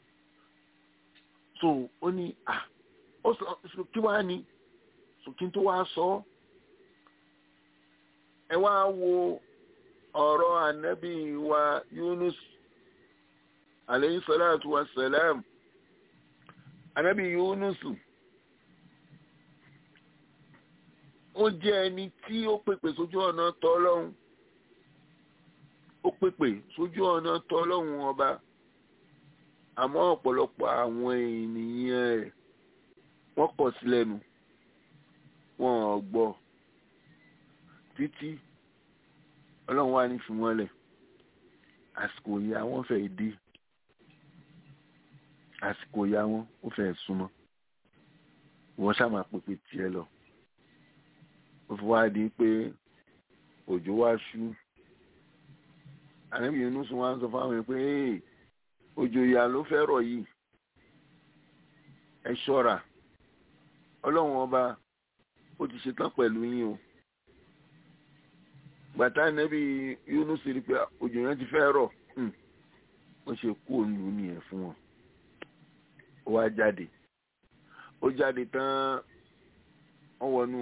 so ó ní à ó sọ kí wàá ní kí n tó wá sọ ọ́ ẹ wá wo ọ̀rọ̀ ànábì wa Yunus alayhi salatu wa salam ànábì Yunus ó jẹ́ ẹni tí ó pèpè sójú ọ̀nà tọ́lọ́hún ó pèpè sójú ọ̀nà tọ́lọ́hún ọba àmọ́ ọ̀pọ̀lọpọ̀ àwọn ènìyàn rẹ̀ wọ́n kọ̀ sí lẹ́nu wọn ò gbọ́ títí ọlọ́run wá ní fi wọ́n lẹ̀ àsìkò ìyá wọn fẹ́ dé àsìkò ìyá wọn ó fẹ́ súnmọ́ wọ́n ṣàmà pèpè tiẹ̀ lọ ó fi wá di pé òjò wá ṣú ànábì Yunus wá ń sọ fáwọn pé òjò ìyá ló fẹ́ rọ̀ yìí ẹ ṣọ́ra ọlọ́run ọba ó ti ṣetán pẹ̀lú yín o gbàtà nẹ́bí Yunus rí pé òjò yẹn ti fẹ́ rọ̀ ó ṣe kú òǹlù nìyẹn fún wọn ó wá jáde ó jáde tán ó wọnú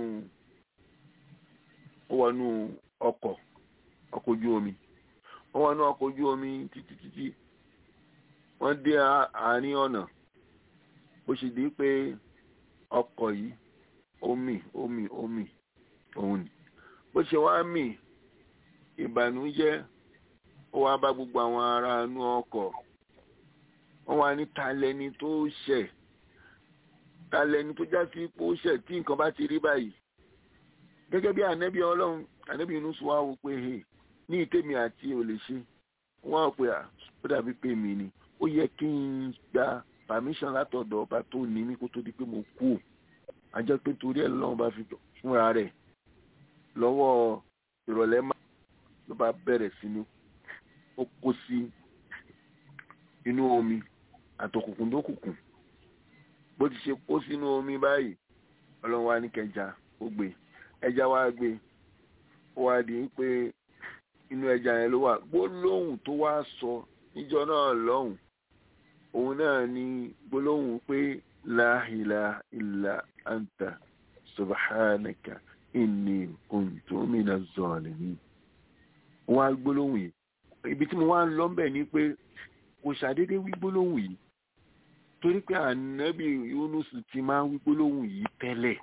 ó wọnú ọkọ̀ ọkọ̀ ojú omi ó wọnú ọkọ̀ ojú omi títí títí wọ́n dé àárín ọ̀nà ó ṣe di pé ọkọ̀ yìí omi omi omi òun ni bó ṣe wá mì ìbànújẹ́ ó wá bá gbogbo àwọn ará inú ọkọ̀ wọ́n wá ní talẹ́ni tó ṣẹ̀ talẹ́ni tó já sí pé ó ṣẹ̀ tí nǹkan bá ti rí báyìí gẹ́gẹ́ bí ànẹ́bí ọlọ́run ànẹ́bí inú sọ wá wò pé ní ìtẹ́mi àti ò lè ṣe wọ́n á pè à ó dàbí pé mi ni ó yẹ kí n gba permission látọ̀dọ̀ ọba tó ní mí kó tó di pé mo kú ò àjọ pé torí ẹ̀ lọ́wọ́ bá fi fúnra rẹ̀ lọ́wọ́ ìrọ̀lẹ́ máa ló bá bẹ̀rẹ̀ sí ní ó kó sí inú omi àtòkùnkùn dókùnkùn bó ti ṣe kó sínú omi báyìí ọlọ́run wá ní kẹja ó gbé ẹja wá gbé ó wá di pé inú ẹja yẹn ló wà gbólóhùn tó wá sọ níjọ náà lọ́hùn òun náà ní gbólóhùn pé la ilaha illa anta subhanaka inni kuntu minaz zalimin wọn á gbólóhùn yìí ibi tí mo wá ń lọ bẹ̀ ni pé kò ṣàdédé wí gbólóhùn yìí torí pé ànábì Yunus ti máa ń wí gbólóhùn yìí tẹ́lẹ̀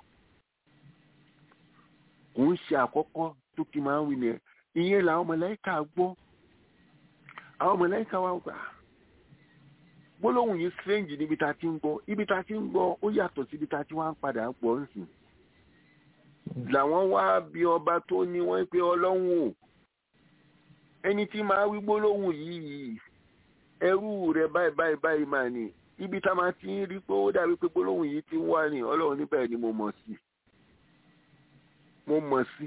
kò ń ṣe àkọ́kọ́ tó kí máa ń wí nìyẹn ìyẹn làwọn mọ̀lẹ́kà gbọ́ àwọn mọ̀lẹ́kà wa gbà gbólóhùn yìí strange níbi tá a ti ń gbọ́ ibi tá a ti ń gbọ́ ó yàtọ̀ sí ibi tá a ti wá ń padà gbọ́ ń sìn làwọn wá bí ọba tó ní wọ́n pé ọlọ́run o ẹni tí máa wí gbólóhùn yìí ẹrú rẹ̀ báyìí báyìí báyìí máa ní ibi tá a máa ti ń rí pé ó dàbí pé gbólóhùn yìí ti ń wá ní ọlọ́run níbẹ̀ ni mo mọ̀ sí mo mọ̀ sí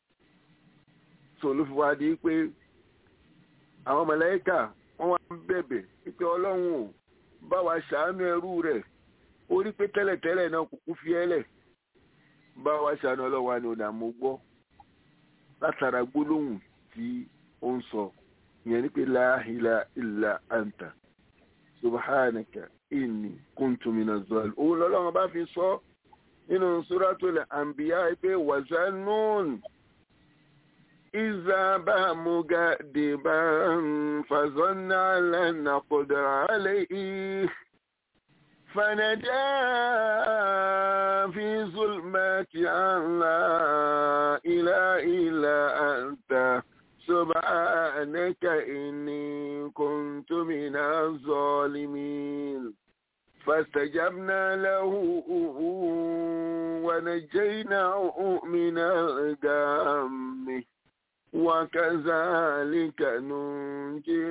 so ló fi wá di pé àwọn mọ̀lẹ́kà wọ́n wá ń bẹ̀bẹ̀ pé ọlọ́run ò bá wa ṣàánú ẹrú rẹ̀ ó rí pé tẹ́lẹ̀tẹ́lẹ̀ náà kúkú fi ẹ́lẹ̀ bá wa ṣàánú ọlọ́wà ni ọ̀dà mo gbọ́ látara gbólóhùn tí ó ń sọ ìyẹn ní pé la ilaha illa anta subhanaka inni kuntu minaz zalim òun lọ́lọ́run bá fi sọ nínú suratul anbiya pé wazanun iza bá mugadiban fazanna lan naqdir alayhi فنجا في ظلمات أن لا إله إلا أنت سبحانك إني كنت من الظالمين فاستجبنا له ونجيناه من الغم وكذلك ننجي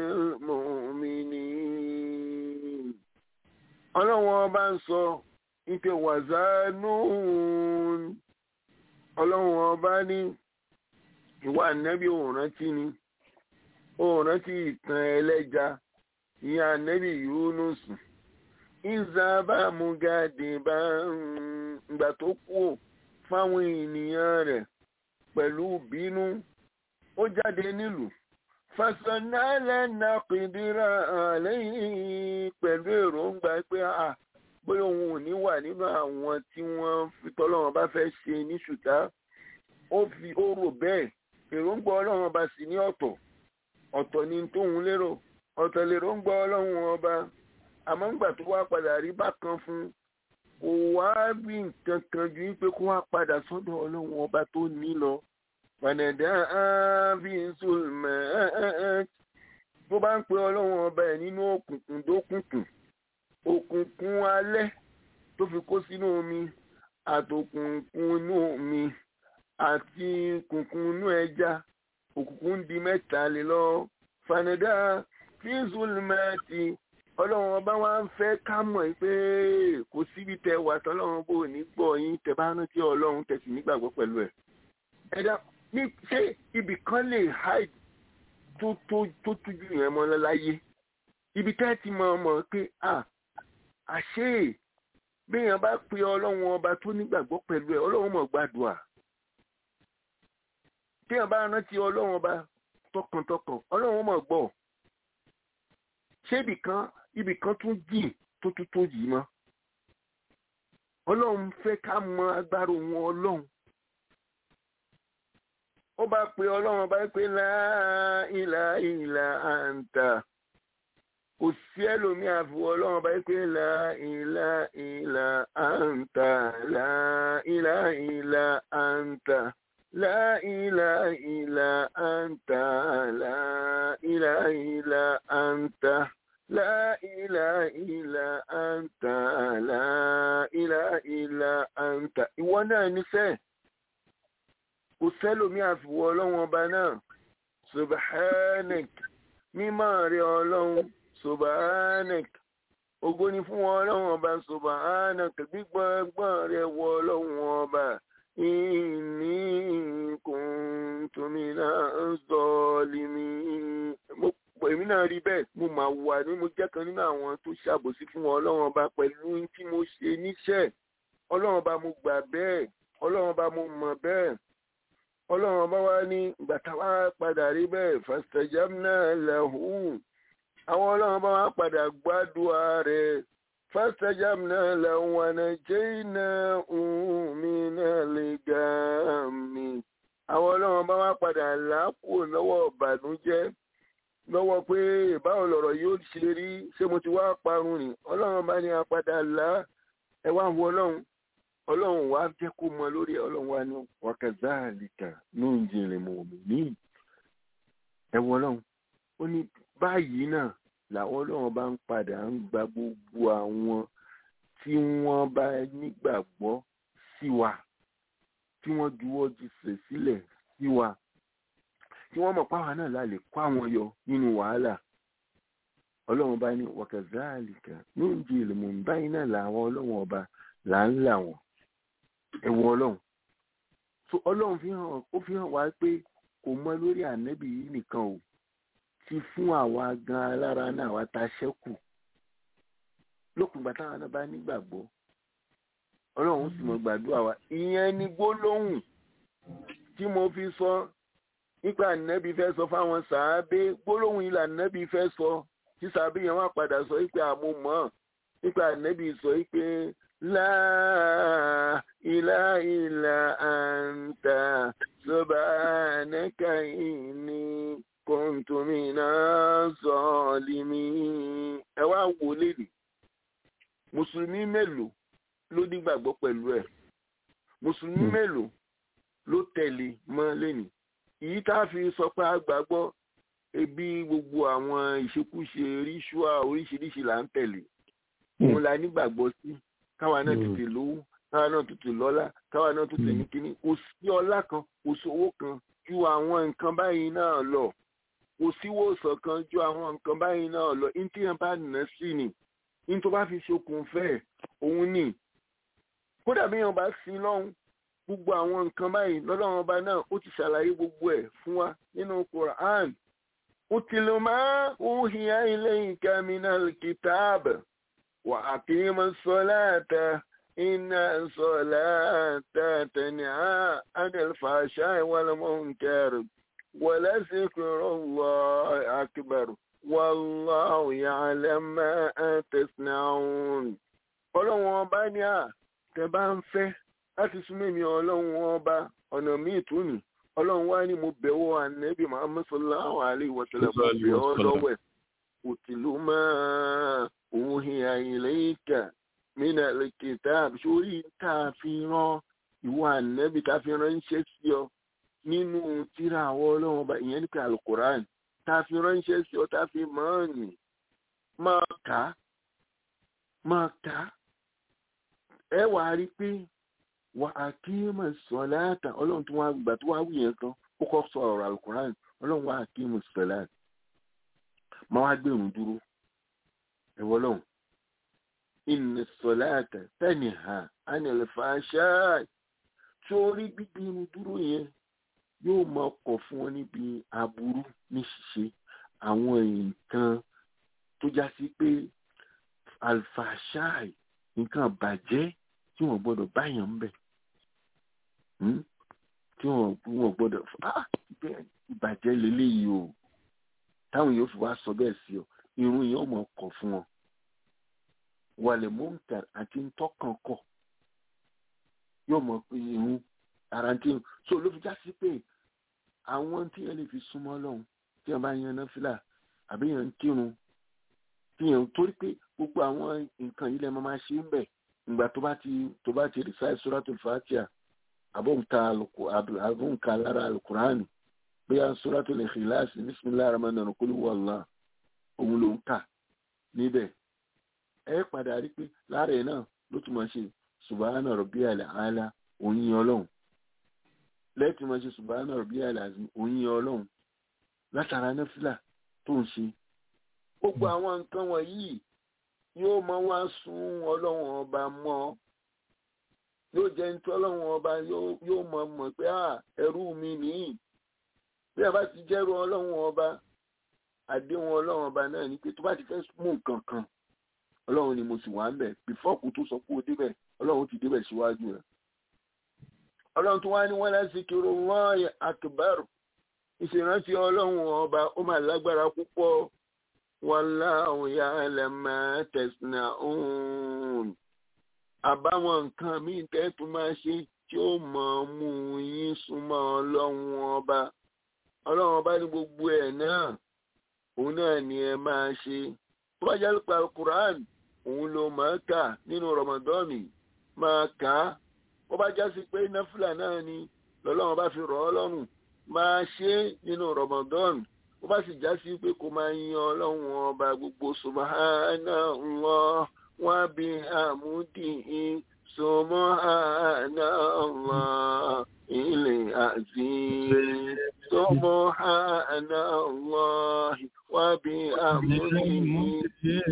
المؤمنين ọlọ́run ọba ń sọ ike wàzánùún ọlọ́run ọba ní ìwà ànẹ́bí òun rántí ni òun rántí ìtàn ẹlẹ́ja ìyá ànẹ́bí yúnúsù ìzàbà mugade bá ìgbà tó kú fáwọn ènìyàn rẹ̀ pẹ̀lú bínú ó jáde nílùú fasanálẹ̀ náà pìdíra lẹ́yìn pẹ̀lú èròǹgbà pé bóyá òun ò ní wà nínú àwọn tí wọ́n fi tọ́lọ́wọ́n bá fẹ́ ṣe ní ṣùtá ó fi ó rò bẹ́ẹ̀ èròǹgbà ọlọ́run ọba sì ní ọ̀tọ̀ ọ̀tọ̀ ni tóun lérò ọ̀tọ̀ lèròǹgbà ọlọ́run ọba àmọ́ ńgbà tó wá padà rí bákan fún kò wá rí nǹkan kan ju wípé kó wá padà sọ́dọ̀ ọlọ́run ọba tó ní lọ fànàdà bí sulmẹ́ẹ̀t bó bá ń pe ọlọ́run ọba ẹ̀ nínú òkùnkùn dókùnkùn òkùnkùn alẹ́ tó fi kó sínú omi àtòkùnkùn inú omi àti kùnkùn inú ẹja òkùnkùn ń di mẹ́ta lè lọ fànàdà bí sulmẹ́ẹ̀t ọlọ́run ọba wa ń fẹ́ ká mọ̀ pé kò síbi tẹ wà tọ́lọ́run bò ní gbọ́ yín tẹ bá rántí ọlọ́run tẹ̀sí nígbàgbọ́ pẹ̀lú ẹ̀ ẹ̀dá ní ṣé ibì kan lè hide tó tó tó tójú yẹn mọ́ láyé ibi tẹ́ ti mọ̀ mọ̀ pé à àṣé béèyàn bá pe ọlọ́run ọba tó nígbàgbọ́ pẹ̀lú ẹ̀ ọlọ́run mọ̀ gbàdúrà téèyàn bá rántí ọlọ́run ọba tọkàntọkàn ọlọ́run mọ̀ gbọ́ ṣé ibì kan ibì kan tún jìn tó tó tó yìí mọ́ ọlọ́run fẹ́ ká mọ agbára òun ọlọ́run ó bá pe ọlọ́run bá pé láìlà ìlà àǹtà kò sí ẹlòmíà fún ọlọ́run bá pé láìlà ìlà àǹtà láìlà ìlà àǹtà láìlà ìlà àǹtà láìlà ìlà àǹtà láìlà ìlà àǹtà láìlà ìlà àǹtà ìwọ náà nífẹ̀ẹ́ kò sẹ́lòmí àfiwọ́ ọlọ́run ọba náà subhanak mímọ́ rẹ ọlọ́run subhanak ògo ni fún ọlọ́run ọba subhanak gbígbọ́ngbọ́n rẹ wọ ọlọ́run ọba inni kuntu minas zalimin èmi náà rí bẹ́ẹ̀ mo máa wà ní mo jẹ́ kan nínú àwọn tó ṣàbòsí fún ọlọ́run ọba pẹ̀lú tí mo ṣe níṣẹ́ ọlọ́run ọba mo gbà bẹ́ẹ̀ ọlọ́run ọba mo mọ̀ bẹ́ẹ̀ ọlọ́run ọba wa ní gbàtà wá padà rí bẹ́ẹ̀ fastajabna lahu àwọn ọlọ́run ọba wa padà gbàdúrà rẹ̀ fastajabna lahu wa najaynahu minal gammi àwọn ọlọ́run ọba wa padà làákù lọ́wọ́ ìbànújẹ́ lọ́wọ́ pé báwo lọ̀rọ̀ yóò ṣe rí ṣé mo ti wá parun ni ọlọ́run bá ní apadà là ẹ wá wo ọlọ́run ọlọ́run wá jẹ́ kó mọ lórí ọlọ́run wá ní wákàtí nunjil mu'minin ẹ wo ọlọ́run ó ní báyìí náà làwọn ọlọ́run bá ń padà ń gba gbogbo àwọn tí wọ́n bá nígbàgbọ́ sí wa tí wọ́n juwọ́ jùsẹ̀ sílẹ̀ sí wa tí wọ́n mọ̀ páwa náà la lè kó àwọn yọ nínú wàhálà ọlọ́run bá ní wákàtí nunjil mu'minin báyìí náà làwọn ọlọ́run ọba là ń là wọ́n ẹwọ ọlọ́run so ọlọ́run fi hàn ó fi hàn wá pé kò mọ lórí ànábì yìí nìkan o ti fún àwa gan alára náà wá ta ṣẹ́kù lókun ìgbà táwọn náà bá nígbàgbọ́ ọlọ́run sì mọ̀ gbàdúrà wa ìyẹn ni gbólóhùn tí mo fi sọ nípa ànábì fẹ́ sọ fáwọn sàábé gbólóhùn ilà ànábì fẹ́ sọ tí sàábé yẹn wà padà sọ pé àmọ́ mọ́ nípa ànábì sọ pé láà ilá ilà àǹtà subhanaka inni kuntu minas zalimin ẹ wá wò lédè mùsùlùmí mélòó ló nígbàgbọ́ pẹ̀lú ẹ̀ mùsùlùmí mélòó ló tẹ̀lé mọ́ lẹ́nìí èyí tá a fi sọ pé a gbàgbọ́ ebi gbogbo àwọn ìṣekúṣe ríṣùà oríṣiríṣi là ń tẹ̀lé òun la nígbàgbọ́ sí káwa náà tètè lówó káwa náà tètè lọ́lá káwa náà tètè ní kíní kò sí ọlá kan kò sí owó kan ju àwọn nǹkan báyìí náà lọ kò sí wòsàn kan ju àwọn nǹkan báyìí náà lọ ní tí yẹn bá nà sí ni ní tó bá fi ṣokùn fẹ́ òun ni kódà bí yẹn bá sin lọ́hùn gbogbo àwọn nǹkan báyìí lọ́lọ́run ọba náà ó ti ṣàlàyé gbogbo ẹ̀ fún wa nínú Quran utlu ma uhiya ilayka minal kitab wa aqima salata inna salata tanha anil fahsha'i wal munkar wa la zikrullahi akbar wallahu ya'lam ma tasna'un ọlọ́run ọba ní à tẹ bá ń fẹ́ láti súnmọ́ èmi ọlọ́run ọba ọ̀nà míì tún ní ọlọ́run wá ní mo bẹ̀wọ̀ ànẹ́bí muhammed sallallahu alayhi wa sallam mo bẹ̀ ọ́ lọ́wọ́ ẹ̀ òtìlú máa òun hin ilayka mina al-kitab sórí tá a fi rán ìwọ ànẹ́bí tá a fi ránṣẹ́ sí ọ nínú tíra àwọ ọlọ́run ọba ìyẹn nípa alukoran tá a fi ránṣẹ́ sí ọ tá a fi máa nì máa kà á máa kà á ẹ wàá rí i pé wà á kí mọ̀ sọ̀láàtà ọlọ́run tó wá gbà tó wá wù yẹn kan ó kọ́ sọ ọ̀rọ̀ alukuran ọlọ́run wà á kí mọ̀ sọ̀láàtà máa wá gbẹ̀rún dúró ẹ̀wọ́ lọ́hùn ìnà sọ̀láàtà tẹ̀lé ha ánìlẹ̀ fàáṣáì sórí gbígbẹ̀rún dúró yẹn yóò máa kọ̀ fún wọn níbi aburú ní ṣíṣe àwọn nǹkan tó já sí pé alfàṣáì nǹkan bàjẹ́ tí wọ́n gbọ́dọ̀ báyàn ń bẹ̀ tí wọ́n gbọ́dọ̀ ìbàjẹ́ lélẹ́yìí o táwọn yóò fi wá sọ bẹ́ẹ̀ sí ọ irun yẹn ọmọ kọ̀ fún wọn wàlẹ̀ mọ́ǹkà àti ntọ́kàn kọ̀ yóò mọ̀ pé irun ara tí so ló fi já sí pé àwọn tí yẹn lè fi súnmọ́ lọ́hùn tí yẹn bá yan náfìlà àbí yẹn ń kírun tí yẹn torí pé gbogbo àwọn nǹkan yìí lẹ́ máa ṣe ń bẹ̀ ìgbà tó bá ti tó bá ti rìsáì suratul fatiha àbọ̀nká àbọ̀nká lára alukurani bóyá suratul ikhlas bismillahir rahmanir rahim qul huwallah òun ló ń kà níbẹ̀ ẹ padà rí pé lára ẹ̀ náà ló tún máa ṣe subhana rabbiyal ala òyìn ọlọ́run lẹ́ẹ̀tì máa ṣe subhana rabbiyal azim òyìn ọlọ́run látara náfìlà tó ń ṣe gbogbo àwọn nǹkan wọ̀nyí yóò máa wá sún ọlọ́run ọba mọ́ yóò jẹ́ nítorí ọlọ́run ọba yóò mọ̀ mọ̀ pé ẹrú mi nìyí bí a bá ti jẹ́rú ọlọ́run ọba àdéhùn ọlọ́run ọba náà ni pé tó bá ti fẹ́ mú nǹkan kan ọlọ́run ni mo sì wà ń bẹ̀ bífọ́ọ̀kù tó sọ pé o débẹ̀ ọlọ́run ti débẹ̀ síwájú rẹ̀ ọlọ́run tó wá ní wọ́n láti kírun wọ́n akbar ìṣèrántí ọlọ́run ọba ó máa lágbára púpọ̀ wallahu ya'lam ma tasna'un àbáwọn nǹkan míì tẹ́tù máa ṣe tí ó mọ̀ mú yín súnmọ́ ọlọ́run ọba ọlọ́run ọba ní gbogbo ẹ̀ náà òun náà ni ẹ máa ṣe tó bá jẹ́ nípa Quran òun ló máa kà nínú Ramadan máa kà á ó bá já sí pé náfìlà náà ni lọ́lọ́run bá fi rọ̀ ọ́ lọ́rùn máa ṣe nínú Ramadan ó bá sì já sí pé kó máa yan ọlọ́run ọba gbogbo subhanallah wa bihamdihi subhanallah ilẹ̀ azim subhanallah wa bihamdihi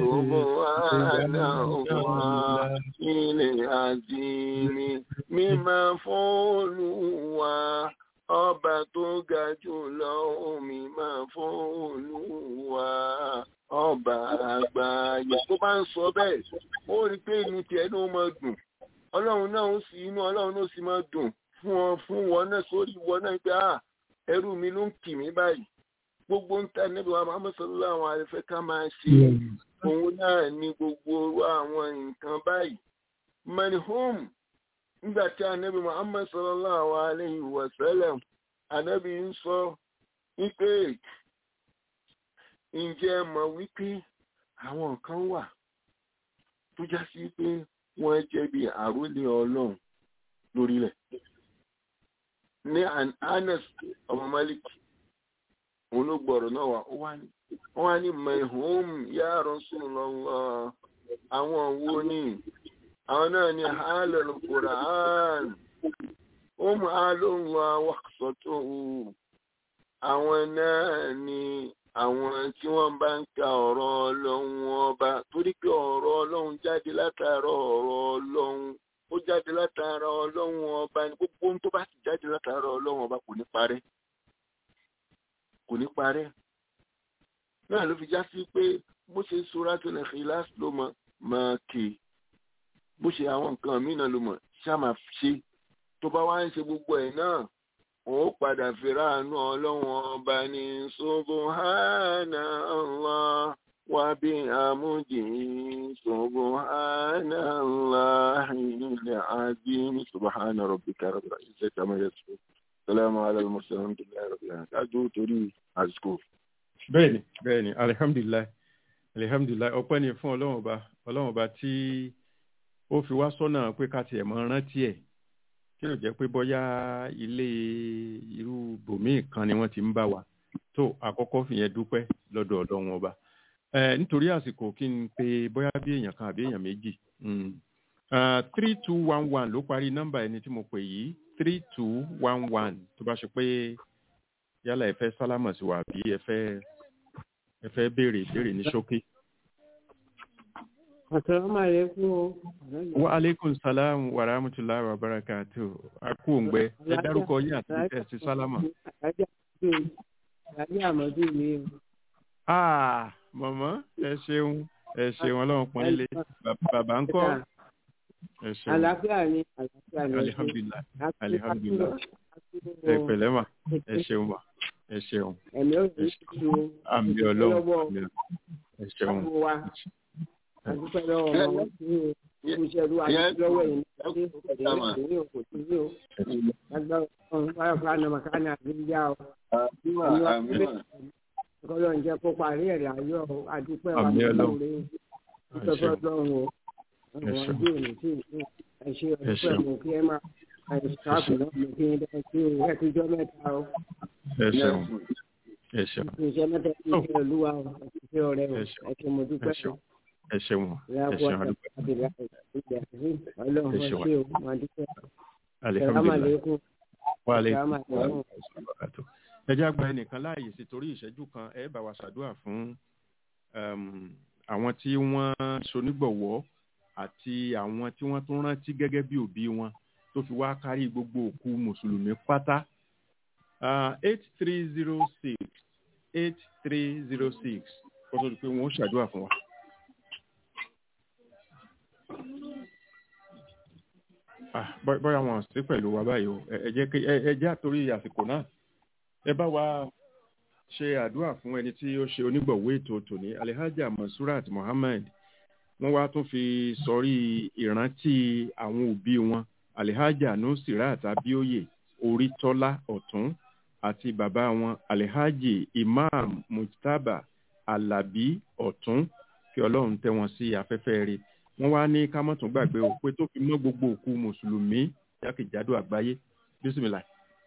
subhanallah ilẹ̀ azim mímọ́ fún Olúwa ọba tó ga jù lọ omi máa fún Olúwa ọba àgbáyé tó bá ń sọ bẹ́ẹ̀ ó rí pé inú tiẹ̀ ló mọ dùn ọlọ́run náà ó sì inú ọlọ́run náà ó sì máa dùn fún ọ fún wọn náà sórí wọn náà pé ah ẹrú mi ló ń kì mí báyìí gbogbo ń ta níbi wa Muhammad sallallahu alaihi wasallam ká máa ṣe òun náà ní gbogbo orú àwọn nǹkan báyìí manhum nígbà tí anabi Muhammad sallallahu alaihi wasallam anabi ń sọ wípé ǹjẹ́ ẹ mọ̀ wípé àwọn kan wà tó já sí pé wọ́n jẹ́ bí àrólé ọlọ́run lórílẹ̀ ní Anas ọmọ Malik òun ló gbọ́rọ̀ náà wá wọ́n wá ní mahum ya Rasulullah àwọn wo ni àwọn náà ní halal Qur'an hum halullah waqsatuhu àwọn náà ní àwọn tí wọ́n bá ń ka ọ̀rọ̀ ọlọ́run ọba torí pé ọ̀rọ̀ ọlọ́run jáde látara ọ̀rọ̀ ọlọ́run ó jáde látara ọlọ́run ọba ní gbogbo ohun tó bá sì jáde látara ọlọ́run ọba kò ní parẹ́ kò ní parẹ́ náà ló fi já sí pé bó ṣe Suratul Ikhlas ló mọ máa kè bó ṣe àwọn nǹkan míì náà ló mọ ṣá máa ṣe tó bá wá ń ṣe gbogbo ẹ̀ náà ó padà fìràánú ọlọ́run ọba ní subhana Allah wa bi amudi subhana Allah ilẹ̀ azim subhana rabbika rabbil izzati amma yasifun salamu ala al-mursalin alhamdulillahi rabbil alamin kájú torí àsìkò. bẹ́ẹ̀ni bẹ́ẹ̀ni alihamdulilayi alihamdulilayi ọpẹ́ ni fún ọlọ́run ọba ọlọ́run ọba tí ó fi wá sọ́nà pé ká tiẹ̀ mọ rántí ẹ̀ kí ló jẹ́ pé bóyá ilé irú bòmíì kan ni wọ́n ti ń bá wa tó àkọ́kọ́ fìyẹn dúpẹ́ lọ́dọ̀ ọlọ́run ọba ẹ nítorí àsìkò kí n pe bóyá bí èèyàn kan àbí èèyàn méjì three two one one ló parí nọ́mbà ẹni tí mo pè yìí three two one one tó bá ṣe pé yálà ẹ fẹ́ sálámà sí wa àbí ẹ fẹ́ ẹ fẹ́ béèrè ìbéèrè ní ṣókí. Assalamu alaikum o. wa aleykum salam wa rahmatulahi wa barakatu a kú òǹgbẹ ẹ dárúkọ yín àti ẹ sí sálámà. Àjẹ́ àmọ́dú mi o. ah mọ̀mọ́ ẹ ṣeun ẹ ṣeun ọlọ́run pọ́n ilé bàbá ń kọ́ ẹ ṣeun Àlàáfíà ni àlàáfíà ni. alihamdulilayi alihamdulilayi ẹ pẹ̀lẹ́ mà ẹ ṣeun mà ẹ ṣeun Ẹ̀mí ò ní ṣu o. àmì ọlọ́run àmì ọlọ́run ẹ ṣeun Ọmọ wa. Àdúpẹ́ lọ́wọ́ ọmọ tí o. Iṣẹ́ ìlú àti lọ́wọ́ yìí ní ọdún ìpàdé ní òkò tí ní o. Lágbára ọ̀hún báyọ̀ fún àná màkánà àbí yá o. Kọ́lọ́ ń jẹ́ kó parí ẹ̀rẹ̀ ayọ̀ o. Àdúpẹ́ wa Àmì ní Ọlọ́run. ìlú ìtọ́jú ọlọ́run o. Ọ̀rọ̀ ṣeun. ọdún òní tí ìlú ẹ ṣe ọ̀pẹ́ ṣeun. mú kí ẹ máa ẹ̀ ṣáàpù náà mú kí ẹ dẹ́ sí o. Ẹ ti jọ mẹ́ta o. ẹ ṣeun ẹ ṣeun Iṣẹ́ mẹ́ta ti ṣe olúwa o. Ẹ ti ṣe ọ̀rẹ́ o. Ẹ ṣeun. Ẹ ṣe mo ẹ dúpẹ́ o. ṣeun ẹ ṣeun ẹ Ìyáàbọ̀ ṣeun àdúgbò Ọlọ́run Ẹ ẹ ṣeun. ṣe o. Mo dúpẹ́. alihamdulilayi Sàlámàlẹ́kùn. wa aleykum Sàlámàlẹ́kùn. salam ẹ jẹ́ àgbà ẹnìkan láàyè sí torí ìṣẹ́jú kan ẹ bá wa ṣàdúrà fún um, àwọn tí wọ́n ṣonígbọ̀wọ́ àti àwọn tí wọ́n tún rántí gẹ́gẹ́ bí òbí wọn tó fi wá kárí gbogbo òkú mùsùlùmí pátá eight three zero six eight three zero six kó tó di pé wọ́n ó ṣàdúrà fún wa. Ah, bọ́- bọ́yá wọn sí pẹ̀lú wa báyìí o ẹ ẹ jẹ́ kí ẹ ẹ jẹ́ àtorí àsìkò náà ẹ bá wa ṣe àdúrà fún ẹni tí ó ṣe onígbọ̀wọ́ ètò tòní alhaja mansurat mohammed wọ́n wá tún fi sọrí ìrántí àwọn òbí wọn alhaja nusirat abioye orítọ́lá ọ̀tún àti bàbá wọn alhaji imam mujtaba alabi ọ̀tún kí ọlọ́run tẹ́ wọn sí afẹ́fẹ́ rẹ̀ wọ́n wá ní ká má tún gbàgbé o pé tó fi mọ́ gbogbo òkú mùsùlùmí jákèjádò àgbáyé bísímìlà.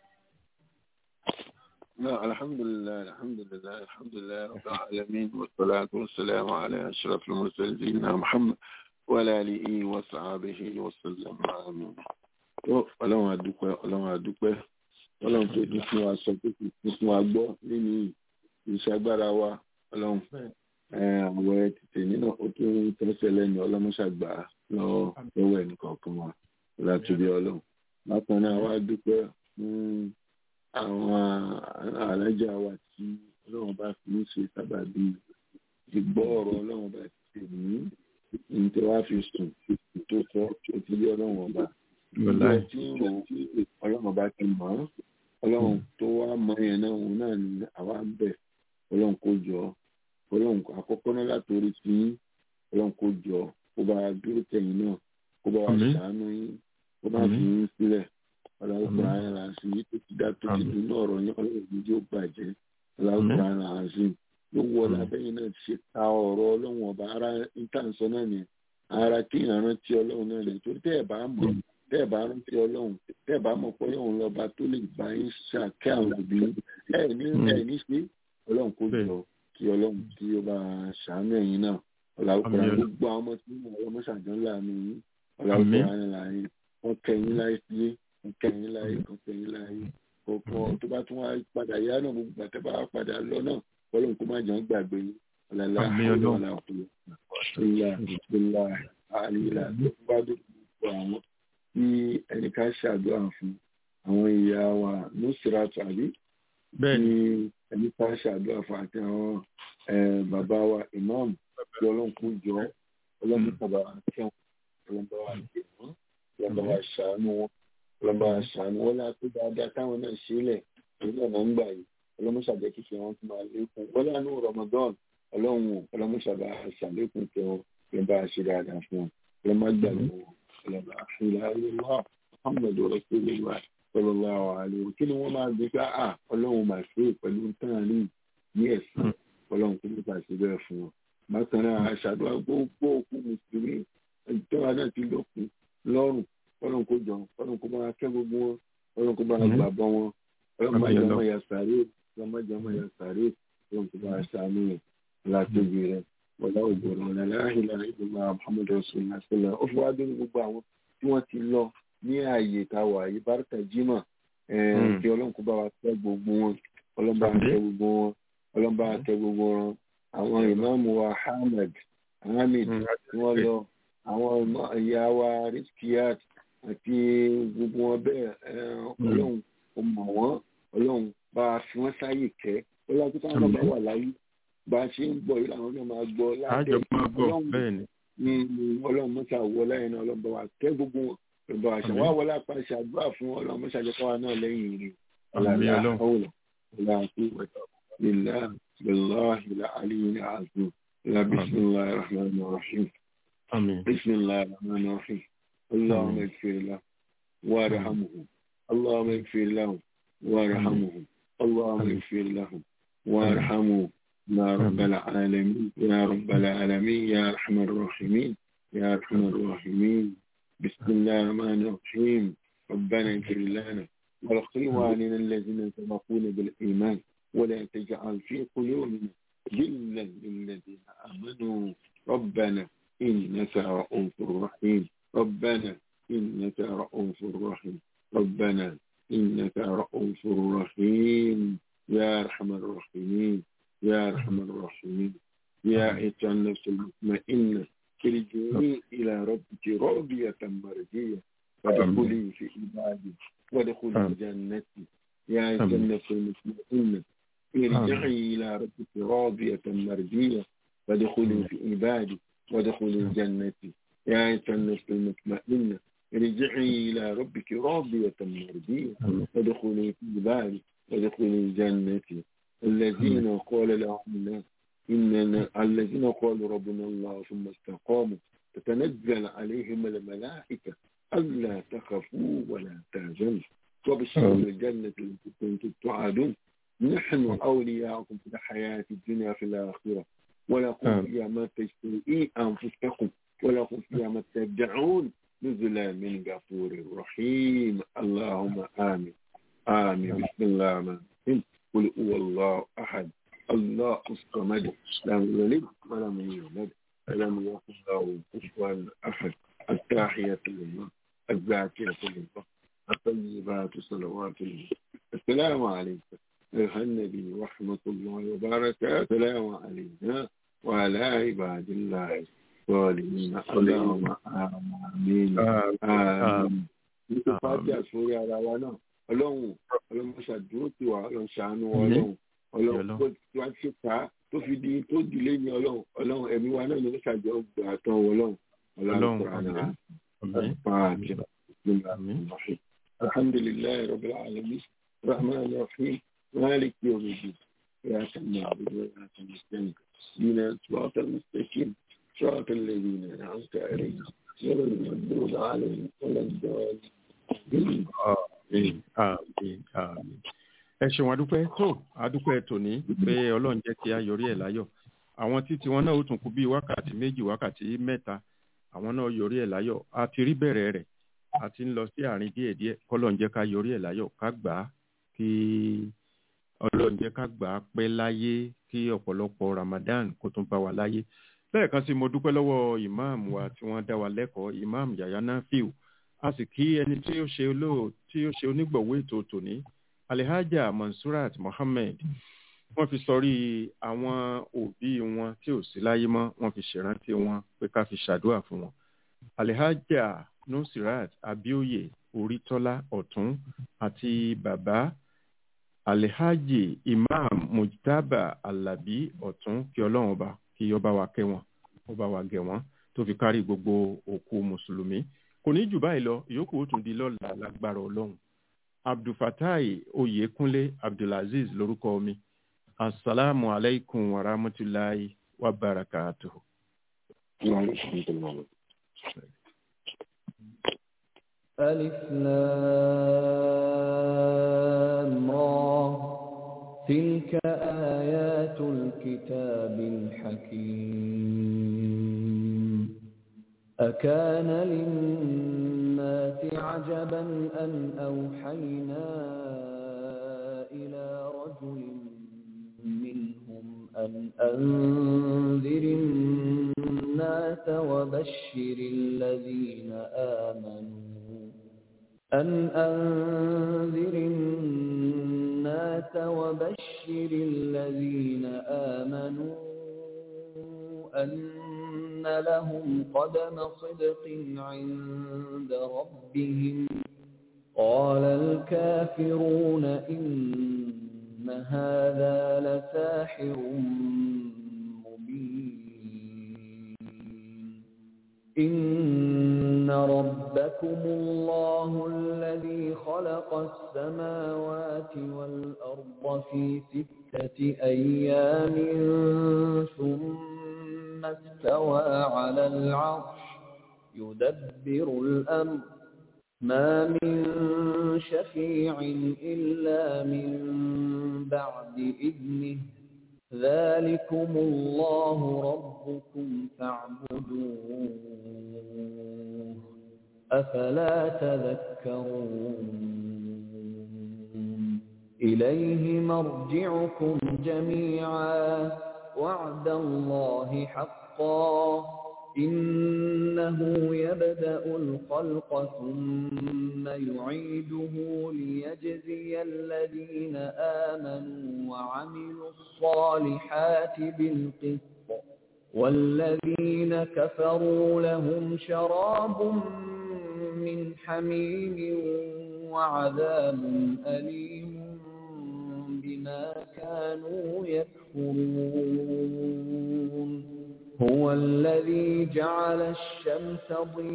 لا الحمد لله الحمد لله الحمد لله رب العالمين والصلاة والسلام على أشرف المرسلين سيدنا محمد وعلى آله وصحبه وسلم آمين tó ọlọ́run àdúpẹ́ ọlọ́run àdúpẹ́ ọlọ́run tó dún fún wa sọ tó fi fún fún wa gbọ́ nínú ìṣàgbára wa ọlọ́run àwẹ̀ tètè nínú ó tún ń tẹ́sẹ̀ lẹ́nu ọlọ́mọṣàgbà lọ́wọ́ lọ́wọ́ ẹnìkọ̀ọ̀kan wa látòbí ọlọ́run bákan náà wá dúpẹ́ fún àwọn alájà wa tí ọlọ́run bá fi ń ṣe sábàbí ìgbọ́ ọ̀rọ̀ ọlọ́run bá ti tè mí ní tí wàá fi sùn tó sọ ó ti yé ọlọ́run ọba ìgbà tí ń rò ọlọ́run ọba ti mọ̀ ọ́ ọlọ́run tó wá mọ yẹn náà òun náà ní àwa ń bẹ̀ ọlọ́run kó jọ ọlọ́run àkọ́kọ́ náà látòrí sí ọlọ́run kó jọ kó bá dúró tẹ̀yìn náà kó bá wà ṣàánú yín kó bá fi yín sílẹ̀ ọlọ́run kó ara rà sí tó ti dá tó ti dùn náà ọ̀rọ̀ yín ọlọ́run yìí yóò bàjẹ́ ọlọ́run kó ara rà sí ló wọ lábẹ́yìn náà ti ṣe ta ọ̀rọ̀ ọlọ́run ọba ara ìtànsọ náà ni ara kí ìrántí ọlọ́run náà ni torí tẹ́ ẹ̀ bá mọ̀ tẹ́ ẹ̀ bá rántí ọlọ́run tẹ́ ẹ̀ bá mọ̀ pé ọlọ́run lọ́ba tó lè bá yín ṣàkẹ́ àwọn òbí ẹ̀ ní ẹ̀ ní ṣe ọlọ́run kó jọ kí ọlọ́run kí ó bá ṣàánú ẹ̀yin náà ọ̀làwùkọ̀rọ̀ gbogbo àwọn ọmọ tí wọ́n ọmọ ṣàjọ́ ńlá mi yín ọ̀làwùkọ̀rọ̀ àyìn láàyè wọ́n kẹ́yìn láyé sílé wọ́n kẹ́yìn láyé wọ́n kẹ́yìn láyé kọ̀ọ̀kan tó bá tún wá padà yá náà gbogbo àtẹ́ bá padà lọ náà ọlọ́run kó má jẹun gbàgbé yín ọ̀làlá àwọn ọ̀làwùkọ̀rọ̀ ìlà ìlà àlìlà tó bá dé gbogbo àwọn tí ẹnìkan ṣàdúrà fún àwọn ìyá wa nùsìrà tàbí tí ẹnìkan ṣàdúrà fún àti àwọn bàbá wa ìmáàmù tí ọlọ́run kò jọ ọlọ́run kò bá kẹ́wọ̀n ọlọ́run bá wà jẹ wọ́n ọlọ́run bá wà ṣàánú wọn ọlọ́run bá wà ṣàánú wọn láti dáadáa táwọn náà ṣe lẹ̀ èyí náà náà ń gbà yìí ọlọ́run ṣàjẹ́ kí fi wọn tún máa lékún wọ́n lánàá Ramadan ọlọ́run ọlọ́run ṣàbà ṣàlékún tẹ wọn ọlọ́run bá ṣe dáadáa fún wọn ọlọ́run má gbàgbé wọn ọlọ́run bá ṣe dáadáa Muhammadu rasulillah sallallahu alaihi kí ni wọ́n máa gbé ká à ọlọ́run máa ṣe pẹ̀lú tán rí ní ẹ̀sán ọlọ́run kò ní bá ṣe bẹ́ẹ̀ fún wọn bákan náà aṣàdúrà gbogbo òkú mùsùlùmí ìjọba náà ti lókun lọ́rùn ọlọ́run kò jọ ọlọ́run kò máa kẹ́ gbogbo wọn ọlọ́run kò máa gbà bọ́ wọn ọlọ́run máa jẹ ọmọ ya sàárè ọlọ́run máa jẹ ọmọ ya sàárè ọlọ́run kò máa ṣàánú rẹ̀ látòbí rẹ̀ ọlá ògbòrò ọ̀nà láàhìlá ìgbìmọ̀ muhammadu rasulillah sallallahu ó fi wá dé gbogbo àwọn tí wọ́n ti lọ ní ààyè táwa yìí bárúkà jimá kí ọlọ́run kò bá wa kẹ́ gbogbo wọn ọlọ́run bá wa kẹ́ gbogbo wọn ọlọ́run bá wa kẹ́ gbogbo wọn àwọn ìmáàmù wa Ahmed Hamid tí wọ́n lọ àwọn ìyá wa Rizkiyat àti gbogbo wọn bẹ́ẹ̀ ọlọ́run kò mọ̀ wọ́n ọlọ́run bá a fi wọ́n sáyè kẹ́ ọlọ́run tó táwọn bá wà láyé bá a ṣe ń gbọ́ yìí làwọn náà máa gbọ́ láti ọlọ́run mọ́ṣá wọ lẹ́yìn náà ọlọ́run bá wa kẹ́ gbogbo wọn ọlọ́run bá wa ṣe wá wọlé apá ṣàdúrà fún ọlọ́run mọ́ṣá jẹ́ káwa náà lẹ́yìn rẹ̀ ọlọ́run ọlọ́run لله بالله العلي العظيم لا بسم الله الرحمن الرحيم آمين بسم الله الرحمن الرحيم اللهم اغفر له وارحمه اللهم اغفر له وارحمه اللهم اغفر له وارحمه يا رب العالمين يا رب العالمين يا ارحم الراحمين يا ارحم الراحمين بسم الله الرحمن الرحيم ربنا اغفر لنا ولإخواننا الذين سبقونا بالإيمان ولا تجعل في قلوبنا غلا للذين آمنوا ربنا إنك رؤوف رحيم ربنا إنك رؤوف رحيم ربنا إنك رؤوف رحيم يا أرحم الراحمين يا أرحم الراحمين يا أيتها النفس المطمئنة ارجعي إلى ربك راضية مرضية وادخلي في عبادي وادخلي جنتي يا أيتها النفس المطمئنة ارجعي إلى ربك راضية مرضية وادخلي في عبادي وادخلي جنتي يا أيتها النفس المطمئنة ارجعي إلى ربك راضية مرضية وادخلي في عبادي وادخلي جنتي الذين قال لهم الناس إننا الذين قالوا ربنا الله ثم استقاموا تتنزل عليهم الملائكة ألا تخافوا ولا تهزموا وبشروا الجنة التي كنتم توعدون نحن أولياءكم في الحياة الدنيا في الآخرة ولكم فيها ما تشتهي أنفسكم ولكم فيها ما تدعون نزلا من غفور رحيم اللهم آمين آمين بسم الله الرحمن الرحيم قل هو الله أحد الله الصمد لم يلد ولم يولد ولم يكن له كفوا أحد التحية لله الزاكية لله الطيبات صلوات الله السلام عليكم أيها النبي ورحمة الله وبركاته السلام علينا وعلى عباد الله الصالحين اللهم آمين آمين nítorí fàájì àsórí ara wa náà ọlọ́run ọlọ́run ṣàdúró tí wà ọlọ́run ṣàánú ọlọ́run ọlọ́run kó tí wàá ṣe ká tó fi di tó dìlé ní ọlọ́run ọlọ́run ẹ̀mí wa náà ní ó ṣàjọ gbà tán ọlọ́run ọlọ́run alhamdulilayi rabbil alamin rahman rahim malik yomidi ya kama abudu ya kama sani dina sirata mustaqim sirata alladhina an'amta alayhim غير المغضوب عليهم ولا الضالين Àmín, àmín, àmín. ẹ ṣeun adúpẹ́ tó adúpẹ́ tòní pé ọlọ́run jẹ́ kí a yọrí ẹ̀ láyọ̀ àwọn títí wọn náà ó tún kú bíi wákàtí méjì wákàtí mẹ́ta àwọn náà yọrí ẹ̀ láyọ̀ a ti rí bẹ̀rẹ̀ rẹ̀ a ti ń lọ sí àárín díẹ̀díẹ̀ kọ́lọ́run jẹ́ ká yọrí ẹ̀ láyọ̀ ká gbà á kí ọlọ́run jẹ́ ká gbà á pẹ́ láyé kí ọ̀pọ̀lọpọ̀ Ramadan kó tún bá wa láyé lẹ́ẹ̀kan sí mo dúpẹ́ lọ́wọ́ ìmáàmù wa tí wọ́n dá wa lẹ́kọ̀ọ́ ìmáàmù Yahya Nafiu a sì kí ẹni tí ó ṣe olóò tí ó ṣe onígbọ̀wọ́ ètò tòní Alhaja Mansurat Mohammed wọ́n fi sọrí àwọn òbí wọn tí ò sí láyé mọ́ wọ́n fi ṣèrántí wọn pé ká fi ṣàdúrà fún wọn Alhaja Nusirat Abioye Oritola Ọ̀tún àti bàbá Alhaji Imam Mujtaba Alabi Ọ̀tún kí Ọlọ́run ọba kí ọba wa kẹ́ wọn ọba wa gẹ̀ wọ́n tó fi kárí gbogbo òkú mùsùlùmí kò ní jù báyìí lọ ìyókù ó tún di lọ́la lágbára ọlọ́run abdulfatai oyekunle abdulaziz lórúkọ mi asalaamu alaykum wa rahmatulahi wa barakatuhu. ألف لام را تلك آيات الكتاب الحكيم أكان للناس عجبا أن أوحينا إلى رجل منهم أن أنذر الناس وبشر الذين آمنوا أن أنذر الناس وبشر الذين آمنوا أن لهم قدم صدق عند ربهم قال الكافرون إن هذا لساحر مبين إن ربكم الله الذي خلق السماوات والأرض في ستة أيام ثم استوى على العرش يدبر الأمر ما من شفيع إلا من بعد إذنه ذلكم الله ربكم فاعبدوه أفلا تذكرون إليه مرجعكم جميعا وعد الله حقا إنه يبدأ الخلق ثم يعيده ليجزي الذين آمنوا وعملوا الصالحات بالقسط والذين كفروا لهم شراب من حميم وعذاب أليم بما كانوا يكفرون هو الذي جعل الشمس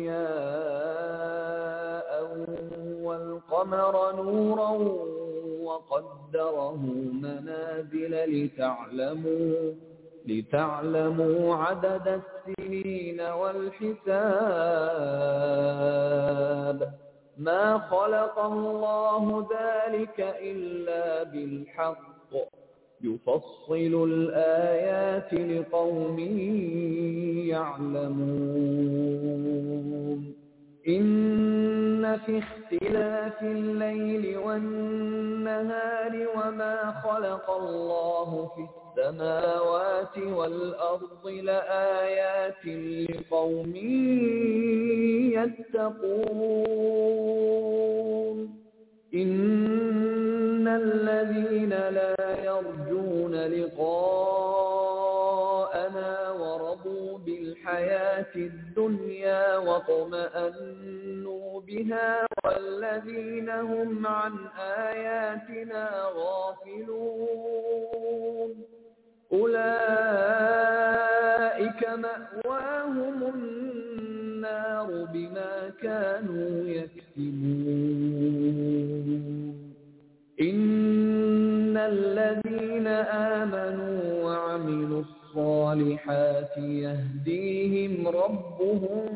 ضياء والقمر نورا وقدره منازل لتعلموا لتعلموا عدد السنين والحساب ما خلق الله ذلك إلا بالحق يفصل الآيات لقوم يعلمون إن في اختلاف الليل والنهار وما خلق الله في السماوات والأرض لآيات لقوم يتقون إن الذين لا يرجون لقاءنا ورضوا بالحياة الدنيا واطمأنوا بها والذين هم عن آياتنا غافلون أولئك الذين آمنوا وعملوا الصالحات يهديهم ربهم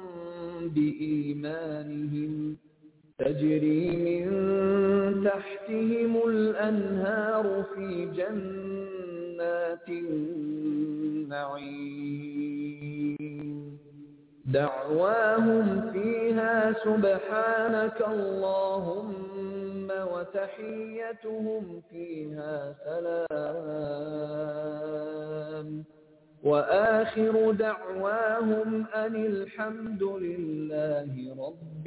بإيمانهم تجري من تحتهم الأنهار في جنات النعيم دعواهم فيها سبحانك اللهم وتحيتهم فيها سلام وآخر دعواهم أن الحمد لله رب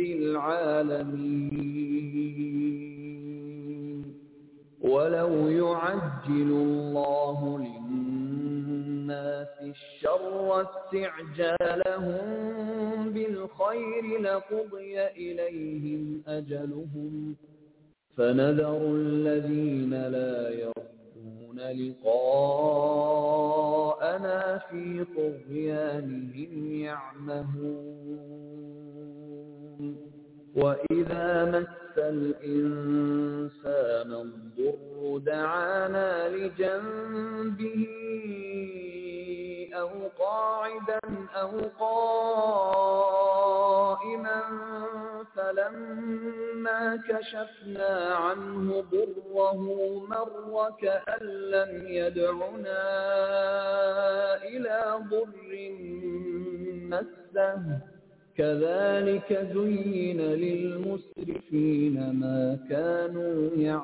العالمين ولو يعجل الله للناس الشر استعجالهم بالخير لقضي إليهم أجلهم فنذر الذين لا يرجون لقاءنا في طغيانهم يعمهون وإذا مس الإنسان الضر دعانا لجنبه أو قاعدا أو قائما فلما كشفنا عنه ضره مر كأن لم يدعنا إلى ضر مسه كذلك زين للمسرفين ما كانوا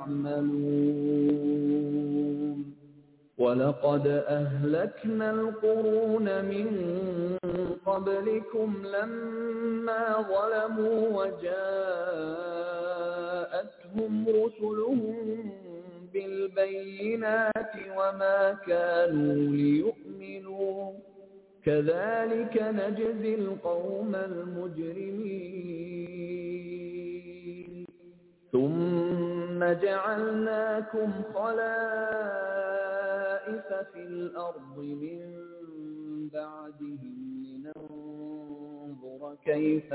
يعملون ولقد أهلكنا القرون من قبلكم لما ظلموا وجاءتهم رسلهم بالبينات وما كانوا ليؤمنوا كذلك نجزي القوم المجرمين ثم جعلناكم خلائف في الأرض من بعدهم لننظر كيف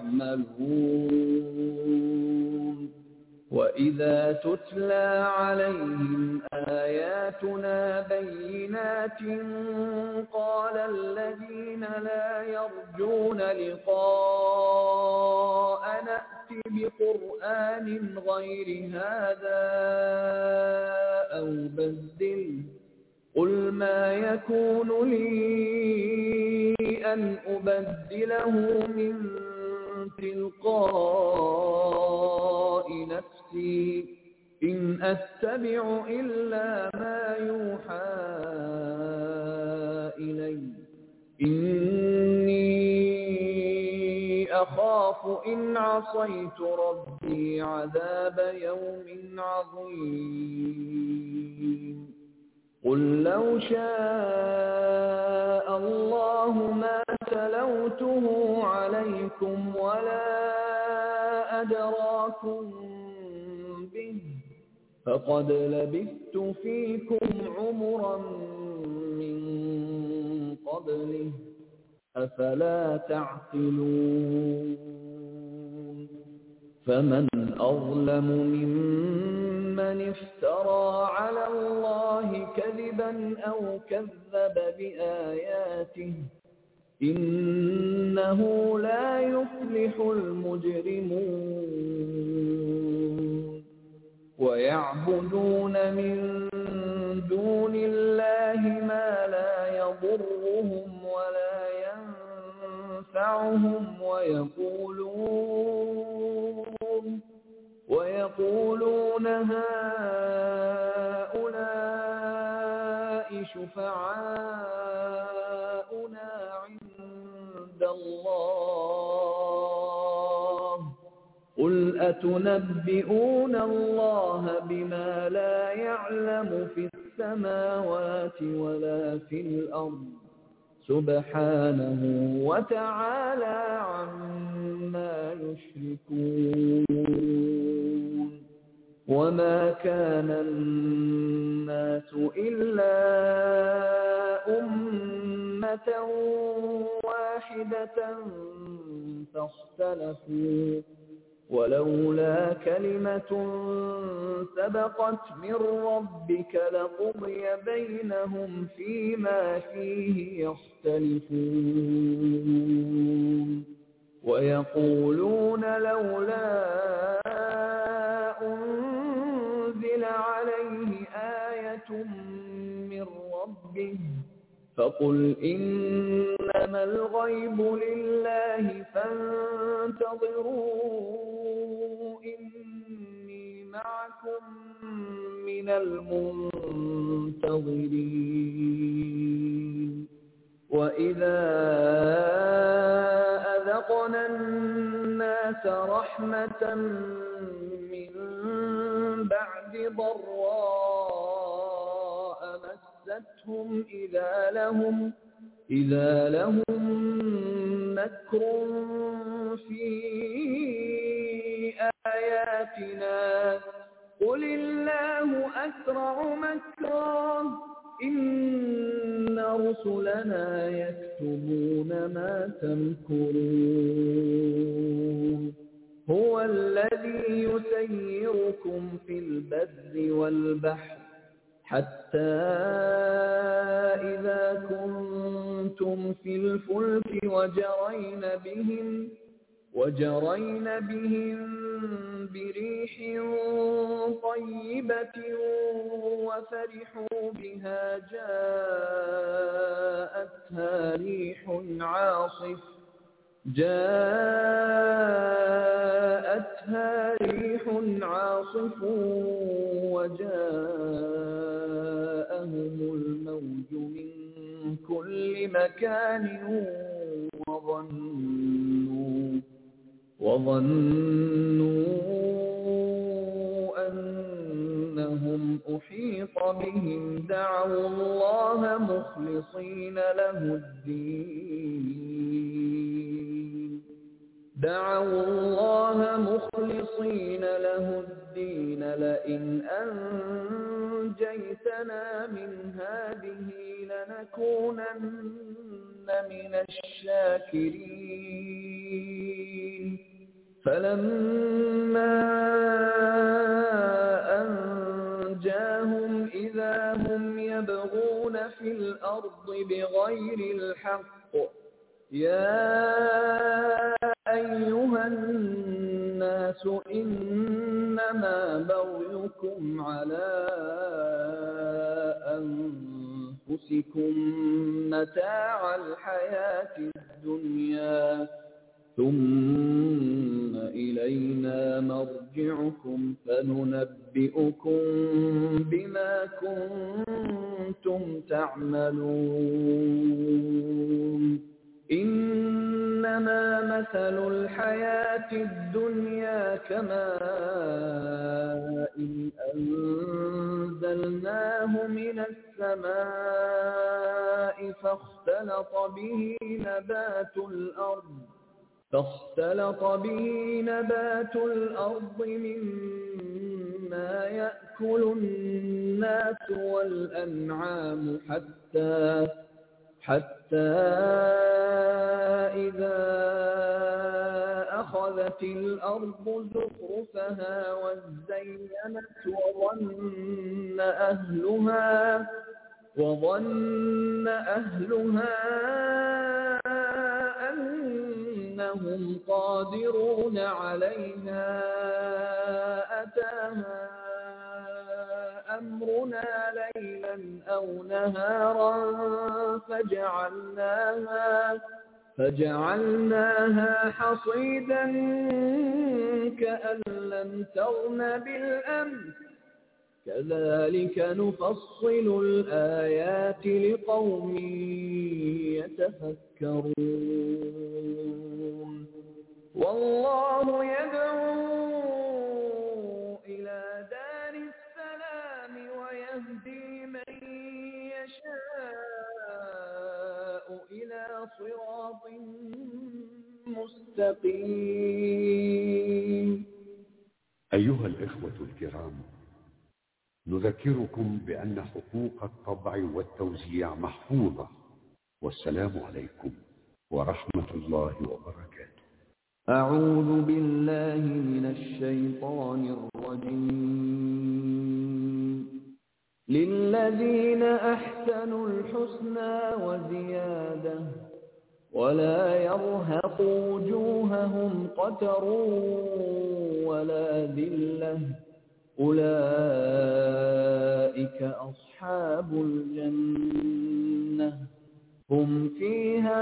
تعملون وإذا تتلى عليهم آياتنا بينات قال الذين لا يرجون لقاء نأت بقرآن غير هذا أو بدل قل ما يكون لي أن أبدله من تلقاء نفسي إن أتبع إلا ما يوحى إلي إني أخاف إن عصيت ربي عذاب يوم عظيم قل لو شاء الله ما تلوته عليكم ولا أدراكم به فقد لبثت فيكم عمرا من قبله أفلا تعقلون فمن أظلم ممن افترى على الله كذبا أو كذب بآياته إنه لا يفلح المجرمون ويعبدون من دون الله ما لا يضرهم ولا ينفعهم ويقولون ويقولون هؤلاء شفعاؤنا عند الله قل أتنبئون الله بما لا يعلم في السماوات ولا في الأرض سبحانه وتعالى عما يشركون وما كان الناس إلا أمة واحدة فاختلفوا ولولا كلمة سبقت من ربك لقضي بينهم فيما فيه يختلفون ويقولون لولا أنزل عليه آية من ربه فقل إنما الغيب لله فانتظروا إني معكم من المنتظرين وإذا أذقنا الناس رحمة من بعد ضراء مستهم إذا لهم إذا لهم مكر في آياتنا قل الله أسرع مكرا إن رسلنا يكتبون ما تمكرون هو الذي يسيركم في البر والبحر حتى إذا كنتم في الفلك وجرين بهم وجرين بهم بريح طيبة وفرحوا بها جاءتها ريح عاصف جاءتها ريح عاصف وجاءهم الموج من كل مكان وظنوا وظنوا أنهم أحيط بهم دعوا الله مخلصين له الدين دعوا الله مخلصين له الدين لئن أنجيتنا من هذه لنكونن من الشاكرين فلما أنجاهم إذا هم يبغون في الأرض بغير الحق يا أيها الناس إنما بغيكم على أنفسكم متاع الحياة الدنيا ثم إلينا مرجعكم فننبئكم بما كنتم تعملون إنما مثل الحياة الدنيا كماء إن أنزلناه من السماء فاختلط به نبات الأرض فاختلط به نبات الأرض مما يأكل الناس والأنعام حتى حتى إذا أخذت الأرض زخرفها وزينت وظن أهلها وظن أهلها أنهم قادرون عليها أتاها أمرنا ليلا أو نهارا فجعلناها فجعلناها حصيدا كأن لم تغن بالأمس كذلك نفصل الآيات لقوم يتفكرون والله يدعو إلى دار السلام ويهدي من يشاء إلى صراط مستقيم أيها الإخوة الكرام نذكركم بأن حقوق الطبع والتوزيع محفوظة والسلام عليكم ورحمة الله وبركاته أعوذ بالله من الشيطان الرجيم للذين أحسنوا الحسنى وزيادة ولا يرهق وجوههم قتر ولا ذلة أولئك أصحاب الجنة هم فيها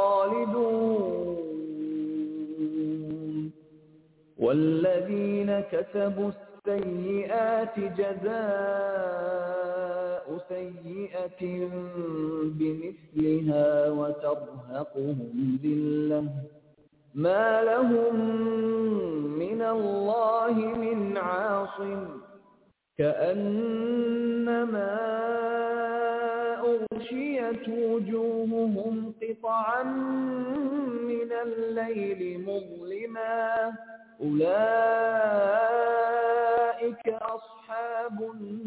خالدون والذين كسبوا السيئات جزاء سيئة بمثلها وترهقهم ذلة ما لهم من الله من عاصم كأنما أغشيت وجوههم قطعا من الليل مظلما أولئك أصحاب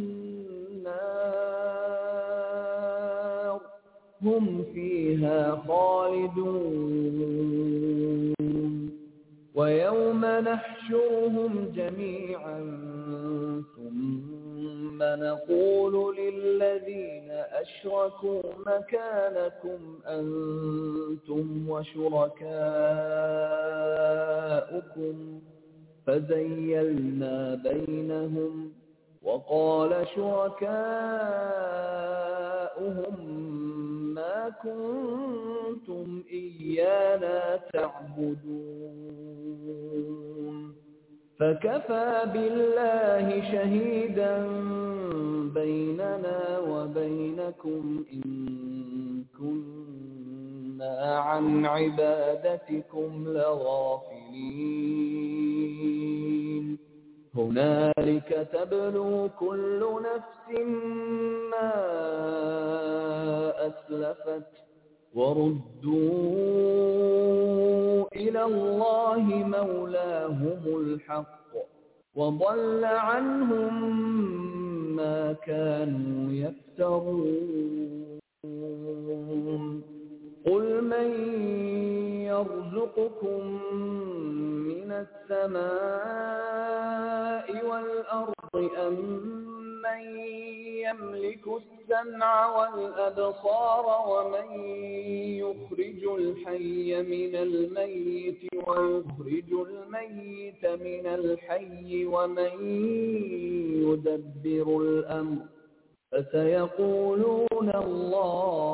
النار هم فيها خالدون ويوم نحشرهم جميعا ثم نقول للذين أشركوا مكانكم أنتم وشركاؤكم فزيلنا بينهم وقال شركاؤهم ما كنتم إيانا تعبدون فكفى بالله شهيدا بيننا وبينكم إن كنا عن عبادتكم لغافلين هنالك تبلو كل نفس ما أسلفت وردوا إلى الله مولاهم الحق وضل عنهم ما كانوا يفترون قل من يرزقكم من السماء والأرض أم من يملك السمع والأبصار ومن يخرج الحي من الميت ويخرج الميت من الحي ومن يدبر الأمر فسيقولون الله